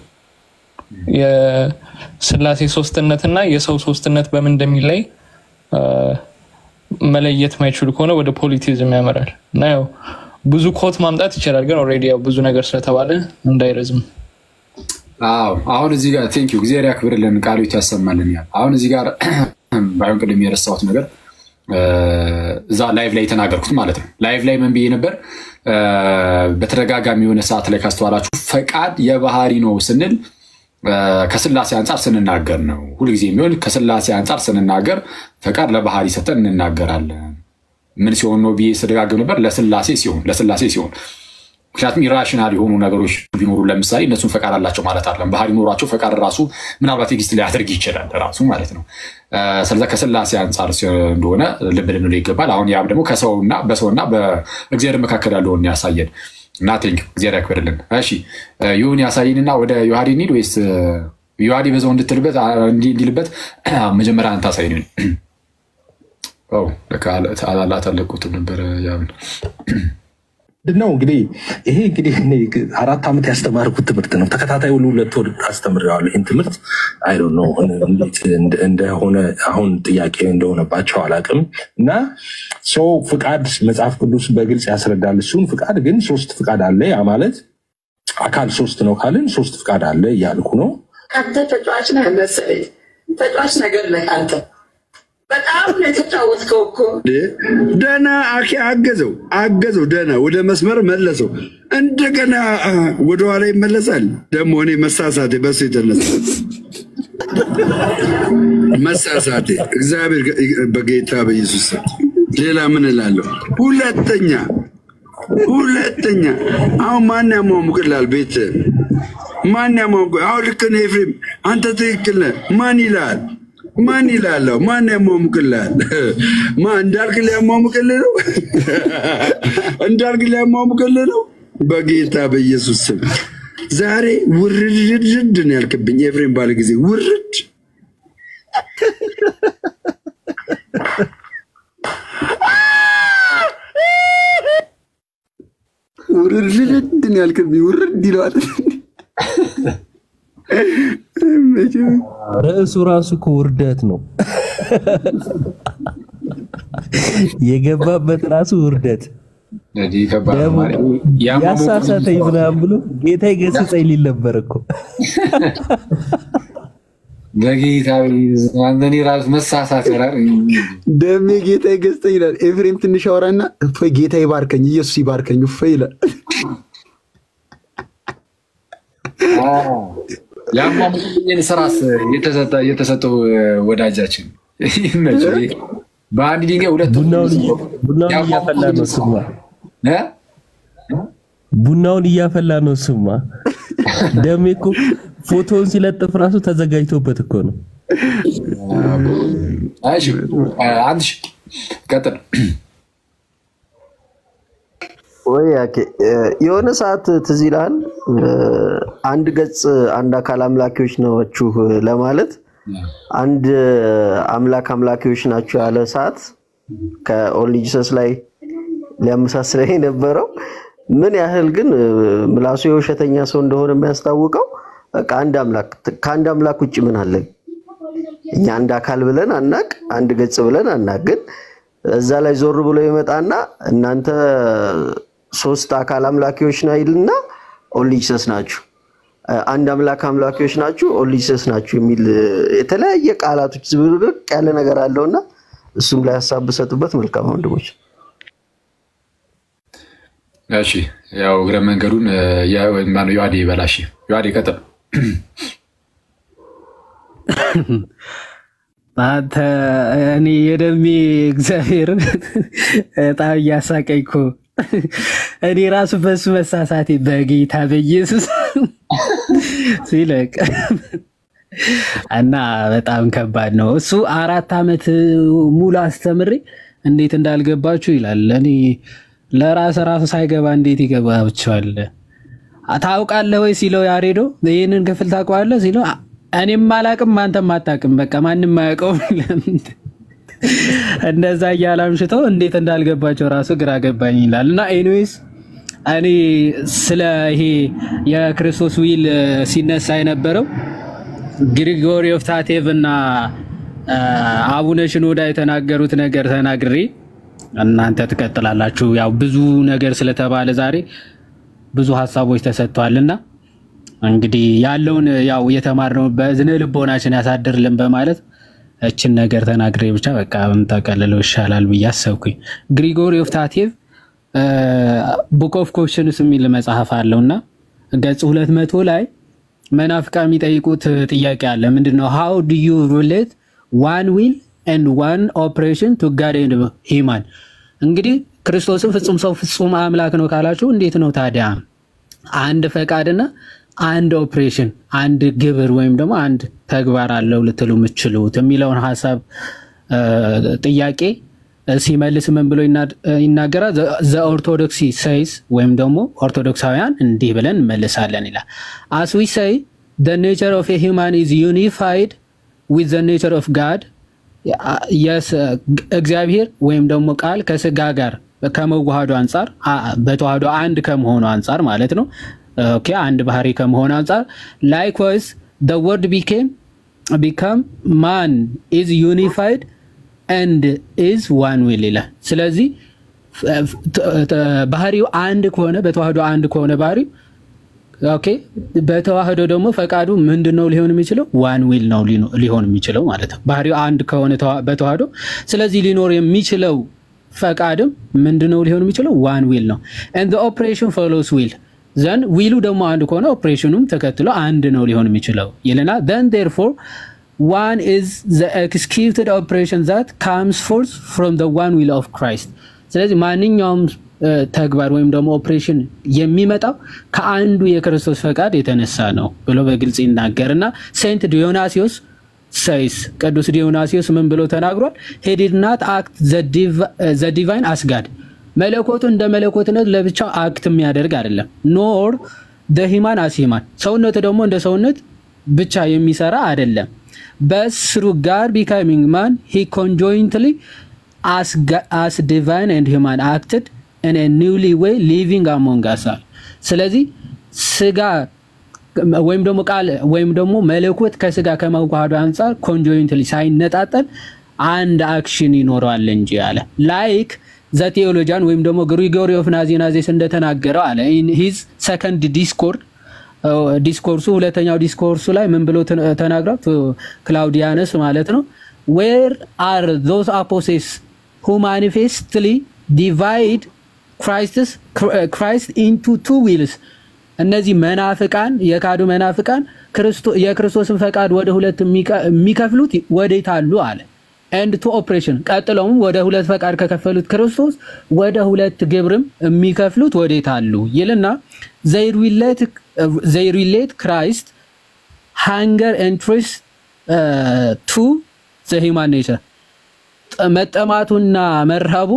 የስላሴ ሶስትነት እና የሰው ሶስትነት በምን እንደሚለይ መለየት ማይችሉ ከሆነ ወደ ፖሊቲዝም ያመራል እና ያው ብዙ ኮት ማምጣት ይቻላል ግን ኦልሬዲ ያው ብዙ ነገር ስለተባለ እንዳይረዝም አዎ አሁን እዚህ ጋር ቴንኪው እግዚአብሔር ያክብርልን ቃሎች ያሰማልን ያል አሁን እዚህ ጋር ባይሆን ቅድም የረሳሁት ነገር እዛ ላይቭ ላይ የተናገርኩት ማለት ነው ላይቭ ላይ ምን ብዬ ነበር በተደጋጋሚ የሆነ ሰዓት ላይ ካስተዋላችሁ ፈቃድ የባህሪ ነው ስንል ከስላሴ አንጻር ስንናገር ነው ሁልጊዜ የሚሆን ከስላሴ አንጻር ስንናገር ፈቃድ ለባህሪ ሰጠን እንናገራለን ምን ሲሆን ነው ብዬ ስደጋግም ነበር ለስላሴ ሲሆን ለስላሴ ሲሆን ምክንያቱም ኢራሽናል የሆኑ ነገሮች ቢኖሩ ለምሳሌ እነሱን ፈቃድ አላቸው ማለት አለም ባህሪ ኖሯቸው ፈቃድ ራሱ ምናልባት ኤግዚስት ሊያደርግ ይችላል ራሱ ማለት ነው ስለዚ ከስላሴ አንጻር እንደሆነ ልብ ልንለው ይገባል አሁን ያም ደግሞ ከሰውና በሰውና በእግዚአብሔር መካከል ያለውን ያሳየን እና ቴንክ እግዚአብሔር ያክብርልን እሺ ይሁን ያሳይንና ወደ ዮሐዲ እንሂድ ወይስ ዮሐዲ በዛው እንድትልበት እንዲልበት መጀመሪያ አንተ አሳይንን አላለቁትም ነበረ ያምን ነው እንግዲህ ይሄ እንግዲህ አራት ዓመት ያስተማርኩት ትምህርት ነው። ተከታታይ ሁሉ ሁለት ወር አስተምሬዋለሁ። ይህን ትምህርት አይ ነው እንዴት እንደሆነ አሁን ጥያቄ እንደሆነባቸው አላውቅም። እና ሰው ፍቃድ መጽሐፍ ቅዱስ በግልጽ ያስረዳል። እሱን ፍቃድ ግን ሶስት ፍቃድ አለ። ያ ማለት አካል ሶስት ነው ካልን ሶስት ፍቃድ አለ እያልኩ ነው። አንተ ተጫዋች ነህ መሰለኝ። ተጫዋች ነገር ነህ አንተ በጣም ነው የተጫወትከው እኮ። ደህና አኬ አገዘው አገዘው፣ ደህና ወደ መስመር መለሰው። እንደገና ወደኋላ ይመለሳል። ደግሞ እኔ መሳሳቴ በሱ የተነሳ መሳሳቴ እግዚአብሔር በጌታ በኢየሱስ ሌላ ምን እላለሁ? ሁለተኛ ሁለተኛ አሁን ማን ያሟሙቅላል? ቤት ማን ያሟሙቅ? አሁን ልክ ነህ ኤፍሬም፣ አንተ ትክክል ነህ። ማን ይላል? ማን ይላለሁ? ማን ያሟሙቅልሃል? ማን እንዳልክ ሊያሟሙቅልህ ነው? እንዳልክ ሊያሟሙቅልህ ነው? በጌታ በኢየሱስ ስም ዛሬ ውርድርድ ነው ያልክብኝ ኤፍሬም ባለ ጊዜ ውርድ ውርድርድ ነው ያልክብኝ ውርድ ይለዋል። ርዕሱ ራሱ እኮ ውርደት ነው። የገባበት ራሱ ውርደት ደግሞ ያሳሳተኝ ምናምን ብሎ ጌታ ይገስጸኝ ሊል ነበር እኮ በጌታ እኔ ራሱ መሳሳት ይላል። ደሜ ጌታ ይገስጠኝ ይላል። ኤፍሬም ትንሽ አወራና እፎይ ጌታ ይባርከኝ፣ ኢየሱስ ይባርከኝ እፎይ ይላል። ያሟሙኝን ስራስ የተሰጠው ወዳጃችን ይመችህ። በአንድ ድንጋይ ሁለት ቡናውን እያፈላ ነው ስማ፣ ቡናውን እያፈላ ነው ስማ። ደሜ እኮ ፎቶውን ሲለጥፍ ራሱ ተዘጋጅቶበት እኮ ነው። እሺ አንድ ሺህ ቀጥል። ወይ ያኬ የሆነ ሰዓት ትዝ ይልሃል፣ አንድ ገጽ አንድ አካል አምላኪዎች ናችሁ ለማለት አንድ አምላክ አምላኪዎች ናቸው ያለ ሰዓት ከኦንሊ ጂሰስ ላይ ሊያመሳስለኝ የነበረው ምን ያህል ግን ምላሱ የውሸተኛ ሰው እንደሆነ የሚያስታውቀው በቃ አንድ አምላክ ከአንድ አምላክ ውጭ ምን አለን? እኛ አንድ አካል ብለን አናቅ፣ አንድ ገጽ ብለን አናቅ። ግን እዛ ላይ ዞር ብሎ ይመጣና እናንተ ሶስት አካል አምላኪዎች ነው ይልና ኦንሊ ጂሰስ ናችሁ፣ አንድ አምላክ አምላኪዎች ናችሁ፣ ኦንሊ ጂሰስ ናችሁ የሚል የተለያየ ቃላቶች ዝብርቅ ያለ ነገር አለውና እሱም ላይ ሀሳብ ብሰጡበት መልካም ወንድሞች። እሺ ያው እግረ መንገዱን ማነው ዮሐዴ ይበላሽ። ዮሐዴ ቀጥል። አንተ እኔ የደሜ እግዚአብሔርን በጣም እያሳቀኝ እኮ እኔ ራሱ በሱ መሳሳቴ በጌታ በኢየሱስ ሲለቅ እና በጣም ከባድ ነው። እሱ አራት ዓመት ሙሉ አስተምሬ እንዴት እንዳልገባችሁ ይላል። እኔ ለራስ ራሱ ሳይገባ እንዴት ይገባችኋል? ታውቃለህ ወይ ሲለው ያሬዶ ይህንን ክፍል ታውቀዋለህ ሲለው እኔም አላቅም አንተም አታውቅም፣ በቃ ማንም አያውቀውም። እንደዛ እያለ አምሽተው እንዴት እንዳልገባቸው ራሱ ግራ ገባኝ ይላል። እና ኤኒዌይስ እኔ ስለ ይሄ የክርስቶስ ዊል ሲነሳ የነበረው ግሪጎሪ ኦፍ ታቴቭ እና አቡነ ሽኖዳ የተናገሩት ነገር ተናግሬ እናንተ ትቀጥላላችሁ። ያው ብዙ ነገር ስለተባለ ዛሬ ብዙ ሀሳቦች ተሰጥቷልና እንግዲህ ያለውን ያው የተማርነው በዝነ ልቦናችን ያሳድርልን በማለት እችን ነገር ተናግሬ ብቻ በቃ ብንጠቀልለው ይሻላል ብዬ አሰብኩኝ። ግሪጎሪ ኦፍ ታቴቭ ቡክ ኦፍ ኮሽንስ የሚል መጽሐፍ አለው እና ገጽ ሁለት መቶ ላይ መናፍቃ የሚጠይቁት ጥያቄ አለ። ምንድነው? ሃው ዱ ዩ ሪሌት ዋን ዊል ኤንድ ዋን ኦፕሬሽን ቱ ጋድ ኤንድ ሂማን። እንግዲህ ክርስቶስን ፍጹም ሰው ፍጹም አምላክ ነው ካላችሁ እንዴት ነው ታዲያ አንድ ፈቃድና አንድ ኦፕሬሽን አንድ ግብር ወይም ደግሞ አንድ ተግባር አለው ልትሉ የምችሉት የሚለውን ሀሳብ ጥያቄ ሲመልስ ምን ብሎ ይናገራል? ዘ ኦርቶዶክሲ ሰይስ ወይም ደግሞ ኦርቶዶክሳውያን እንዲህ ብለን እንመልሳለን ይላል። አስ ዊ ሰይ the nature of a human is unified with the nature of God እግዚአብሔር ወይም ደግሞ ቃል ከስጋ ጋር ከመዋሃዱ አንጻር በተዋህዶ አንድ ከመሆኑ አንጻር ማለት ነው። ኦኬ አንድ ባህሪ ከመሆኑ አንጻር ላይክዋይዝ the word became become man is unified and is one will ይላል። ስለዚህ ባህሪው አንድ ከሆነ በተዋህዶ አንድ ከሆነ ባህሪው ኦኬ በተዋህዶ ደግሞ ፈቃዱ ምንድነው ሊሆን የሚችለው? ዋን ዊል ነው ሊሆን የሚችለው ማለት ነው። ባህሪው አንድ ከሆነ በተዋህዶ ስለዚህ ሊኖር የሚችለው ፈቃድም ምንድነው ሊሆን የሚችለው? ዋን ዊል ነው። ኤንድ ኦፕሬሽን ፎሎስ ዊል ዘን ዊሉ ደግሞ አንድ ከሆነ ኦፕሬሽኑም ተከትሎ አንድ ነው ሊሆን የሚችለው ይልና ዘን ዴርፎር ዋን ኢዝ ዘ ኤክስኪዩትድ ኦፕሬሽን ዛት ካምስ ፎርስ ፍሮም ዘ ዋን ዊል ኦፍ ክራይስት። ስለዚህ ማንኛውም ተግባር ወይም ደግሞ ኦፕሬሽን የሚመጣው ከአንዱ የክርስቶስ ፈቃድ የተነሳ ነው ብሎ በግልጽ ይናገርና ሴንት ዲዮናሲዮስ ሰይስ ቅዱስ ዲዮናሲዮስ ምን ብሎ ተናግሯል? ሄዲድ ናት አክት ዘ ዲቫይን አስጋድ መለኮቱ እንደ መለኮትነት ለብቻው አክት የሚያደርግ አይደለም። ኖር ደሂማን አስሂማን ሰውነቱ ደግሞ እንደ ሰውነት ብቻ የሚሰራ አይደለም። በስሩ ጋር ቢካሚንግ ማን ሂ ኮንጆይንትሊ አስ ዲቫይን ኤንድ ሂማን አክትድ ኢን ኒውሊ ዌይ ሊቪንግ አሞንግ አስ አል። ስለዚህ ስጋ ወይም ደግሞ ቃል ወይም ደግሞ መለኮት ከስጋ ከመዋሃዱ አንጻር ኮንጆይንትሊ ሳይነጣጠል አንድ አክሽን ይኖረዋል እንጂ አለ ላይክ ዘ ቴዎሎጂያን ወይም ደግሞ ግሪጎሪ ኦፍ ናዚናዜስ እንደተናገረው አለ ሂዝ ሰከንድ ዲስኮርድ ዲስኮርሱ ሁለተኛው ዲስኮርሱ ላይ ምን ብሎ ተናግሯል? ክላውዲያነስ ማለት ነው ዌር አር ዞስ አፖሴስ ሁ ማኒፌስትሊ ዲቫይድ ክራይስት ኢንቱ ቱ ዊልስ እነዚህ መናፍቃን የካዱ መናፍቃን የክርስቶስን ፈቃድ ወደ ሁለት የሚከፍሉት ወዴት አሉ አለ ኤንድ ቱ ኦፕሬሽን ቀጥለውም ወደ ሁለት ፈቃድ ከከፈሉት ክርስቶስ ወደ ሁለት ግብርም የሚከፍሉት ወዴት አሉ ይልና ዘይ ሪሌት ክራይስት ሃንገር ኢንትረስ ቱ ዘሂማን ኔቸር መጠማቱና መርሃቡ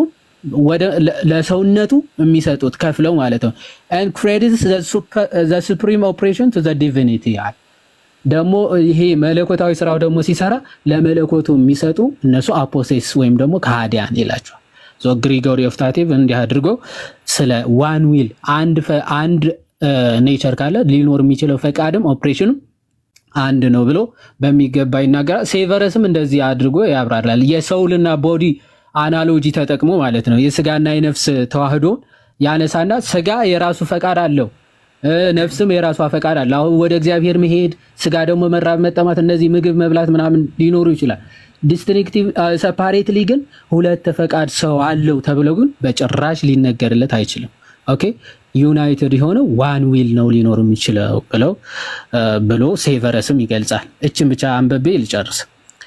ለሰውነቱ የሚሰጡት ከፍለው ማለት ነው። ኤንድ ክሬዲትስ ዘ ሱፕሪም ኦፕሬሽን ቱ ዘ ዲቪኒቲ ያል ደግሞ ይሄ መለኮታዊ ስራው ደግሞ ሲሰራ ለመለኮቱ የሚሰጡ እነሱ አፖሴስ ወይም ደግሞ ከሃዲያን ይላቸዋል። ግሪጎሪ ኦፍ ታቲቭ እንዲህ አድርጎ ስለ ዋን ዊል አንድ ኔቸር ካለ ሊኖር የሚችለው ፈቃድም ኦፕሬሽንም አንድ ነው ብሎ በሚገባ ይናገራል። ሴቨረስም እንደዚህ አድርጎ ያብራራል። የሰውልና ቦዲ አናሎጂ ተጠቅሞ ማለት ነው። የስጋና የነፍስ ተዋህዶ ያነሳና ስጋ የራሱ ፈቃድ አለው፣ ነፍስም የራሷ ፈቃድ አለ። አሁን ወደ እግዚአብሔር መሄድ፣ ስጋ ደግሞ መራብ፣ መጠማት፣ እነዚህ ምግብ መብላት ምናምን ሊኖሩ ይችላል። ዲስትሪክቲቭ ሰፓሬትሊ ግን ሁለት ፈቃድ ሰው አለው ተብሎ ግን በጭራሽ ሊነገርለት አይችልም። ኦኬ ዩናይትድ የሆነ ዋን ዊል ነው ሊኖር የሚችለው ብለው ብሎ ሴቨረስም ይገልጻል። እችን ብቻ አንበቤ ልጨርስ።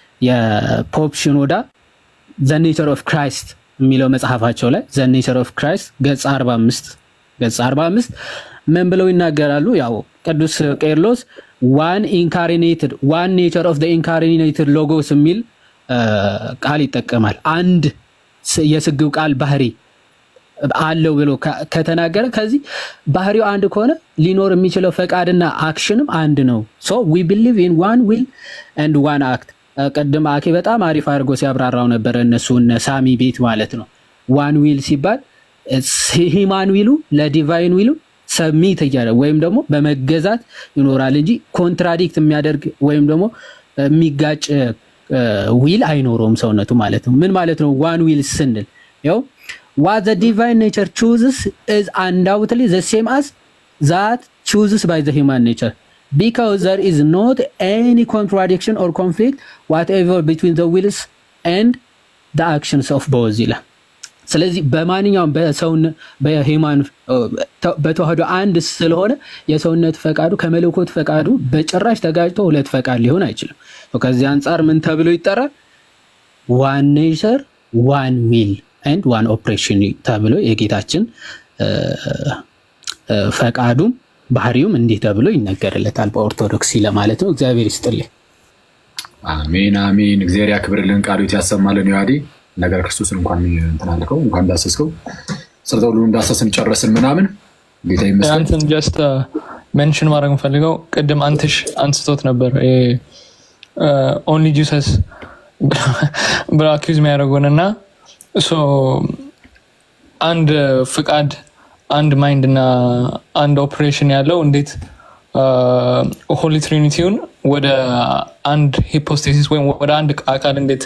የፖፕ ሽኖዳ ዘ ኔቸር ኦፍ ክራይስት የሚለው መጽሐፋቸው ላይ ዘ ኔቸር ኦፍ ክራይስት ገጽ 45 ገጽ 45 ምን ብለው ይናገራሉ? ያው ቅዱስ ቄርሎስ ዋን ኢንካሪኔትድ ዋን ኔቸር ኦፍ ኢንካሪኔትድ ሎጎስ የሚል ቃል ይጠቀማል። አንድ የስግው ቃል ባህሪ አለው ብሎ ከተናገረ ከዚህ ባህሪው አንድ ከሆነ ሊኖር የሚችለው ፈቃድና አክሽንም አንድ ነው። ሶ ዊ ቢሊቭ ኢን ዋን ዊል ኤንድ ዋን አክት ቅድም አኬ በጣም አሪፍ አድርጎ ሲያብራራው ነበረ። እነሱ እነ ሳሚ ቤት ማለት ነው። ዋን ዊል ሲባል ሂማን ዊሉ ለዲቫይን ዊሉ ሰሚት እያለ ወይም ደግሞ በመገዛት ይኖራል እንጂ ኮንትራዲክት የሚያደርግ ወይም ደግሞ የሚጋጭ ዊል አይኖረውም ሰውነቱ ማለት ነው። ምን ማለት ነው? ዋን ዊል ስንል ያው what the divine nature chooses is undoubtedly the same as that chooses by the human nature because there is not any contradiction or conflict whatever between the wills and the actions of both ይላል። ስለዚህ በማንኛውም በሰውን በሂማን በተዋህዶ አንድ ስለሆነ የሰውነት ፈቃዱ ከመለኮት ፈቃዱ በጭራሽ ተጋጭቶ ሁለት ፈቃድ ሊሆን አይችልም። ከዚህ አንጻር ምን ተብሎ ይጠራል? ዋን ኔቸር ዋን ዊል ኤንድ ዋን ኦፕሬሽን ተብሎ የጌታችን ፈቃዱም ባህሪውም እንዲህ ተብሎ ይነገርለታል በኦርቶዶክሲ ለማለት ነው። እግዚአብሔር ይስጥልኝ። አሜን አሜን። እግዚአብሔር ያክብርልን፣ ቃሉት ያሰማልን። ዮሐዴ ነገር ክርስቶስን እንኳን እንትን አልከው እንኳን እንዳሰስከው ስርተ ሁሉ እንዳሰስን ጨረስን ምናምን ጌታ ይመስገን። አንተን ጀስት ሜንሽን ማድረግ የምፈልገው ቅድም አንትሽ አንስቶት ነበር ኦንሊ ጂሰስ ብለው አኪዝ የሚያደርጉን እና አንድ ፍቃድ አንድ ማይንድ እና አንድ ኦፕሬሽን ያለው እንዴት ሆሊ ትሪኒቲውን ወደ አንድ ሂፖስቴሲስ ወይም ወደ አንድ አካል እንዴት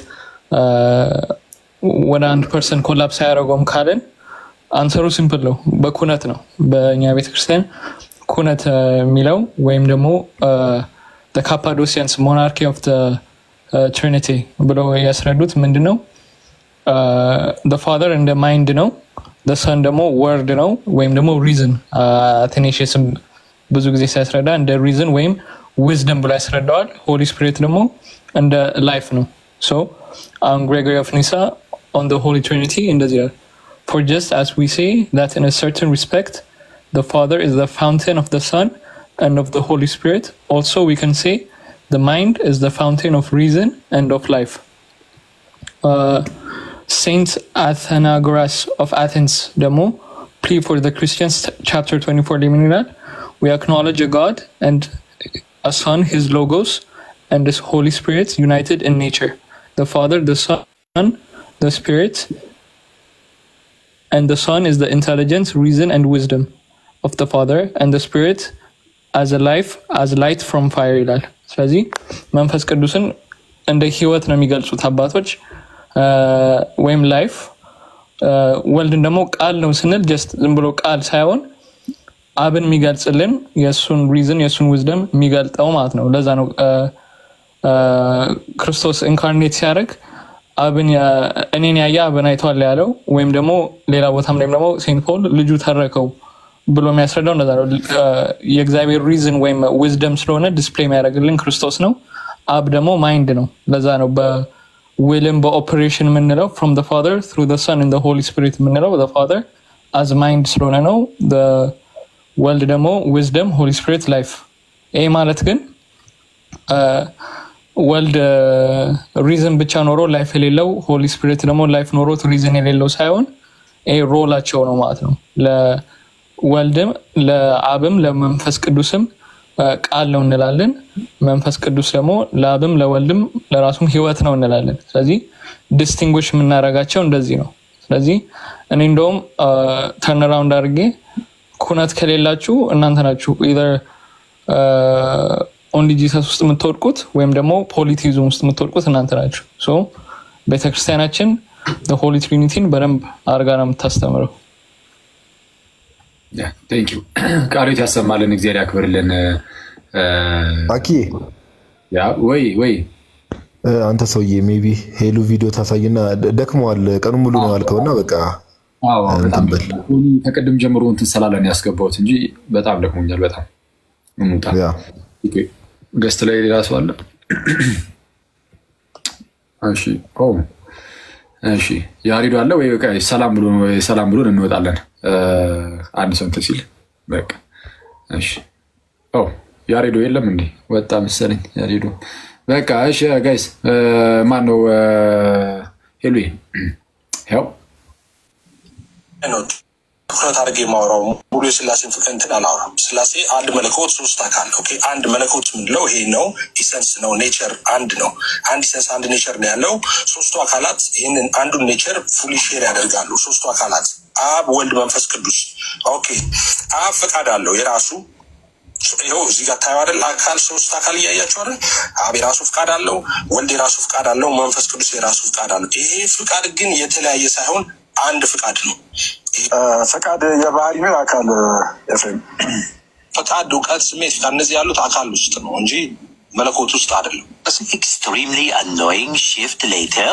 ወደ አንድ ፐርሰን ኮላፕስ አያደረገውም ካልን አንሰሩ ሲምፕል ነው። በኩነት ነው። በእኛ ቤተክርስቲያን ኩነት የሚለው ወይም ደግሞ ካፓዶሲያንስ ሞናርኪ ኦፍ ትሪኒቲ ብለው ያስረዱት ምንድን ነው? ፋዘር እንደ ማይንድ ነው። ሰን ደግሞ ወርድ ነው ወይም ደግሞ ሪዝን አቴኔሽስም ብዙ ጊዜ ሲያስረዳ እንደ ሪዝን ወይም ዊዝደም ብሎ ያስረዳዋል። ሆሊ ስፒሪት ደግሞ እንደ ላይፍ ነው። ሶ አሁን ግሬጎሪ ኦፍ ኒሳ ኦን ሆሊ ትሪኒቲ እንደዚህ ይላል For just as we say that in a certain respect the Father is the fountain of the Son and of the Holy Spirit, also we can say the mind is the fountain of reason and of life. Uh, Saint Athenagoras of Athens ደግሞ plea for the Christians chapter 24 ላይ ምን ይላል? we acknowledge a God and a Son, His Logos, and His Holy Spirit united in nature. The Father, the Son, the Spirit, and the Son is the intelligence, reason, and wisdom of the Father, and the Spirit as a life, as light from fire ይላል። ስለዚህ መንፈስ ቅዱስን እንደ ህይወት ነው የሚገልጹት አባቶች ወይም ላይፍ። ወልድን ደግሞ ቃል ነው ስንል ጀስት ዝም ብሎ ቃል ሳይሆን አብን የሚገልጽልን የእሱን ሪዝን የእሱን ዊዝደም የሚገልጠው ማለት ነው። ለዛ ነው ክርስቶስ ኢንካርኔት ሲያደርግ አብን እኔን ያየ አብን አይተዋል ያለው ወይም ደግሞ ሌላ ቦታም ላይም ደግሞ ሴንት ፖል ልጁ ተረከው ብሎ የሚያስረዳው እንደዛ ነው። የእግዚአብሔር ሪዝን ወይም ዊዝደም ስለሆነ ዲስፕሌይ የሚያደርግልን ክርስቶስ ነው። አብ ደግሞ ማይንድ ነው። ለዛ ነው በዊልም በኦፕሬሽን የምንለው ፍሮም ፋዘር ትሩ ሰን ኢን ሆሊ ስፒሪት የምንለው ፋዘር አዝ ማይንድ ስለሆነ ነው። ወልድ ደግሞ ዊዝደም፣ ሆሊ ስፒሪት ላይፍ። ይህ ማለት ግን ወልድ ሪዝን ብቻ ኖሮ ላይፍ የሌለው ሆሊ ስፒሪት ደግሞ ላይፍ ኖሮት ሪዝን የሌለው ሳይሆን ይሄ ሮላቸው ነው ማለት ነው። ለወልድም ለአብም ለመንፈስ ቅዱስም ቃል ነው እንላለን። መንፈስ ቅዱስ ደግሞ ለአብም ለወልድም ለራሱም ህይወት ነው እንላለን። ስለዚህ ዲስቲንጉሽ የምናደርጋቸው እንደዚህ ነው። ስለዚህ እኔ እንደውም ተርንራውንድ አድርጌ ኩነት ከሌላችሁ እናንተ ናችሁ ኢዘር ኦንሊ ጂሰስ ውስጥ የምትወድቁት ወይም ደግሞ ፖሊቲዝም ውስጥ የምትወድቁት እናንተ ናችሁ። ሶ ቤተክርስቲያናችን ሆሊ ትሪኒቲን በደንብ አድርጋ ነው የምታስተምረው። ቴንኪው ቃሎት ያሰማልን፣ እግዚአብሔር ያክብርልን። አኪ ወይ ወይ አንተ ሰውዬ ሜቢ ሄሉ ቪዲዮ ታሳይና ደክመዋል፣ ቀኑ ሙሉ ነው ያልከውና በቃ እንትን በል ከቅድም ጀምሮ እንትን ስላለን ያስገባሁት እንጂ በጣም ደክሞኛል። በጣም እንውጣ። ገስት ላይ ሌላ ሰው አለ? እሺ እሺ፣ ያሬዱ አለ ወይ? በቃ ሰላም ብሎ ሰላም ብሎን እንወጣለን። አንድ ሰው እንትን ሲል በቃ እሺ። ኦ ያሬዶ የለም እንዴ? ወጣ መሰለኝ ያሬዶ። በቃ እሺ ጋይስ፣ ማን ነው ሄሉ? ያው ትኩረት አድርጌ የማወራው ሙሉ የስላሴን ፍቅር እንትን አላወራም። ስላሴ አንድ መለኮት ሶስት አካል ኦኬ። አንድ መለኮት የምንለው ይሄ ነው፣ ኢሰንስ ነው፣ ኔቸር አንድ ነው። አንድ ኢሰንስ አንድ ኔቸር ነው ያለው። ሶስቱ አካላት ይህንን አንዱን ኔቸር ፉሊ ሼር ያደርጋሉ። ሶስቱ አካላት አብ፣ ወልድ፣ መንፈስ ቅዱስ። ኦኬ አብ ፈቃድ አለው የራሱ ይኸው እዚህ ጋር ታየው አይደል? አካል ሶስት አካል እያያቸው አይደል? አብ የራሱ ፍቃድ አለው፣ ወልድ የራሱ ፍቃድ አለው፣ መንፈስ ቅዱስ የራሱ ፍቃድ አለው። ይሄ ፍቃድ ግን የተለያየ ሳይሆን አንድ ፍቃድ ነው። ፈቃድ የባህሪ ነው አካል ኤፍሬም ፈቃድ፣ እውቀት፣ ስሜት፣ ፍቃድ እነዚህ ያሉት አካል ውስጥ ነው እንጂ መለኮት ውስጥ አይደለም። extremely annoying shift later.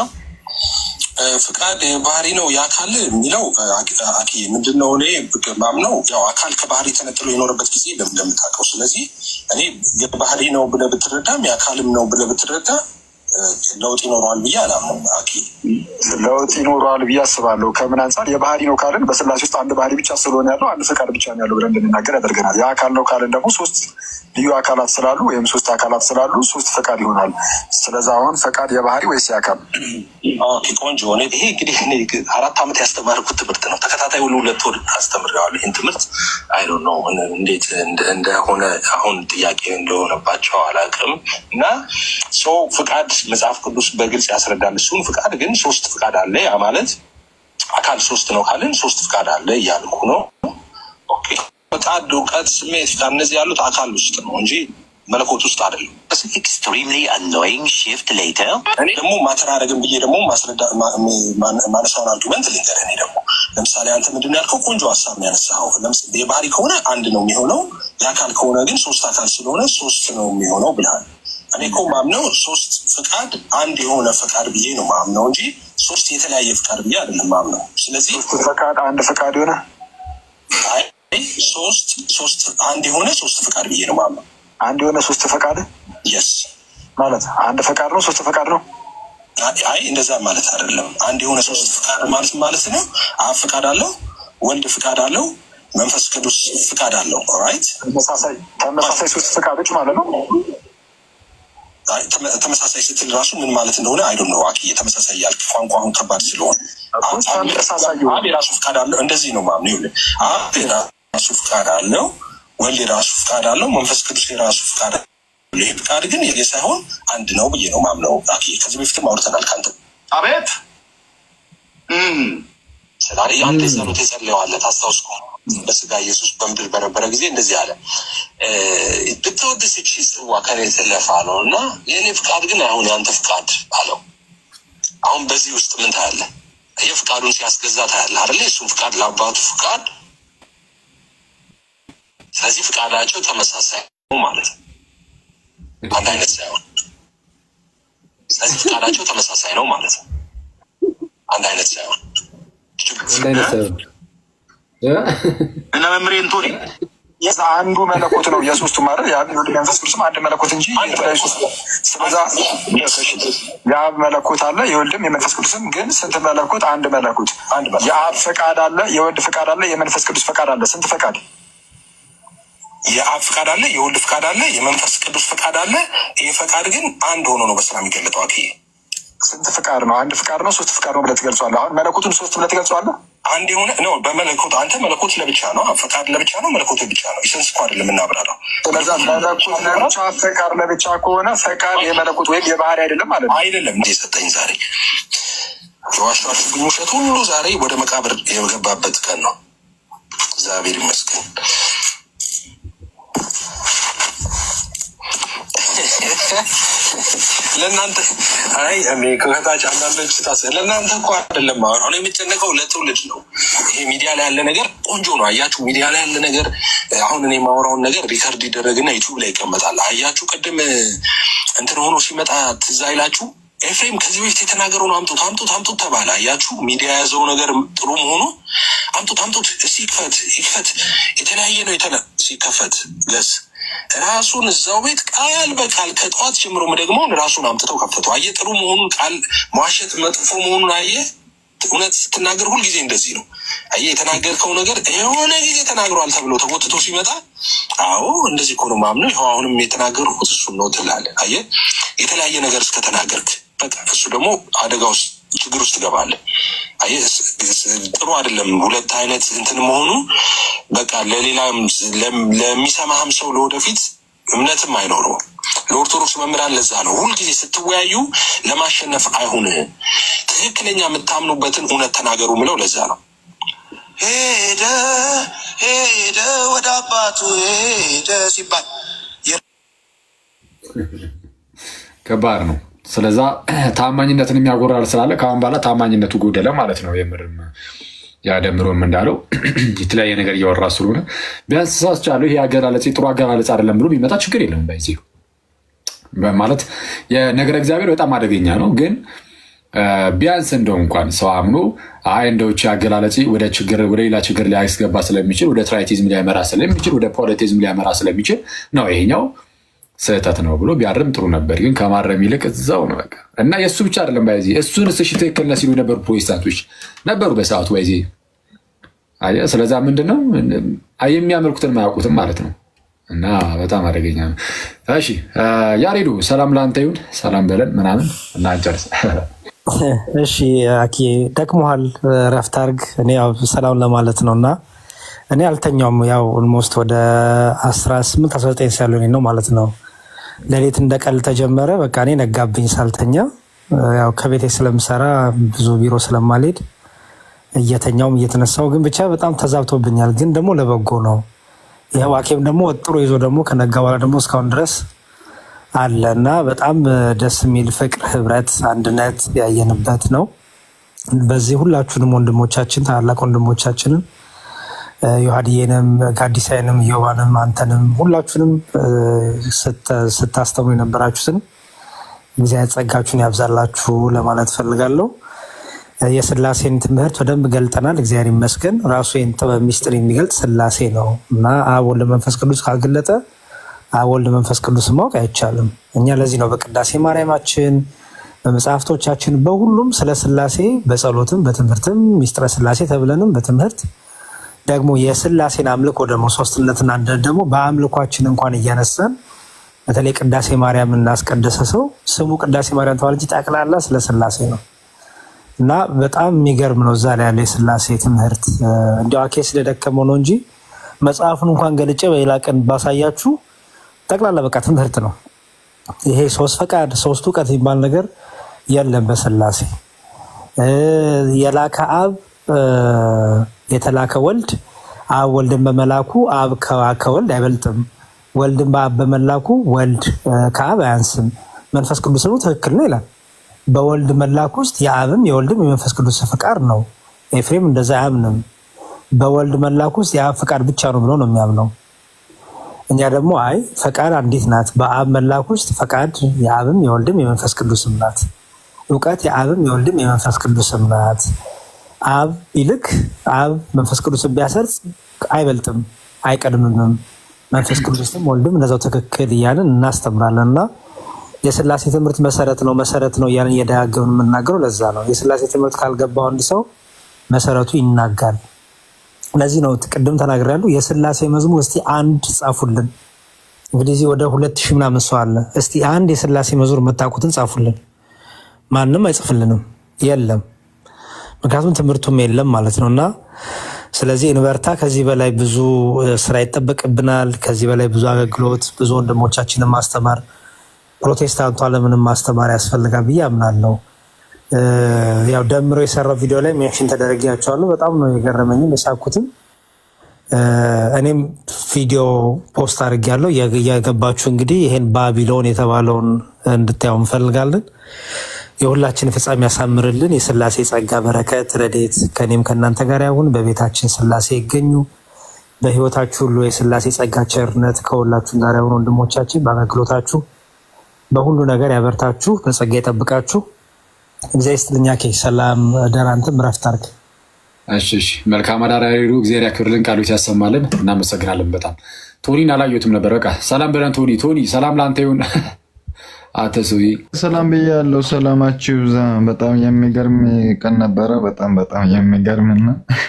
ፍቃድ ባህሪ ነው የአካል የሚለው አኪ ምንድን ነው? እኔ ማምነው ያው አካል ከባህሪ ተነጥሎ የኖረበት ጊዜ የለም እንደምታውቀው። ስለዚህ እኔ የባህሪ ነው ብለህ ብትረዳም የአካልም ነው ብለህ ብትረዳ ለውጥ ይኖረዋል ብዬ አላምንም። አኪ ለውጥ ይኖረዋል ብዬ አስባለሁ። ከምን አንጻር የባህሪ ነው ካልን በስላሴ ውስጥ አንድ ባህሪ ብቻ ስለሆነ ያለው አንድ ፈቃድ ብቻ ነው ያለው ብለን እንድንናገር ያደርገናል። የአካል ነው ካልን ደግሞ ሶስት ልዩ አካላት ስላሉ ወይም ሶስት አካላት ስላሉ ሶስት ፈቃድ ይሆናል። ስለዚ አሁን ፈቃድ የባህሪ ወይስ የአካል? ኦኬ ቆንጆ። እኔ ይሄ እንግዲህ እኔ አራት ዓመት ያስተማርኩት ትምህርት ነው። ተከታታይ ሁሉ ሁለት ወር አስተምሬዋለሁ። ይህን ትምህርት አይ ዶንት ኖ እንዴት እንደሆነ አሁን ጥያቄ እንደሆነባቸው አላውቅም። እና ሰው ፍቃድ መጽሐፍ ቅዱስ በግልጽ ያስረዳል። እሱን ፍቃድ ግን ሶስት ፍቃድ አለ። ያ ማለት አካል ሶስት ነው ካልን ሶስት ፍቃድ አለ እያልኩ ነው። ኦኬ ፈቃድ፣ እውቀት፣ ስሜት፣ ፍቃድ እነዚህ ያሉት አካል ውስጥ ነው እንጂ መለኮት ውስጥ አይደለም። extremely annoying shift later. እኔ ደግሞ ማተራረግን ብዬ ደግሞ ማስረዳ ማነሳውን አርጊመንት ልንገርህ። እኔ ደግሞ ለምሳሌ አንተ ምንድን ነው ያልከው? ቆንጆ ሀሳብ ነው ያነሳኸው። ለምሳሌ የባህሪ ከሆነ አንድ ነው የሚሆነው፣ የአካል ከሆነ ግን ሶስት አካል ስለሆነ ሶስት ነው የሚሆነው ብለሃል። እኔ እኮ ማምነው ሶስት ፍቃድ አንድ የሆነ ፈቃድ ብዬ ነው ማምነው እንጂ ሶስት የተለያየ ፍቃድ ብዬ አይደለም ማምነው። ስለዚህ ሶስት ፈቃድ አንድ ፈቃድ የሆነ ሶስት ሶስት አንድ የሆነ ሶስት ፈቃድ ብዬ ነው ማምነው። አንድ የሆነ ሶስት ፈቃድ የስ ማለት አንድ ፈቃድ ነው ሶስት ፈቃድ ነው። አይ እንደዛ ማለት አይደለም። አንድ የሆነ ሶስት ፍቃድ ማለት ማለት ነው። አብ ፍቃድ አለው፣ ወልድ ፍቃድ አለው፣ መንፈስ ቅዱስ ፍቃድ አለው። ራይት ተመሳሳይ ተመሳሳይ ሶስት ፈቃዶች ማለት ነው። ተመሳሳይ ስትል ራሱ ምን ማለት እንደሆነ አይዶ ነው። አኪ ተመሳሳይ ያልክ ቋንቋ አሁን ከባድ ስለሆነ አብ የራሱ ፍቃድ አለው። እንደዚህ ነው ማምነው። ይኸውልህ አብ የራሱ ፍቃድ አለው፣ ወልድ የራሱ ፍቃድ አለው፣ መንፈስ ቅዱስ የራሱ ፍቃድ አለው። ይህ ፍቃድ ግን የኔ ሳይሆን አንድ ነው ብዬ ነው ማምነው። አኬ ከዚህ በፊትም አውርተናል ከአንተ አቤት ስላለ አንተ ጸሎት የጸለየዋለ ታስታውስ ከሆነ በስጋ ኢየሱስ በምድር በነበረ ጊዜ እንደዚህ አለ፣ ብትወድስ ይህች ጽዋ ከኔ ትለፍ አለው እና የእኔ ፍቃድ ግን አሁን የአንተ ፍቃድ አለው። አሁን በዚህ ውስጥ ምን ታያለ? የፍቃዱን ሲያስገዛ ታያለ አይደለ? የእሱን ፍቃድ ለአባቱ ፍቃድ። ስለዚህ ፍቃዳቸው ተመሳሳይ ነው ማለት ነው፣ አንድ አይነት ሳይሆን። ስለዚህ ፍቃዳቸው ተመሳሳይ ነው ማለት ነው፣ አንድ አይነት ሳይሆን እና መምሬ እንቶኒ አንዱ መለኮት ነው የሶስቱ ማለት የአብ የወልድ መንፈስ ቅዱስም አንድ መለኮት እንጂ የተለያዩ ሶስት ስለዛ የአብ መለኮት አለ የወልድም የመንፈስ ቅዱስም ግን ስንት መለኮት አንድ መለኮት የአብ ፈቃድ አለ የወልድ ፈቃድ አለ የመንፈስ ቅዱስ ፈቃድ አለ ስንት ፈቃድ የአብ ፈቃድ አለ፣ የወልድ ፈቃድ አለ፣ የመንፈስ ቅዱስ ፈቃድ አለ። ይህ ፈቃድ ግን አንድ ሆኖ ነው በስራ የሚገለጠው። አክዬ ስንት ፍቃድ ነው? አንድ ፍቃድ ነው ሶስት ፍቃድ ነው ብለህ ትገልጸዋለህ። አሁን መለኮቱን ሶስት ብለህ ትገልጸዋለህ። አንድ የሆነ ነው በመለኮት አንተ መለኮት ለብቻ ነው፣ ፈቃድ ለብቻ ነው፣ መለኮት ብቻ ነው። ኢሰንስ እኮ አይደለም የምናብራራው። ስለዛ መለኮት ለብቻ ፈቃድ ለብቻ ከሆነ ፈቃድ የመለኮት ወይም የባህሪ አይደለም ማለት ነው። አይደለም እንደ የሰጠኝ ዛሬ የዋሻችሁብኝ ውሸት ሁሉ ዛሬ ወደ መቃብር የገባበት ቀን ነው። እግዚአብሔር ይመስገን። ለእናንተ አይ እኔ ከታች አንዳንዶች ታስ ለእናንተ እኮ አይደለም አሁን አሁን የሚጨነቀው ለትውልድ ነው። ይሄ ሚዲያ ላይ ያለ ነገር ቆንጆ ነው። አያችሁ ሚዲያ ላይ ያለ ነገር አሁን እኔ የማወራውን ነገር ሪከርድ ይደረግና ዩቱብ ላይ ይቀመጣል። አያችሁ ቅድም እንትን ሆኖ ሲመጣ ትዝ አይላችሁ? ኤፍሬም ከዚህ በፊት የተናገረውን አምጡት አምጡት አምጡት ተባለ። አያችሁ ሚዲያ የያዘው ነገር ጥሩ መሆኑ አምጡት አምጡት፣ እስቲ ይክፈት ይክፈት፣ የተለያየ ነው የተለ ሲከፈት ገስ ራሱን እዛው ቤት ቃል በቃል ከጠዋት ጀምሮ ደግሞ ራሱን አምጥተው ከፈቱ። አየ ጥሩ መሆኑን ቃል መዋሸት መጥፎ መሆኑን አየ። እውነት ስትናገር ሁልጊዜ እንደዚህ ነው። አየ የተናገርከው ነገር የሆነ ጊዜ ተናግሯል ተብሎ ተጎትቶ ሲመጣ አዎ እንደዚህ እኮ ነው ማምነው፣ ይኸው አሁንም የተናገርኩት እሱን ነው ትላለህ። አየ የተለያየ ነገር እስከተናገርክ በቃ እሱ ደግሞ አደጋ ውስጥ ችግር ውስጥ ትገባለህ። አየህ ጥሩ አይደለም። ሁለት አይነት እንትን መሆኑ በቃ ለሌላም ለሚሰማህም ሰው ለወደፊት እምነትም አይኖረውም። ለኦርቶዶክስ መምህራን ለዛ ነው ሁልጊዜ ስትወያዩ ለማሸነፍ አይሁን፣ ትክክለኛ የምታምኑበትን እውነት ተናገሩ ምለው ለዛ ነው። ሄደ ሄደ ወደ አባቱ ሄደ ሲባል ከባድ ነው። ስለዛ ታማኝነትን የሚያጎራል ስላለ ከአሁን በኋላ ታማኝነቱ ጎደለ ማለት ነው። የምርም ያደምሮም እንዳለው የተለያየ ነገር እያወራ ስለሆነ ቢያንስ ሳስቻለሁ ይሄ አገላለጽ ጥሩ አገላለጽ አይደለም ብሎ ቢመጣ ችግር የለም። በዚህ ማለት የነገረ እግዚአብሔር በጣም አደገኛ ነው። ግን ቢያንስ እንደው እንኳን ሰው አምኖ አይ እንደውች አገላለጽ ወደ ችግር ወደ ሌላ ችግር ሊያስገባ ስለሚችል ወደ ትራይቲዝም ሊያመራ ስለሚችል ወደ ፖለቲዝም ሊያመራ ስለሚችል ነው ይሄኛው ስህተት ነው ብሎ ቢያርም ጥሩ ነበር። ግን ከማረም ይልቅ እዛው ነው በቃ እና የእሱ ብቻ አይደለም ባይዜ እሱን እሺ ትክክል ነህ ሲሉ የነበሩ ፕሮቴስታንቶች ነበሩ በሰዓቱ ባይዜ። አየህ፣ ስለዛ ምንድን ነው የሚያመልኩትን ማያውቁትም ማለት ነው። እና በጣም አደገኛ ነው። እሺ ያሬዱ ሰላም ለአንተ ይሁን፣ ሰላም በለን ምናምን እና እንጨርስ። እሺ አኪ ደክሞሃል፣ ረፍት አድርግ። እኔ ያው ሰላም ለማለት ነው እና እኔ አልተኛውም። ያው ኦልሞስት ወደ 18 19 ሳሎኔ ነው ማለት ነው። ሌሊት እንደ ቀልድ ተጀመረ። በቃ እኔ ነጋብኝ ሳልተኛ። ያው ከቤቴ ስለምሰራ ብዙ ቢሮ ስለማልሄድ እየተኛውም እየተነሳው ግን ብቻ በጣም ተዛብቶብኛል። ግን ደግሞ ለበጎ ነው። ይኸው አኬም ደግሞ ወጥሮ ይዞ ደግሞ ከነጋ በኋላ ደግሞ እስካሁን ድረስ አለ እና በጣም ደስ የሚል ፍቅር፣ ህብረት፣ አንድነት ያየንበት ነው። በዚህ ሁላችሁንም ወንድሞቻችን ታላላቅ ወንድሞቻችንን ዮሐድዬንም ጋዲሳይንም ዮባንም አንተንም ሁላችሁንም ስታስተምሩ የነበራችሁትን እግዚአብሔር ጸጋችሁን ያብዛላችሁ ለማለት ፈልጋለሁ። የስላሴን ትምህርት በደንብ ገልጠናል። እግዚአብሔር ይመስገን። ራሱ ይህን ጥበብ ሚስጥር የሚገልጥ ስላሴ ነው እና አብ ወልድ መንፈስ ቅዱስ ካልገለጠ አብ ወልድ መንፈስ ቅዱስ ማወቅ አይቻልም። እኛ ለዚህ ነው በቅዳሴ ማርያማችን በመጽሐፍቶቻችን በሁሉም ስለ ስላሴ በጸሎትም በትምህርትም ሚስጥረ ስላሴ ተብለንም በትምህርት ደግሞ የስላሴን አምልኮ ደግሞ ሶስትነትና አንድነት ደግሞ በአምልኳችን እንኳን እያነሳን በተለይ ቅዳሴ ማርያም እናስቀደሰ ሰው ስሙ ቅዳሴ ማርያም ተባለ እንጂ ጠቅላላ ስለ ስላሴ ነው እና በጣም የሚገርም ነው። እዛ ላይ ያለው የስላሴ ትምህርት እንዲያው አኬ ስለደከመው ነው እንጂ መጽሐፉን እንኳን ገልጬ በሌላ ቀን ባሳያችሁ ጠቅላላ በቃ ትምህርት ነው። ይሄ ሶስት ፈቃድ ሶስት እውቀት የሚባል ነገር የለም በስላሴ የላከ አብ የተላከ ወልድ አብ ወልድን በመላኩ አብ ከወልድ አይበልጥም። ወልድን በአብ በመላኩ ወልድ ከአብ አያንስም። መንፈስ ቅዱስ ነው ትክክል ነው ይላል። በወልድ መላክ ውስጥ የአብም የወልድም የመንፈስ ቅዱስ ፍቃድ ነው። ኤፍሬም እንደዛ አያምንም። በወልድ መላክ ውስጥ የአብ ፍቃድ ብቻ ነው ብሎ ነው የሚያምነው። እኛ ደግሞ አይ ፈቃድ አንዲት ናት። በአብ መላክ ውስጥ ፈቃድ የአብም የወልድም የመንፈስ ቅዱስም ናት። እውቀት የአብም የወልድም የመንፈስ ቅዱስም ናት። አብ ቢልክ አብ መንፈስ ቅዱስን ቢያሰርጽ አይበልጥም፣ አይቀድምምም። መንፈስ ቅዱስም ወልድም እንደዛው ትክክል እያልን እናስተምራለን እና የስላሴ ትምህርት መሰረት ነው መሰረት ነው እያልን እየደጋገምን የምናገረው ለዛ ነው። የስላሴ ትምህርት ካልገባው አንድ ሰው መሰረቱ ይናጋል። ለዚህ ነው ቅድም ተናግሬያለሁ። የስላሴ መዝሙር እስቲ አንድ ጻፉልን። እንግዲህ እዚህ ወደ ሁለት ሺህ ምናምን ሰው አለ። እስቲ አንድ የስላሴ መዝሙር የምታውቁትን ጻፉልን። ማንም አይጽፍልንም፣ የለም። ምክንያቱም ትምህርቱም የለም ማለት ነው እና ስለዚህ እንበርታ። ከዚህ በላይ ብዙ ስራ ይጠበቅብናል። ከዚህ በላይ ብዙ አገልግሎት፣ ብዙ ወንድሞቻችንን ማስተማር፣ ፕሮቴስታንቱ ዓለምንም ማስተማር ያስፈልጋል ብዬ አምናለሁ። ያው ደምሮ የሰራው ቪዲዮ ላይ ሜንሽን ተደረጊያቸዋለሁ። በጣም ነው የገረመኝም የሳኩትም። እኔም ቪዲዮ ፖስት አድርጌያለሁ። እየገባችሁ እንግዲህ ይሄን ባቢሎን የተባለውን እንድታየው እንፈልጋለን። የሁላችን ፍጻሜ ያሳምርልን። የስላሴ ጸጋ፣ በረከት፣ ረዴት ከኔም ከእናንተ ጋር ያሁን። በቤታችን ስላሴ ይገኙ። በህይወታችሁ ሁሉ የስላሴ ጸጋ፣ ቸርነት ከሁላችሁም ጋር ያሁን። ወንድሞቻችን በአገልግሎታችሁ በሁሉ ነገር ያበርታችሁ፣ በጸጋ ይጠብቃችሁ። እግዚአብሔር ይስጥልኝ። ኬ ሰላም ደራንትም ረፍት አድርግ። እሺ እሺ፣ መልካም አዳራሪሩ እግዚአብሔር ያክብርልን፣ ቃሉት ያሰማልን። እናመሰግናለን በጣም ቶኒን አላየሁትም ነበር። በቃ ሰላም በለን ቶኒ። ቶኒ ሰላም ለአንተ ይሁን። አተ ሰውዬ ሰላም ብያለሁ። ሰላማችሁ ይብዛ። በጣም የሚገርም ቀን ነበረ። በጣም በጣም የሚገርምና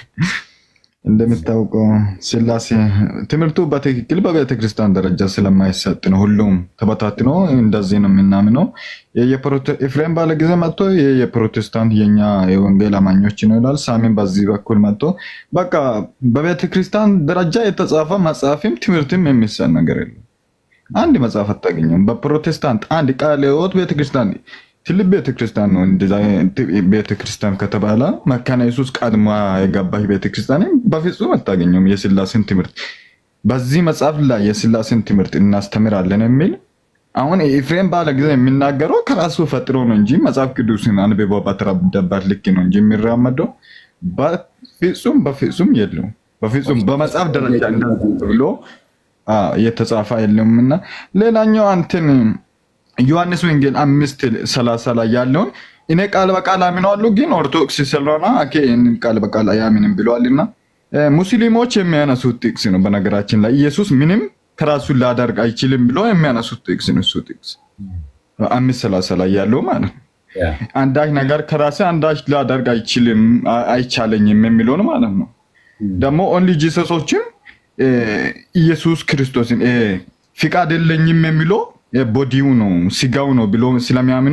እንደምታውቀው ስላሴ ትምህርቱ በትክክል በቤተ ክርስቲያን ደረጃ ስለማይሰጥ ነው። ሁሉም ተበታትኖ እንደዚህ ነው የምናምነው። ኤፍሬም ባለ ጊዜ መጥቶ የፕሮቴስታንት የኛ የወንጌል አማኞች ነው ይላል። ሳሚን በዚህ በኩል መጥቶ በቃ በቤተ ክርስቲያን ደረጃ የተጻፈ መጽሐፍም ትምህርትም የሚሰጥ ነገር የለም። አንድ መጽሐፍ አታገኘም። በፕሮቴስታንት አንድ ቃለ ሕይወት ቤተክርስቲያን ትልቅ ቤተክርስቲያን ነው። እንደዛ ቤተክርስቲያን ከተባለ መካነ ኢየሱስ ቀድማ የገባች ቤተክርስቲያን በፍጹም አታገኘውም። የስላሴን ትምህርት በዚህ መጽሐፍ ላይ የስላሴን ትምህርት እናስተምራለን የሚል አሁን ኤፍሬም ባለ ጊዜ የሚናገረው ከራሱ ፈጥሮ ነው እንጂ መጽሐፍ ቅዱስን አንብቦ በተረዳበት ልክ ነው እንጂ የሚራመደው በፍጹም በፍጹም የለውም። በፍጹም በመጽሐፍ ደረጃ ብሎ የተጻፈ የለውም እና ሌላኛው አንትን ዮሐንስ ወንጌል አምስት ሰላሳ ላይ ያለውን እኔ ቃል በቃል አምነዋለሁ ግን ኦርቶዶክስ ስለሆነ አኬ ይህንን ቃል በቃል አያምንም ብለዋልና ሙስሊሞች የሚያነሱት ጥቅስ ነው። በነገራችን ላይ ኢየሱስ ምንም ከራሱ ላደርግ አይችልም ብሎ የሚያነሱት ጥቅስ ነው። እሱ ጥቅስ አምስት ሰላሳ ላይ ያለው ማለት ነው። አንዳች ነገር ከራሴ አንዳች ላደርግ አይችልም አይቻለኝም የሚለውን ማለት ነው። ደግሞ ኦንሊ ጂሰሶችም ኢየሱስ ክርስቶስን ፍቃድ የለኝም የሚለው ቦዲው ነው ስጋው ነው ብሎ ስለሚያምኑ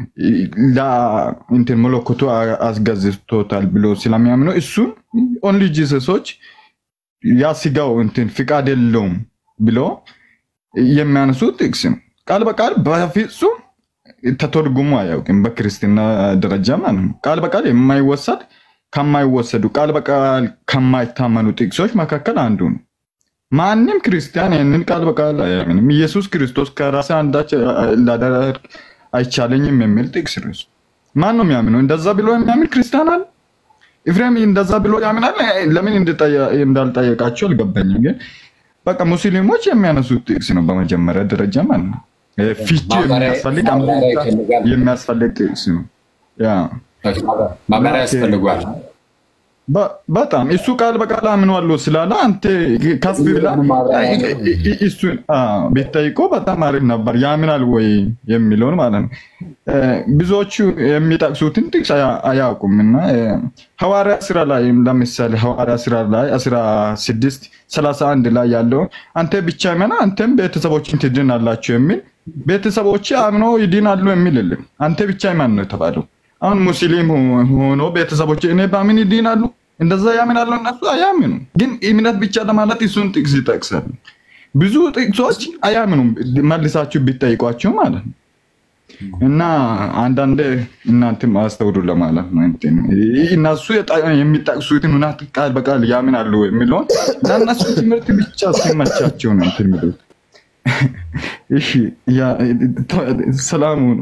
እንትን መለኮቱ አስገዝቶታል ብሎ ስለሚያምኑ እሱን ኦንሊ ጂሰሶች ያ ስጋው እንትን ፍቃድ የለውም ብሎ የሚያነሱ ጥቅስ ነው። ቃል በቃል በፍጹም ተተርጉሞ አያውቅም። በክርስትና ደረጃ ማለት ነው። ቃል በቃል የማይወሰድ ከማይወሰዱ ቃል በቃል ከማይታመኑ ጥቅሶች መካከል አንዱ ነው። ማንም ክርስቲያን ይህንን ቃል በቃል አያምንም። ኢየሱስ ክርስቶስ ከራሴ አንዳች ላደርግ አይቻለኝም የሚል ጥቅስ ነው። ማን ነው የሚያምነው? እንደዛ ብሎ የሚያምን ክርስቲያን አለ? ኤፍሬም እንደዛ ብሎ ያምናል። ለምን እንዳልጠየቃቸው አልገባኝም። ግን በቃ ሙስሊሞች የሚያነሱት ጥቅስ ነው በመጀመሪያ ደረጃ ማለት ነው። ፍቺ የሚያስፈልግ የሚያስፈልግ ጥቅስ ነው። ማብራሪያ ያስፈልጓል። በጣም እሱ ቃል በቃል አምነዋለሁ ስላለ አንተ ከፍ ብላ እሱን ብትጠይቀው በጣም አሪፍ ነበር። ያምናል ወይ የሚለውን ማለት ነው። ብዙዎቹ የሚጠቅሱትን ጥቅስ አያውቁም እና ሐዋርያ ስራ ላይ ለምሳሌ ሐዋርያ ስራ ላይ አስራ ስድስት ሰላሳ አንድ ላይ ያለውን አንተ ብቻ መና አንተም ቤተሰቦችን ትድናላችሁ የሚል ቤተሰቦች አምኖ ይድናሉ የሚል የለም። አንተ ብቻ ማን ነው የተባለው? አሁን ሙስሊም ሆኖ ቤተሰቦች እኔ በምን ይድናሉ? እንደዛ ያምናሉ እነሱ አያምኑም። ግን እምነት ብቻ ለማለት እሱን ጥቅስ ይጠቅሳል። ብዙ ጥቅሶች አያምኑም መልሳችሁ ቢጠይቋቸው ማለት ነው። እና አንዳንድ እናንተም አስተውሉ ለማለት ነው። እንትን እነሱ የጣ- የሚጠቅሱትን እውነት ቃል በቃል ያምናሉ የሚለውን ለእነሱ ትምህርት ብቻ ሲመቻቸው ነው እንትን የሚሉት። እሺ ያ ሰላሙ ነው።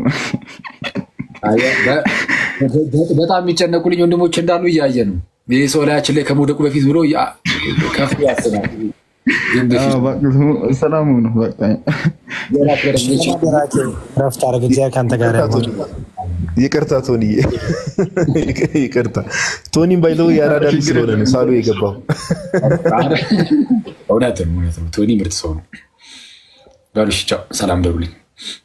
በጣም የሚጨነቁልኝ ወንድሞች እንዳሉ እያየ ነው። ይህ ሰው ላያችን ላይ ከመውደቁ በፊት ብሎ ያ- ከፍ ያስባል። ግን በፊት አዎ፣ በቃ ሰላሙ ነው በቃ ረፍት አድርግ። እግዚአብሔር ከአንተ ጋር ይሁን። ይቅርታ ቶኒ፣ ይቅርታ ቶኒም ባይዘው የአራዳ ልጅ ስለሆነ ነው ሳሉ የገባው። እውነት ነው፣ እውነት ነው። ቶኒ ምርጥ ሰው ነው። በሉ እሺ፣ ቻው፣ ሰላም በሉልኝ።